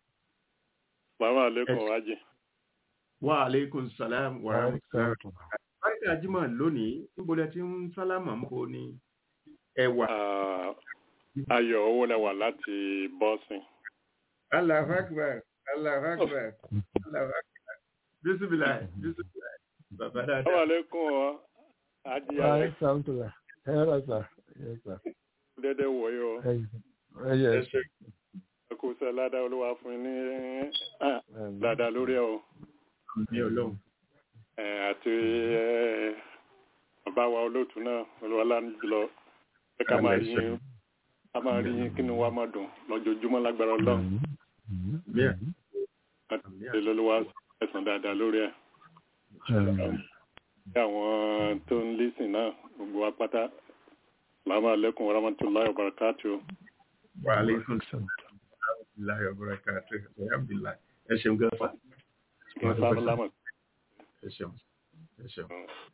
Bàbá àlékún Yes. wájì. wa aleykum salaam wa Wa rahmatulah. alaikum. báríkà jimá lónìí níbo lẹ ti ń sálámà ń bo ni ẹwà. Ah, Ayọ̀ owó lẹ́wà láti Bọ́sìn. Allahu akbar Allahu akbar Allahu akbar bisimilayi bisimilayi bàbá Bàbá dáadáa. àlékún ọ, Adi Wa Alex alaikum. Ẹ rà sà. Yes, sir. dédé wòye o. Ẹ ẹ yẹ ẹ ṣé Ẹ kú sẹ́ ládàá olúwa fún yín ní ah, Àmín. dáadáa lórí ẹ̀ o. ní ọlọ́run. Eh, Àti eh, bàbá wa olóòtú náà olúwa lánàá jùlọ. Ẹ ká máa rí yín ká máa rí yín kí ni wàá máa dùn lọ́jọ́júmọ́ lágbára ọlọ́run. Mhm. Bíà. Àti olúwa ẹ̀sán dáadáa lórí ẹ̀. Àmín. Bí àwọn tó ń lísìn náà gbogbo wa pátá. Salamu alaikum wa rahmatullahi wa barakatuh. wa aleykum salaam wa barakatuh alhamdulilayi ẹ ṣeun gẹ́fà. Kí n sáré lámọ̀. ẹ ṣeun ẹ ṣeun.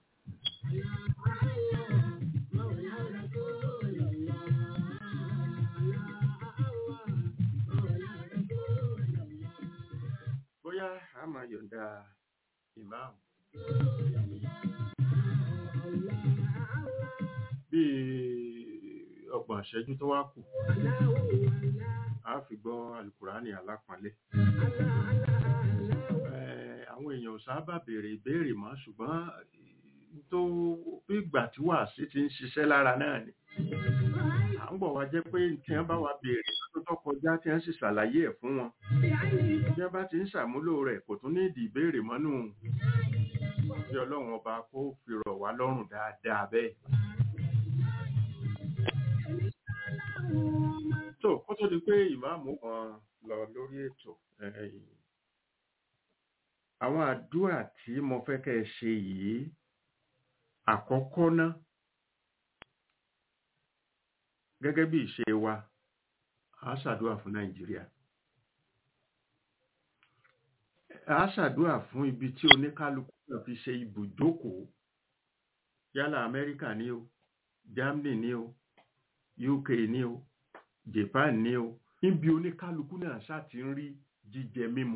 bóyá a máa yọ̀ǹda ìmáàmù. bíi ọgbọ̀n ìṣẹ́jú tó wá kù a fi gbọ́ alukurani alápọ̀nlé. Eh, àwọn èèyàn ò sábà béèrè ìbéèrè mọ́ ṣùgbọ́n eh, tó bí ìgbà tí wàásí ti ń ṣiṣẹ́ lára náà ni. à ń bọ̀ wá jẹ́ pé tí wọ́n bá wa béèrè tó tó kọjá tí wọ́n sì ṣàlàyé ẹ̀ fún wọn. bí wọ́n bá ti ń ṣàmúlò rẹ̀ kò tún ní ìdí ìbéèrè mọ́nú bí ọlọ́run ọba kó fi rọ̀ wá lọ́rùn dáadáa bẹ́ẹ̀. tó kó tó di pé ìmáàmù kan lọ lórí ètò ẹ̀yìn àwọn àdúrà tí mo fẹ́ kẹ́ ẹ ṣe yìí àkọ́kọ́ ná gẹ́gẹ́ bí ìṣe wa a ṣàdúrà fún nàìjíríà a ṣàdúrà fún ibi tí oníkálukú náà fi ṣe ibùjókòó yálà amẹ́ríkà ní o germany ní o uk ní o japan ní o níbi oníkálukú náà ṣáà ti ń rí jíjẹ mímu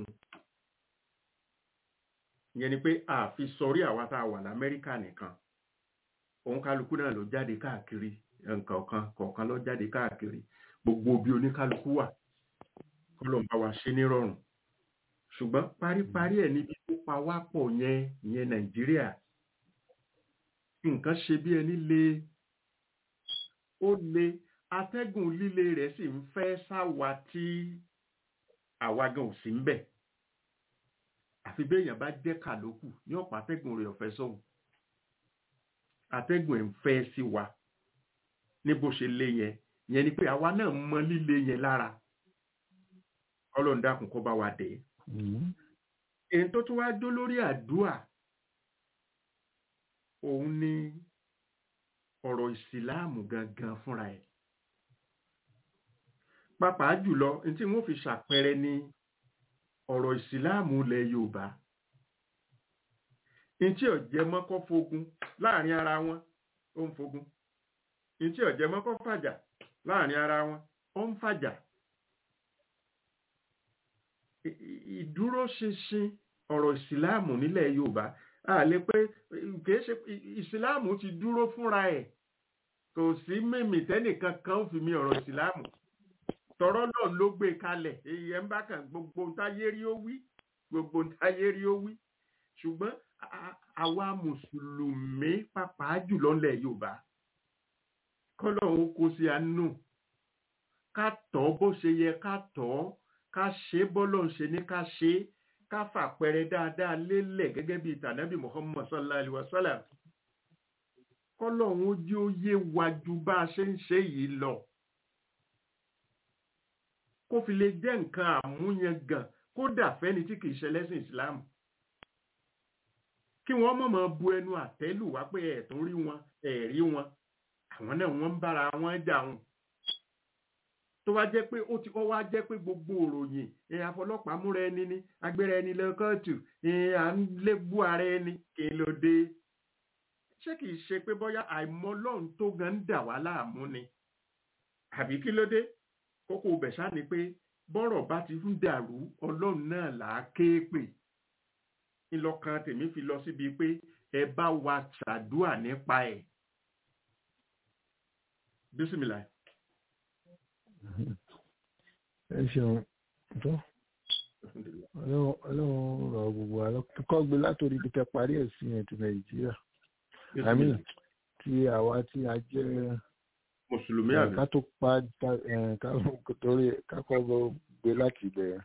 ìyẹn ni pé àfi sọrí àwa tá a wà lamẹ́ríkà nìkan òun kálukú náà ló jáde káàkiri nǹkan kan kọ̀ọ̀kan ló jáde káàkiri gbogbo bí oníkálukú wà kọ́lọ̀ ń bá wa ṣe nírọ̀rùn ṣùgbọ́n paríparí ẹ̀ níbi tó pa wá pọ̀ yẹn ìyẹn nàìjíríà nǹkan ṣe bí ẹni le ó le atẹ́gùn líle rẹ̀ sì ń fẹ́ sáwa tí àwa gan ò sí ń bẹ̀ àfi béèyàn bá jẹ́ kàlókù ní ọ̀pọ̀ atẹ́gùn rẹ̀ ọ̀fẹ́ sóhun atẹ́gùn ẹ̀ ń fẹ́ sí wa ní bó ṣe lé yẹn yẹn ni pé àwa náà mọ líle yẹn lára ọlọ́run dákun kó bá wa dé èyí tó tún wá dó lórí àdúà òun ni ọ̀rọ̀ ìsìláàmù gangan fúnra ẹ̀ pàápàá jùlọ ní tí wọ́n fi ṣàpẹẹrẹ ni ọ̀rọ̀ ìsìláàmù ilẹ̀ yorùbá ní tí ọ̀jẹ̀ mọ́kọ́ fogun láàrin ara wọn ó ń fogun ní tí ọ̀jẹ̀ mọ́kọ́ fàjà láàrin ara wọn ó ń fàjà ìdúróṣinṣin ọ̀rọ̀ ìsìláàmù nílẹ̀ yorùbá a lè pé kìí ṣe ìsìláàmù ti dúró fúnra ẹ̀ kò sí mímì tẹ́nìkan kan fi mi ọ̀rọ̀ ìsìláàmù tọ̀rọ̀ náà ló gbé kalẹ̀ èyí ẹ̀ ń bá kan gbogbo ntáyé rí ó wí gbogbo ntáyé rí ó wí ṣùgbọ́n àwa mùsùlùmí pàápàá jùlọ ńlẹ̀ yorùbá kọ́lọ́hún kó sí àánú ká tọ́ bó ṣe yẹ ká tọ́ ká ṣe bọ́lọ̀ ń ṣe ní ká ṣe ká fàpẹrẹ dáadáa lélẹ̀ gẹ́gẹ́ bí tànábì muhammad sallallahu alaihi wa sallam kọ́lọ́hún ojú ó yé wa ju bá a ṣe ń ṣe yìí lọ kó fi lè jẹ́ nǹkan àmúyangàn kódà fẹ́ni tí kìí ṣe lẹ́sìn ìsìláàmù kí wọ́n mọ̀mọ́ bu ẹnu àtẹ́lù wá pé ẹ̀ tó rí wọn ẹ̀ rí wọn àwọn náà wọ́n ń bára wọn jà wọn tó wá jẹ́ pé ó ti ó wá jẹ́ pé gbogbo òròyìn ẹ̀ àfọlọ́pàá múra ẹni ní agbéra ẹni lọ kóòtù ẹ̀ à ń lébú ara ẹni kí ló dé ṣé kìí ṣe pé bóyá àìmọ̀ Ọlọ́run tó gan ń dà wá láàmú ni àbí kí ló dé kókó bẹ̀ṣá ni pé bọ́rọ̀ bá ti ń dàrú ọlọ́run náà là á ké pè ńlọkàn tèmi fi lọ síbi pé ẹ bá wa ṣàdúà nípa ẹ̀ bísímìlà. ẹ ṣeun tó ọlọ́run rọ gbogbo àlọ́ kọ́ gbé látòrí ibi tẹ parí ẹ̀ sí ẹ̀ ti nàìjíríà àmì tí àwa tí a jẹ́ mùsùlùmí àbí. ká tó pa torí kákọ́ gbé láti bẹ̀rẹ̀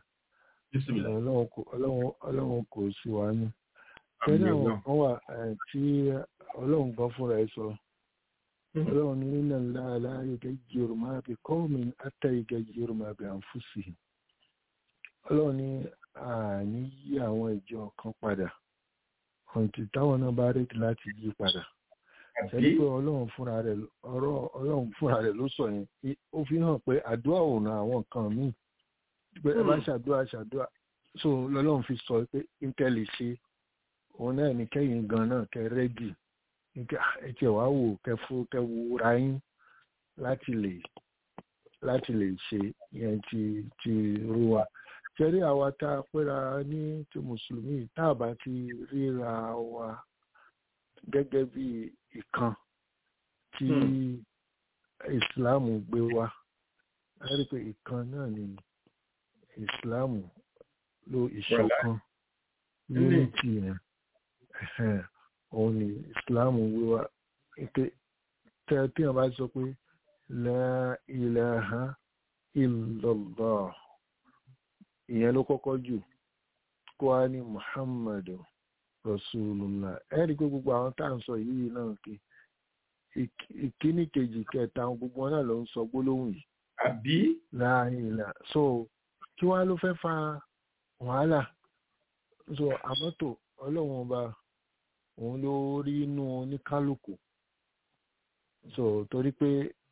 ọlọ́run kò sí wa ní. tẹ́lẹ̀ àwọn kan wà tí ọlọ́run gan fúnra ẹ̀ sọ ọlọ́run ní nínú ńlá yóò jẹ́rù máa bí kọ́ọ̀mì àtẹ̀yẹ̀gẹ̀ jẹ́rù máa bí àǹfùsì. ọlọ́run ní àní yí àwọn ìjọ kan padà ọ̀ǹtì táwọn náà bá rètí láti yí padà ẹni pé ọlọ́run fúnra rẹ̀ ọ̀rọ̀ ọlọ́run fúnra rẹ̀ ló sọ yẹn ó fi hàn pé àdúrà ò ran àwọn nǹkan míì pé ẹ bá ṣàdúrà ṣàdúrà so lọ́lọ́run fi sọ pé nǹkẹ́ lè ṣe òun náà ní kẹ́yìn gan náà kẹ́ rẹ́dì nǹkẹ́ ẹ tiẹ̀ wá wò kẹ́ fún kẹ́ wúra yín láti lè láti lè ṣe yẹn ti ti rú wa ṣẹ́rí àwa tá a pẹ́ra ní ti mùsùlùmí tá a bá ti ríra wa gẹ́gẹ́ bí ìkan tí ìsìláàmù gbé wá a rí pé ìkan náà ni ìsìláàmù ló ìṣọ̀kan unity yẹn òun ni ìsìláàmù gbé wá pé tí wọ́n bá sọ pé la ilaha illallah ìyẹn ló kọ́kọ́ jù kó wá ní muhammadu rasulullah ẹ̀rí pé gbogbo àwọn tá à ń sọ yìí náà kí ìkíní kejì kẹta gbogbo wọn náà ló ń sọ gbólóhùn yìí àbí láàyèlà so kí wá ló fẹ́ fa wàhálà so àmọ́tò ọlọ́run ọba òun ló rí inú oníkálukú so torí pé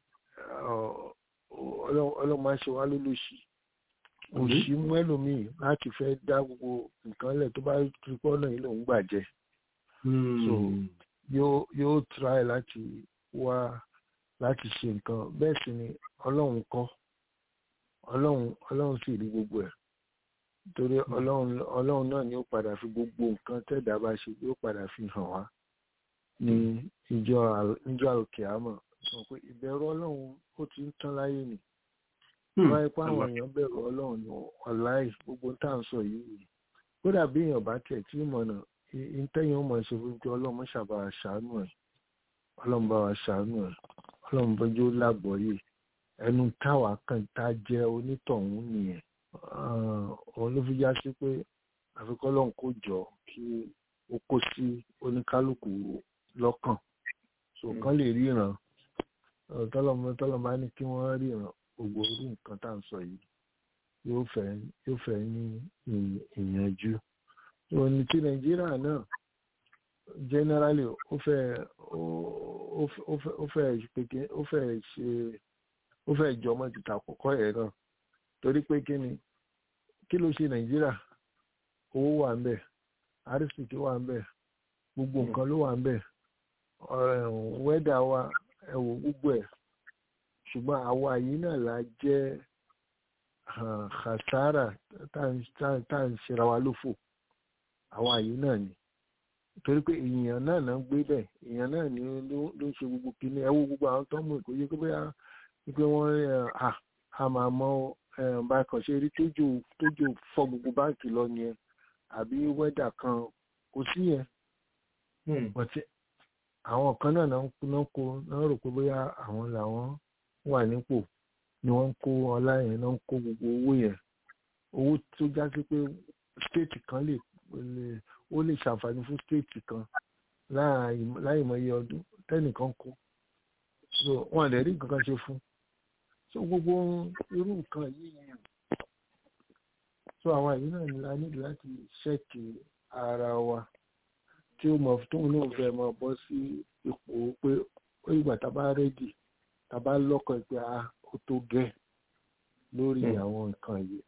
ọlọ́run máa ṣe wá lólùsì òṣì mú ẹlòmíì láti fẹ́ dá gbogbo nǹkan lẹ̀ tó bá rí pọ́nà yìí lòún gbàjẹ́ so yóò yóò try láti wá láti ṣe nǹkan bẹ́ẹ̀ sì ni ọlọ́run kọ́ ọlọ́run ọlọ́run sì rí gbogbo ẹ̀ torí ọlọ́run ọlọ́run náà ni ó padà fi gbogbo nǹkan tẹ̀dá bá ṣe yóò padà fi hàn wá ní ìjọ ìjọ àlùkìámọ̀ sọ pé ìbẹ̀rù ọlọ́run ó ti ń tán láyé nì wáyé pé àwọn èèyàn bẹ̀rù ọlọ́run ní ọ̀láì gbogbo tá à ń sọ yìí kódà bí èèyàn bá tẹ̀ tí mọ̀nà ìtẹ́yìn ọmọ ṣe fún pé ọlọ́run ṣàbà ṣàánú ẹ̀ ọlọ́run bá wa ṣàánú ẹ̀ ọlọ́run bọ́jú lágbọ̀ọ́yè ẹnu táwa kan tá jẹ́ onítọ̀hún nìyẹn òun ló fi já sí pé àfikọ́ ọlọ́run kò jọ kí ó kó sí oníkálukú lọ́kàn so kán lè ríran tọ́lọ́mọ tọ́lọ́mọ bá ní kí wọ́n ríran gbogbo orí nǹkan tá à ń sọ yìí yóò fẹ́ yóò fẹ́ ní ìyànjú òní ti nàìjíríà náà generally ó fẹ́ ó fẹ́ pèké ó fẹ́ ṣe ó fẹ́ jọmọ́ ti tàkọ́kọ́ yẹn náà torí pé kí ni kí ló ṣe nàìjíríà owó wà ń bẹ̀ arísìkí wà ń bẹ̀ gbogbo nǹkan ló wà ń bẹ̀ wẹ́dà wa ẹ̀wò gbogbo ẹ̀ ṣùgbọ́n àwa yìí náà la jẹ́ khasara tá à ń ṣera wa lófò àwa yìí náà ni torí pé èèyàn náà náà gbé bẹ̀ èèyàn náà ni ló ń ṣe gbogbo kíní ẹ̀wò gbogbo àwọn tó ń mú ìkóyè pé bóyá pé wọ́n a máa mọ bá kàn ṣe rí tójò tójò fọ́ gbogbo báǹkì lọ yẹn àbí wẹ́dà kan kò sí yẹn bọ̀tí àwọn kan náà náà kó náà rò pé bóyá àwọn làwọn wà nípò ni wọ́n ń kó ọlá yẹn náà ń kó gbogbo owó yẹn owó tó já sí pé stéètì kan lè ó lè ṣàǹfààní fún stéètì kan láì mọ iye ọdún tẹ́nìkan kó so wọn lè rí nǹkan kan ṣe fún so gbogbo irú nǹkan yìí so àwọn àyè náà ni la nílò láti ṣẹ́ẹ̀kì ara wa tí ó mọ̀ tóun náà fẹ́ mọ̀ bọ́ sí ipò pé ó ìgbà tá a bá rẹ́dì tá a bá lọ́kọ̀ pé a ó tó gẹ́ lórí àwọn nǹkan yìí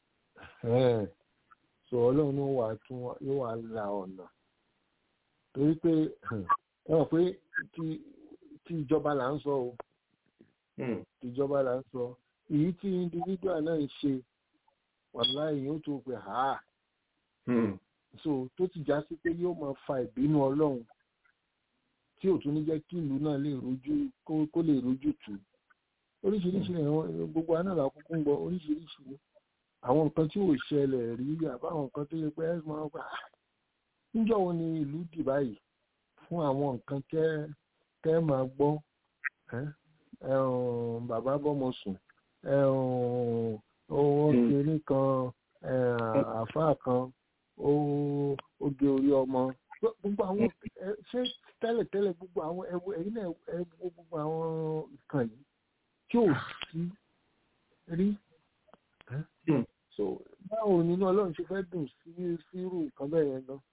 so ọlọ́run ló wà tún yóò wà la ọ̀nà torí pé ẹ mọ̀ pé tí ìjọba là ń sọ o tí ìjọba là ń sọ èyí tí individual náà ń ṣe wàláì yóò tó pé ha so tó ti já sí pé yóò máa fa ìbínú ọlọ́run tí ò tún ní jẹ́ kí ìlú náà lè rojú kó lè rojú tù oríṣiríṣi ẹ̀wọ̀n gbogbo aná là kúkú ń gbọ́ oríṣiríṣi àwọn nǹkan tí ò ṣẹlẹ̀ rí àbáwọn nǹkan tó yẹ pé ẹ máa gbà níjọ́ wo ni ìlú dì báyìí fún àwọn nǹkan tẹ́ tẹ́ máa gbọ́ bàbá bọ́mọ sùn owó kiri kan àáfàá kan ó gé orí ọmọ gbogbo àwọn ṣé tẹ́lẹ̀tẹ́lẹ̀ gbogbo àwọn ẹ̀wù ẹ̀yìn náà ẹ̀wù gbogbo àwọn nǹkan yìí tí ò sí rí so báwo nínú ọlọ́run ṣe fẹ́ dùn sí sírù nǹkan bẹ́ẹ̀ yẹn lọ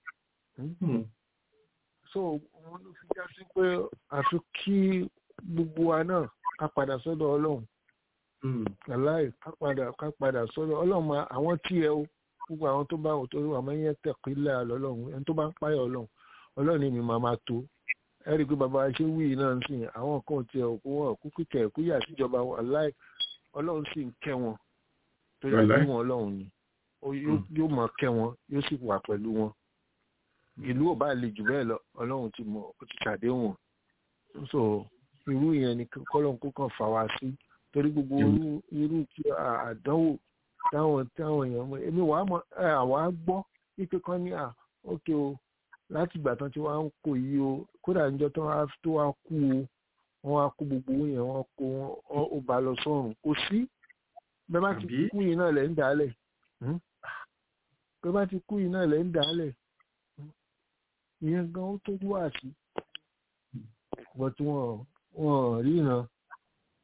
so wọn ló fi já sí pé àfi kí gbogbo wa náà ká padà sọ́dọ̀ ọlọ́run aláì ká padà ká padà sọ́dọ̀ ọlọ́run àwọn tí ẹ o gbogbo àwọn tó bá òtò wà máa ń yẹ tẹ̀kílẹ̀ lọ́lọ́run ẹni tó bá ń páyọ̀ ọlọ́run ọlọ́run ni mi máa máa tó ẹ rí i pé bàbá ṣé wíì náà ń sìn àwọn kan tiẹ̀ òkú wọn òkú kíkẹ́ ẹ̀kú yà síjọba aláì ọlọ́run sì ń kẹ́ wọn tó yà sí wọn ọlọ́run ni yóò máa kẹ́ wọn yóò sì wà pẹ̀lú wọn ìlú ò bá le jù bẹ́ẹ̀ lọ ọlọ́run ti mọ̀ ó ti ṣàdéhùn so irú yẹn ni kọ́lọ́n kó kàn fà wá sí torí gbogbo irú irú tí àdánwò táwọn táwọn èèyàn mọ èmi wàá mọ àwa gbọ́ wípé kan ní à ókè o láti ìgbà tán tí wọ́n á ń kó yìí o kódà níjọ́ tó wá tó wá kú o wọ́n á kó gbogbo owó yẹn wọ́n kó wọn ó bá lọ sọ́run kò sí bẹ́ẹ̀ bá ti kú yìí náà lẹ́ ń dálẹ̀ bẹ́ẹ̀ bá ti kú yìí náà lẹ́ ń dálẹ̀ ìyẹn gan ó tó wá sí but wọn wọn ríran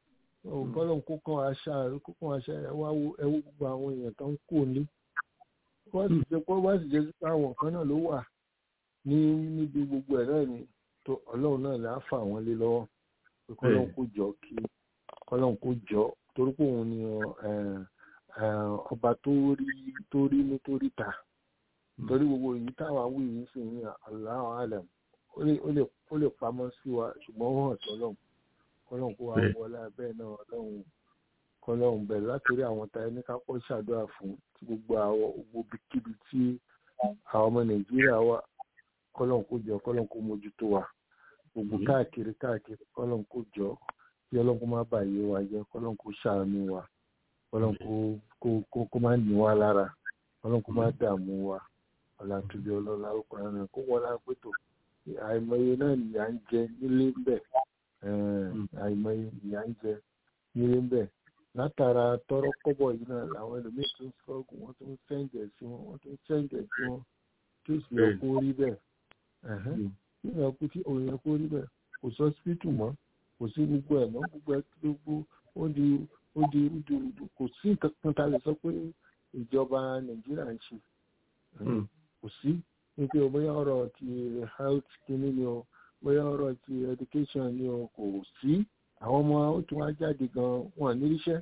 kọ́lọ̀ kó kàn àṣà rẹ̀ kó kàn àṣà rẹ̀ wá wo ẹwú gbogbo àwọn èèyàn tó ń kó ní wọ́n sì jẹ́ pé wọ́n sì jẹ́ sí pé àwọn kan náà ló wà ní níbi gbogbo ẹ̀ náà ni tó ọlọ́run náà là á fà wọ́n lé lọ́wọ́ pé kọ́lọ̀ kó jọ kí kọ́lọ̀ kó jọ torí pé òun ni ọba tó rí tó rí ní tó rí ta torí gbogbo èyí táwa wí yìí sì ní Allahu alam ó lè pamọ́ sí wa ṣùgbọ́n ó hàn sọ́lọ́run kọ́lọ́run kó wá wọlé abẹ́ náà ọlọ́run kọ́lọ́run bẹ̀rẹ̀ látòrí àwọn tá ẹni kápọ́ ṣàdúrà fún tí gbogbo àwọn gbogbo kíbi tí àwọn ọmọ nàìjíríà wà kọ́lọ́run kó jọ kọ́lọ́run kó mójútó wa gbogbo káàkiri káàkiri kọ́lọ́run kó jọ kí ọlọ́run kó má bàyè wa jẹ́ kọ́lọ́run kó ṣàánú wa kọ́lọ́run kó kó má ní wa lára kọ́lọ́run kó má dààmú wa ọ̀là tóbi ọlọ́lá ọkùnrin kó wọlé apẹ́tò àìmọye náà nìyà ń jẹ nílé bẹ́ẹ̀ àìmọye ìyá ń jẹ nílé ń bẹ látara tọrọ kọ́bọ̀ yìí náà làwọn ẹlòmíín tún sọgù wọn tún sẹńjẹ sí wọn wọn tún sẹńjẹ sí wọn kí ó sì yẹ kó rí bẹ́ẹ̀ kí ó yẹ kó tí òun yẹ kó rí bẹ́ẹ̀ kò sọ sípítù mọ́ kò sí gbogbo ẹ̀ mọ́ gbogbo ẹ̀ gbogbo ó di ó di rúdurùdu kò sí nǹkan kan tá a lè sọ pé ìjọba nàìjíríà ń ṣe kò sí nípa bóyá ọ̀rọ̀ ti health kínní ni o bóyá ọ̀rọ̀ ti education ni o kò sí àwọn ọmọ ó tún wá jáde gan wọn níríṣẹ́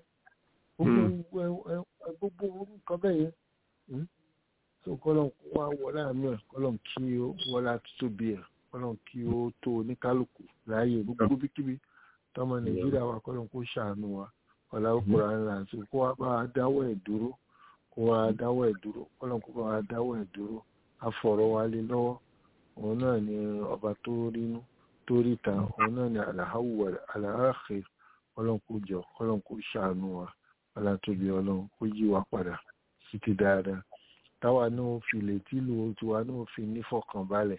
gbogbo nǹkan bẹ́ẹ̀ yẹn so kọ́lọ́n kó wá wọlé àmì ẹ̀ kọ́lọ́n kí ó wọlé àtútóbi ẹ̀ kọ́lọ́n kí ó tó oníkálukú láàyè gbogbo bíkíbi tọmọ nàìjíríà wa kọ́lọ́n kó ṣàánú wa ọ̀là òkúra ńlá àti kó wá bá a dáwọ́ ẹ̀ dúró kó wá dáwọ́ ẹ̀ dúró kọ́lọ́n kó bá a dáwọ́ ẹ̀ dúró afọ̀rọ̀ wa lé lọ́wọ́ òun náà ni ọba tó rínú tó ríta òun náà ni àlàáwọ̀ àlàáfẹ́ ọlọ́run kó jọ ọlọ́run kó ṣàánú wa ọlátòbí ọlọ́run kó yí wa padà sí ti dáadáa táwa náà fi lè tí lu tiwa náà fi nífọ̀kànbalẹ̀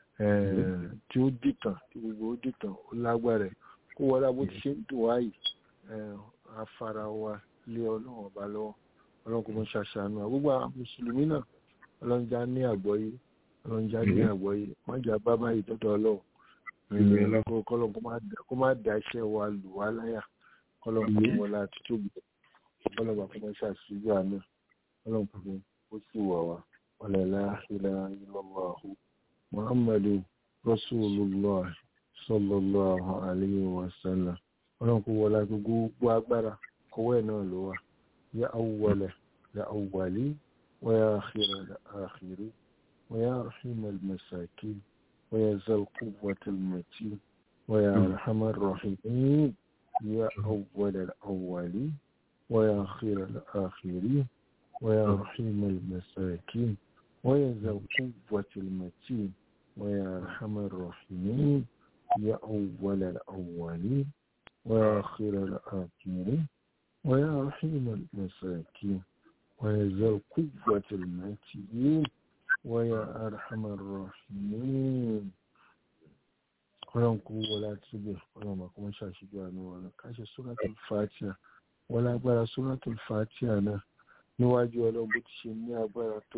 tí ó dìtàn tí gbogbo ó dìtàn ó lágbára kó wọlé bó ti ṣe ń dùn wá yìí afárá wa lé ọlọ́run ọba lọ́wọ́ ọlọ́run kó mọ́ ṣàṣàánú wa gbogbo àwọn mùsùlùmí náà ọlọ́run já ní àgbọ́yé ọlọ́run já ní àgbọ́yé wọ́n jà bábá yìí dọ́dọ̀ ọlọ́run kọlọ́n kó má da iṣẹ́ wa lù wá láyà kọlọ́n kó wọ́n la tútù bí kọlọ́n bá fọmọ ṣàṣìjú àná kọlọ́n kó ó sì wà wá ọ̀lẹ́lá ilẹ̀ ilọ̀lọ́hu muhammadu rasulullah sallallahu alayhi wa sallam kọlọ́n kó wọ́n la gbogbo agbára kọwọ́ ẹ̀ náà ló wà yá awwala la awwali wa ya akhira la akhiri wa ya rahima al-masakin ويا ذا القوة المتين ويا أرحم الراحمين يا أول الأولين ويا خير الآخرين ويا رحيم المساكين ويا ذا القوة المتين ويا أرحم الراحمين يا أول الأولين ويا خير الآخرين ويا رحيم المساكين ويا ذا القوة المتين ويا أرحم الراحمين ọlọ́run kó wọlé àtúbẹ̀ ọlọ́run bá kó wọ́n ṣàṣìgbọ́ àánú ọ̀nà káṣẹ suratul Fatiha wọ́n lágbára suratul Fatiha náà níwájú ọlọ́run bó ti ṣe ní agbára tó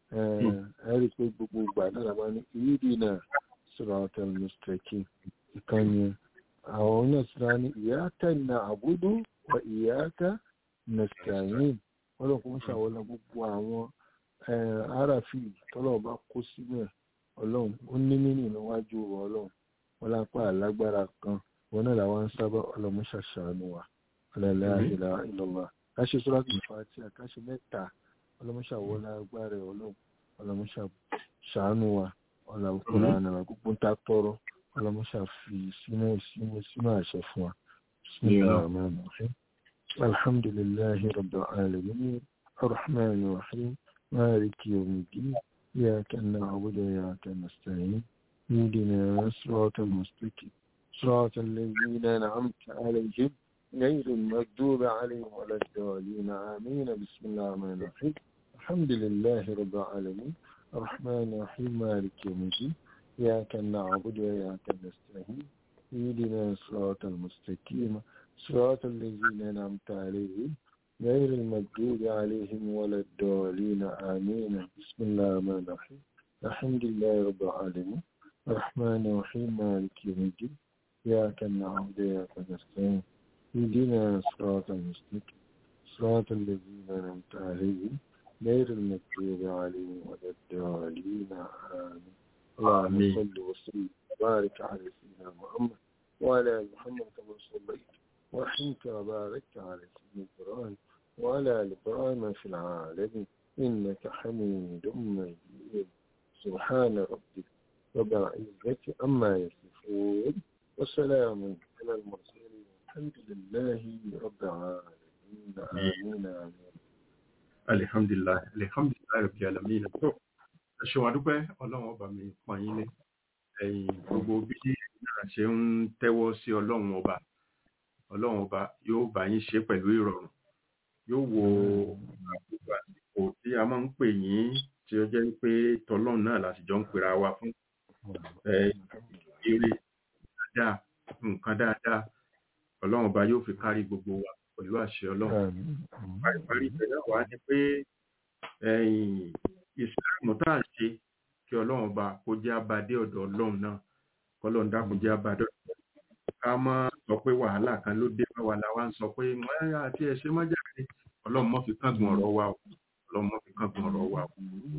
ẹ rí i pé gbogbo ìgbà náà la máa ní ìrírí náà suratul mustaqim ìkànnì àwọn náà sì rá ní iyyaka na'budu wa iyyaka nasta'in ọlọ́run kó wọ́n ṣàwọlé gbogbo àwọn aráàfin tọ́lọ́run bá kó síbẹ̀ ọlọ́run ó ní nínú níwájú ọlọ́run wọn lápá àlágbára kan wọn náà làwọn ń sábà ọlọmọṣà ṣàánú wa ọlọlá ìlà ìlọlá káṣe sọlá tó fà á tí a káṣe mẹ́ta ọlọmọṣà wọlé agbára ọlọ́run ọlọmọṣà ṣàánú wa ọlọmọkùnrin ànàmà gbogbo ń ta tọrọ ọlọmọṣà fi sínú sínú sínú àṣẹ fún wa bismillahir alhamdulillahi rabbil alamin arrahmanir rahim maliki yawmiddin إياك نعبد وإياك نستعين اهدنا صراط المستقيم صراط الذين أنعمت عليهم غير المغضوب عليهم ولا الضالين آمين بسم الله الرحمن الرحيم الحمد لله رب العالمين الرحمن الرحيم مالك يوم الدين إياك نعبد وإياك نستعين اهدنا صراط المستقيم صراط الذين أنعمت عليهم غير المغضوب عليهم ولا الضالين آمين بسم الله الرحمن الرحيم الحمد لله رب العالمين الرحمن الرحيم مالك يوم الدين إياك نعبد وإياك نستعين اهدنا صراط المستقيم صراط الذين أنعمت عليهم غير المغضوب عليهم ولا الضالين آمين اللهم آمين. صل وسلم وبارك على سيدنا محمد وعلى آل محمد كما صليت ورحمت وباركت على سيدنا إبراهيم وعلى آل إبراهيم في العالمين إنك حميد مجيد سبحان ربك رب العزة عما يصفون وسلام على المرسلين الحمد لله رب العالمين آمين آمين alihamdulilayi alihamdulilayi rabi alamin tó ẹ ṣe wà dúpẹ́ ọlọ́run ọba mi pọ́n yín lé ẹ̀yin gbogbo bí náà ṣe ń tẹ́wọ́ sí ọlọ́run ọba ọlọ́run ọba yóò bá yín ṣe pẹ̀lú ìrọ̀rùn yóò wo àkókò àsìkò tí a máa ń pè yín tí ó jẹ́ pé tọlọ́run náà láti jọ ń pera wa fún ẹ, ire dáadáa nǹkan dáadáa ọlọ́run ọba yóò fi kárí gbogbo wa pẹ̀lú àṣẹ ọlọ́run آمين paríparí ìpínlẹ̀ wa ni pé ẹ̀yìn ìsìláàmù tá à ń ṣe kí ọlọ́run ọba kó jẹ́ abadé ọ̀dọ̀ ọlọ́run náà kọ́lọ́run dákun jẹ́ abadé ọ̀dọ̀ ọlọ́run. ká má sọ pé wàhálà kan ló dé bá wa la wá ń sọ pé "Wọ́n àti ẹ̀ ṣe má jáde ọlọ́run mọ́ fi kángun ọ̀rọ̀ wa o ọlọ́run mọ́ fi kángun ọ̀rọ̀ wa o.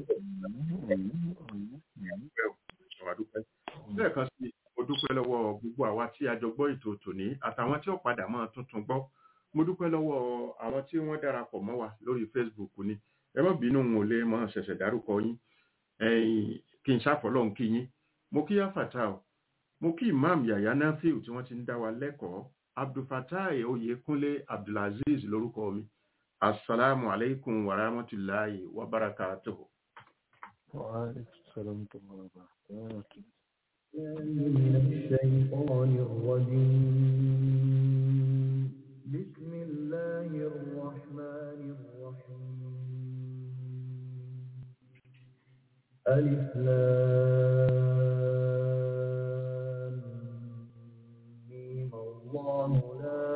Dúpẹ́ o, àwa dúpẹ́. lẹ́ẹ̀kan sí i, mo dúpẹ́ lọ́wọ́ gbogbo àwa tí a jọ gbọ́ ètò tòní àtàwọn tí ó padà máa tuntun gbọ́ mo dúpẹ́ lọ́wọ́ àwọn tí wọ́n darapọ̀ mọ́ wa lórí facebook ni ẹ má bínú wọn ò lè mọ ṣẹ̀ṣẹ̀ dárúkọ yín ẹ̀yin kí n ṣàfọlọ́hún kí yín mo kí yáfàtà o mo kí imam yahya nafiu tí wọ́n ti ń dá wa lẹ́kọ̀ọ́ abdulfatai oyèkúnlé abdulaziz lórúkọ mi asalaamu aleykum wa rahmatulahi wa barakatuhu. وعليكم السلام ورحمة الله وبركاته من الشيطان الرجيم بسم الله الرحمن الرحيم ألف لام ميم الله لا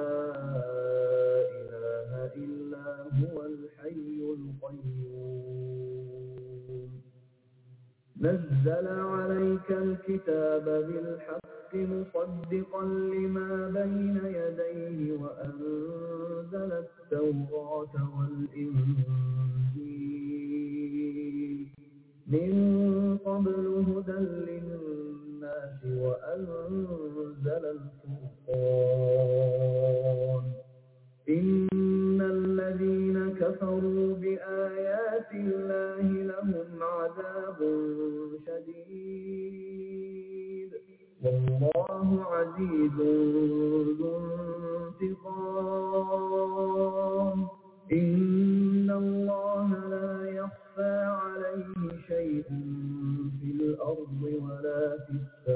إله إلا هو الحي القيوم نزل عليك الكتاب بالحق مصدقا لما بين يديه وأنزل التوراة والإنجيل من قبل هدى للناس وأنزل الفرقان إن الذين كفروا بآيات الله لهم عذاب شديد والله عزيز ذو انتقام إن الله لا يخفى عليه شيء في الأرض ولا في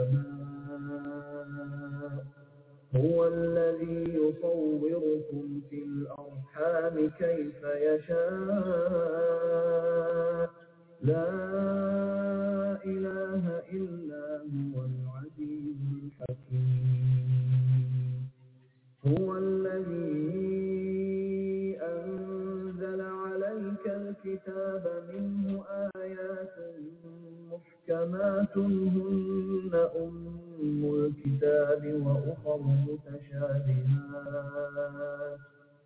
السماء هو الذي يصوركم في الأرحام كيف يشاء لا إله إلا هو العزيز الحكيم هو الذي أنزل عليك الكتاب منه آيات محكمات هن أم الكتاب وأخر متشابهات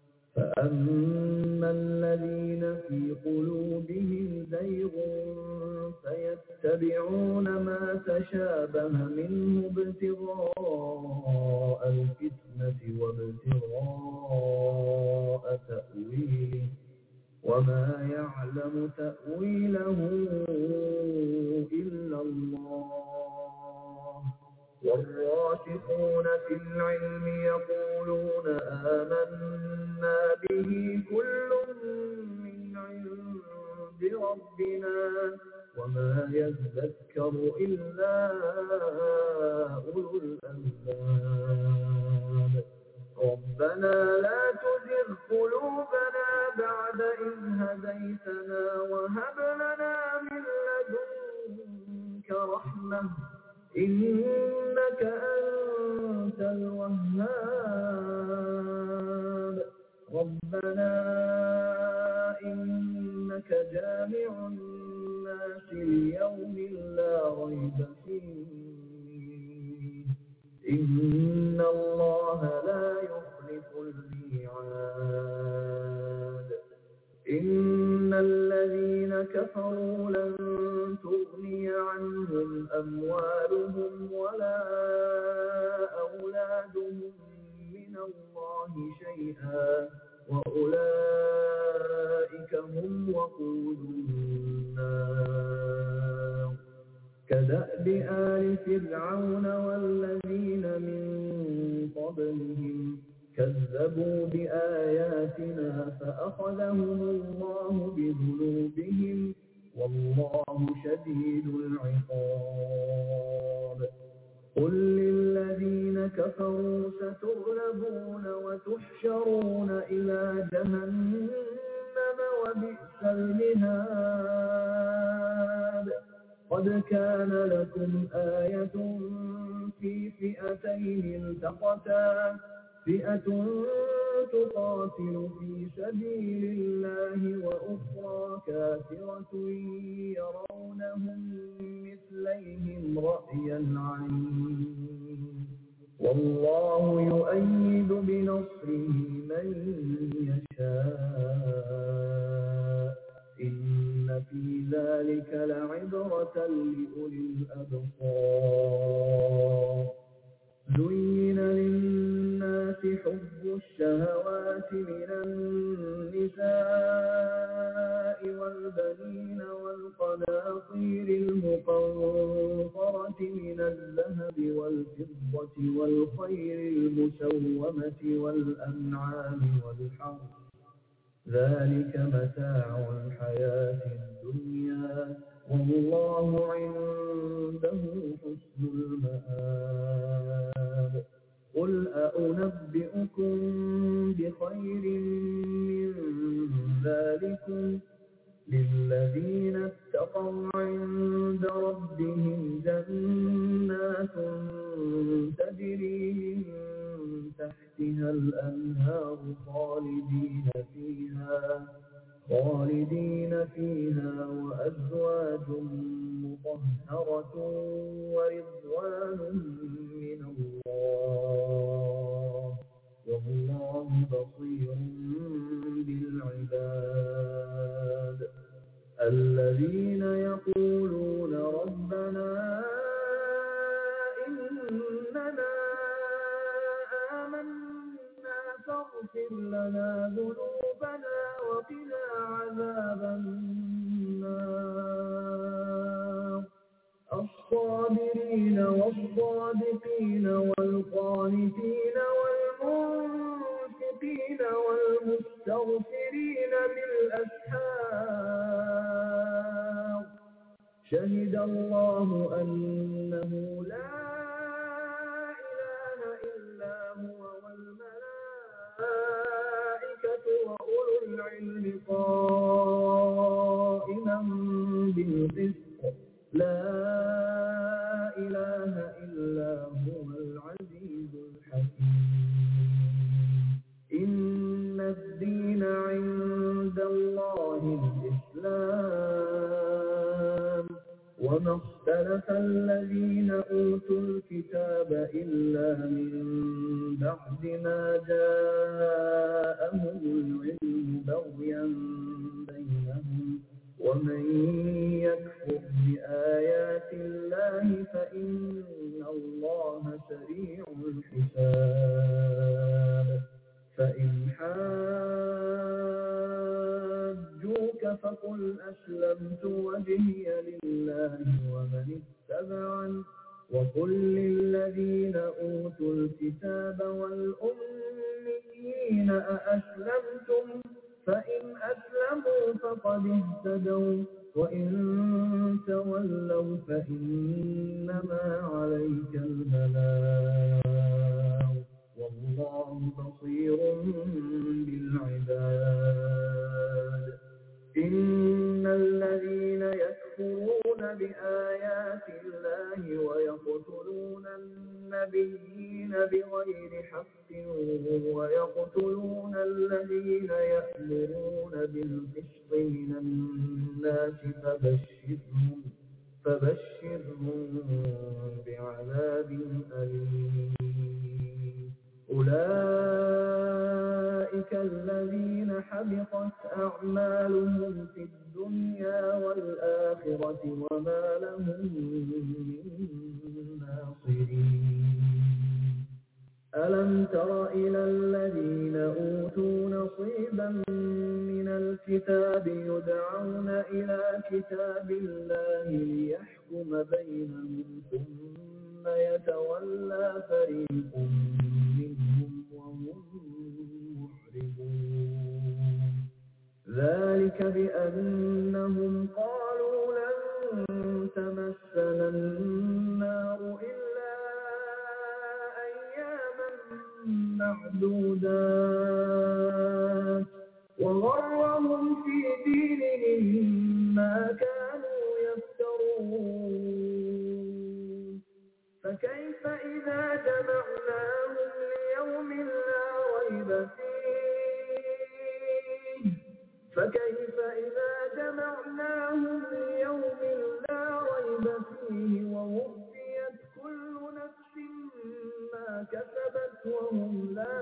فأما الذين في قلوبهم زيغ فيتبعون ما تشابه منه ابتغاء الفتنة وابتغاء تأويله وما يعلم تأويله إلا الله والراسخون في العلم يقولون آمنا به كل من عند ربنا وما يذكر إلا أولو الألباب ربنا لا تزغ قلوبنا بعد إذ هديتنا وهب لنا من لدنك رحمة إنك أنت الوهاب ربنا إنك جامع الناس ليوم لا ريب فيه إن الله لا يخلف الميعاد إن الذين كفروا لن تغني عنهم أموالهم ولا أولادهم من الله شيئا وأولئك هم وقود النار كدأب آل فرعون والذين من قبلهم كذبوا بآياتنا فأخذهم الله بذنوبهم والله شديد العقاب قل للذين كفروا ستغلبون وتحشرون إلى جهنم وبئس المهاد قد كان لكم آية في فئتين التقتا فئة تقاتل في سبيل الله وأخرى كافرة يرونهم مثليهم رأي العين والله يؤيد بنصره من يشاء إن في ذلك لعبرة لأولي الأبصار زين للناس حب الشهوات من النساء والبنين والقناطير المقنطرة من الذهب والفضة والخير المسومة والأنعام والحرث ذلك متاع الحياة الدنيا والله عنده حسن المآب قل أنبئكم بخير من ذلكم للذين اتقوا عند ربهم جنات تجري من تحتها الأنهار خالدين فيها خالدين فيها وأزواج مطهرة ورضوان من الله والله بصير بالعباد الذين يقولون ربنا إننا آمنا فاغفر لنا ذنوبنا وقنا عذاب النار الصابرين والصادقين والقانتين والمنفقين والمستغفرين بالأسحار شهد الله أنه لا إله إلا هو والملائكة وأولو العلم قائما بالقسط لا إله إلا هو العزيز الحكيم إن الدين عند الله الإسلام وما اختلف الذين أوتوا الكتاب إلا من بعد ما جاءهم العلم بغيا بينهم ومن يكفر بآيات الله فإن الله سريع الحساب فإن حاجوك فقل أسلمت وجهي لله ومن اتبعني وقل للذين أوتوا الكتاب والأميين أأسلمتم فإن أسلموا فقد اهتدوا وإن تولوا فإنما عليك البلاغ والله بصير بالعباد إن الذين يكفرون بآيات الله ويقتلون النبيين بغير حق ويقتلون الذين يأمرون بالقسط من الناس فبشرهم فبشرهم بعذاب أليم أولئك أولئك الذين حبطت أعمالهم في الدنيا والآخرة وما لهم من ناصرين ألم تر إلى الذين أوتوا نصيبا من الكتاب يدعون إلى كتاب الله ليحكم بينهم ثم يتولى فريق منهم وهم معرضون ذلك بأنهم قالوا لن تمسنا النار إلا أياما معدودات وغرهم في دينهم ما كانوا يفترون فكيف إذا جمعناهم ليوم لا ريب فيه فكيف إذا جمعناهم ليوم لا ريب فيه ووفيت كل نفس ما كسبت وهم لا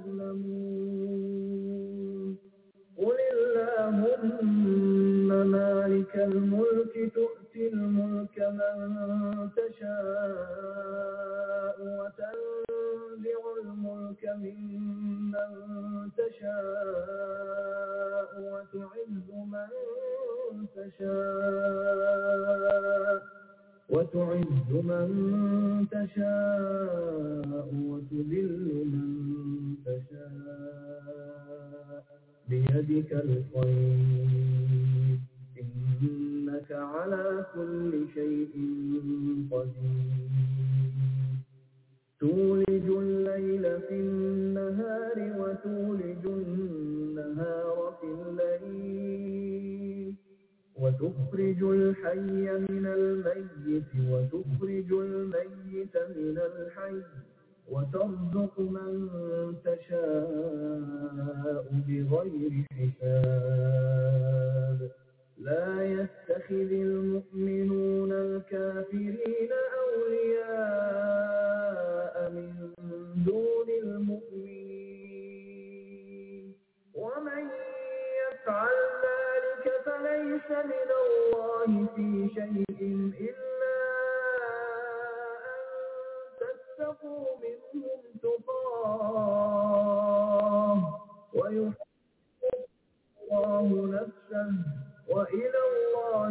يظلمون قل اللهم مالك الملك تؤتي الملك من تشاء وتنزع الملك ممن تشاء وتعز من تشاء وتعز من تشاء وتذل من تشاء بيدك الخير إنك على كل شيء قدير تولج الليل في النهار وتولج النهار في الليل وتخرج الحي من الميت وتخرج الميت من الحي وترزق من تشاء بغير حساب لا يتخذ المؤمنون الكافرين أولياء من دون المؤمنين ومن يفعل ذلك فليس من الله في شيء إلا أن تتقوا منهم تقاه ويحب الله نفسه وإلى الله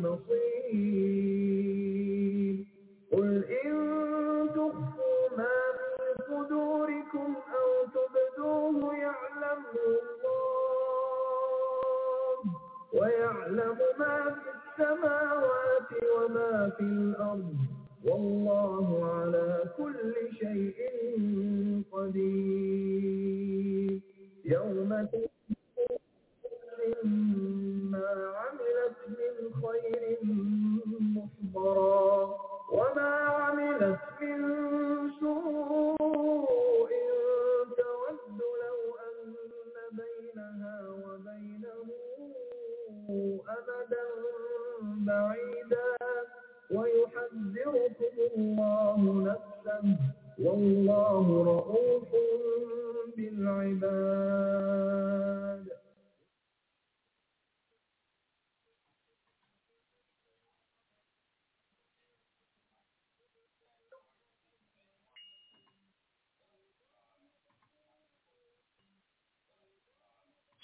المصير قل إن تخفوا ما في صدوركم أو تبدوه يعلمه الله ويعلم ما في السماوات وما في الأرض والله على كل شيء قدير يوم ما عملت من خير محضرا وما عملت من سوء تود لو أن بينها وبينه أمدا بعيدا ويحذركم الله نفسه والله رؤوف بالعباد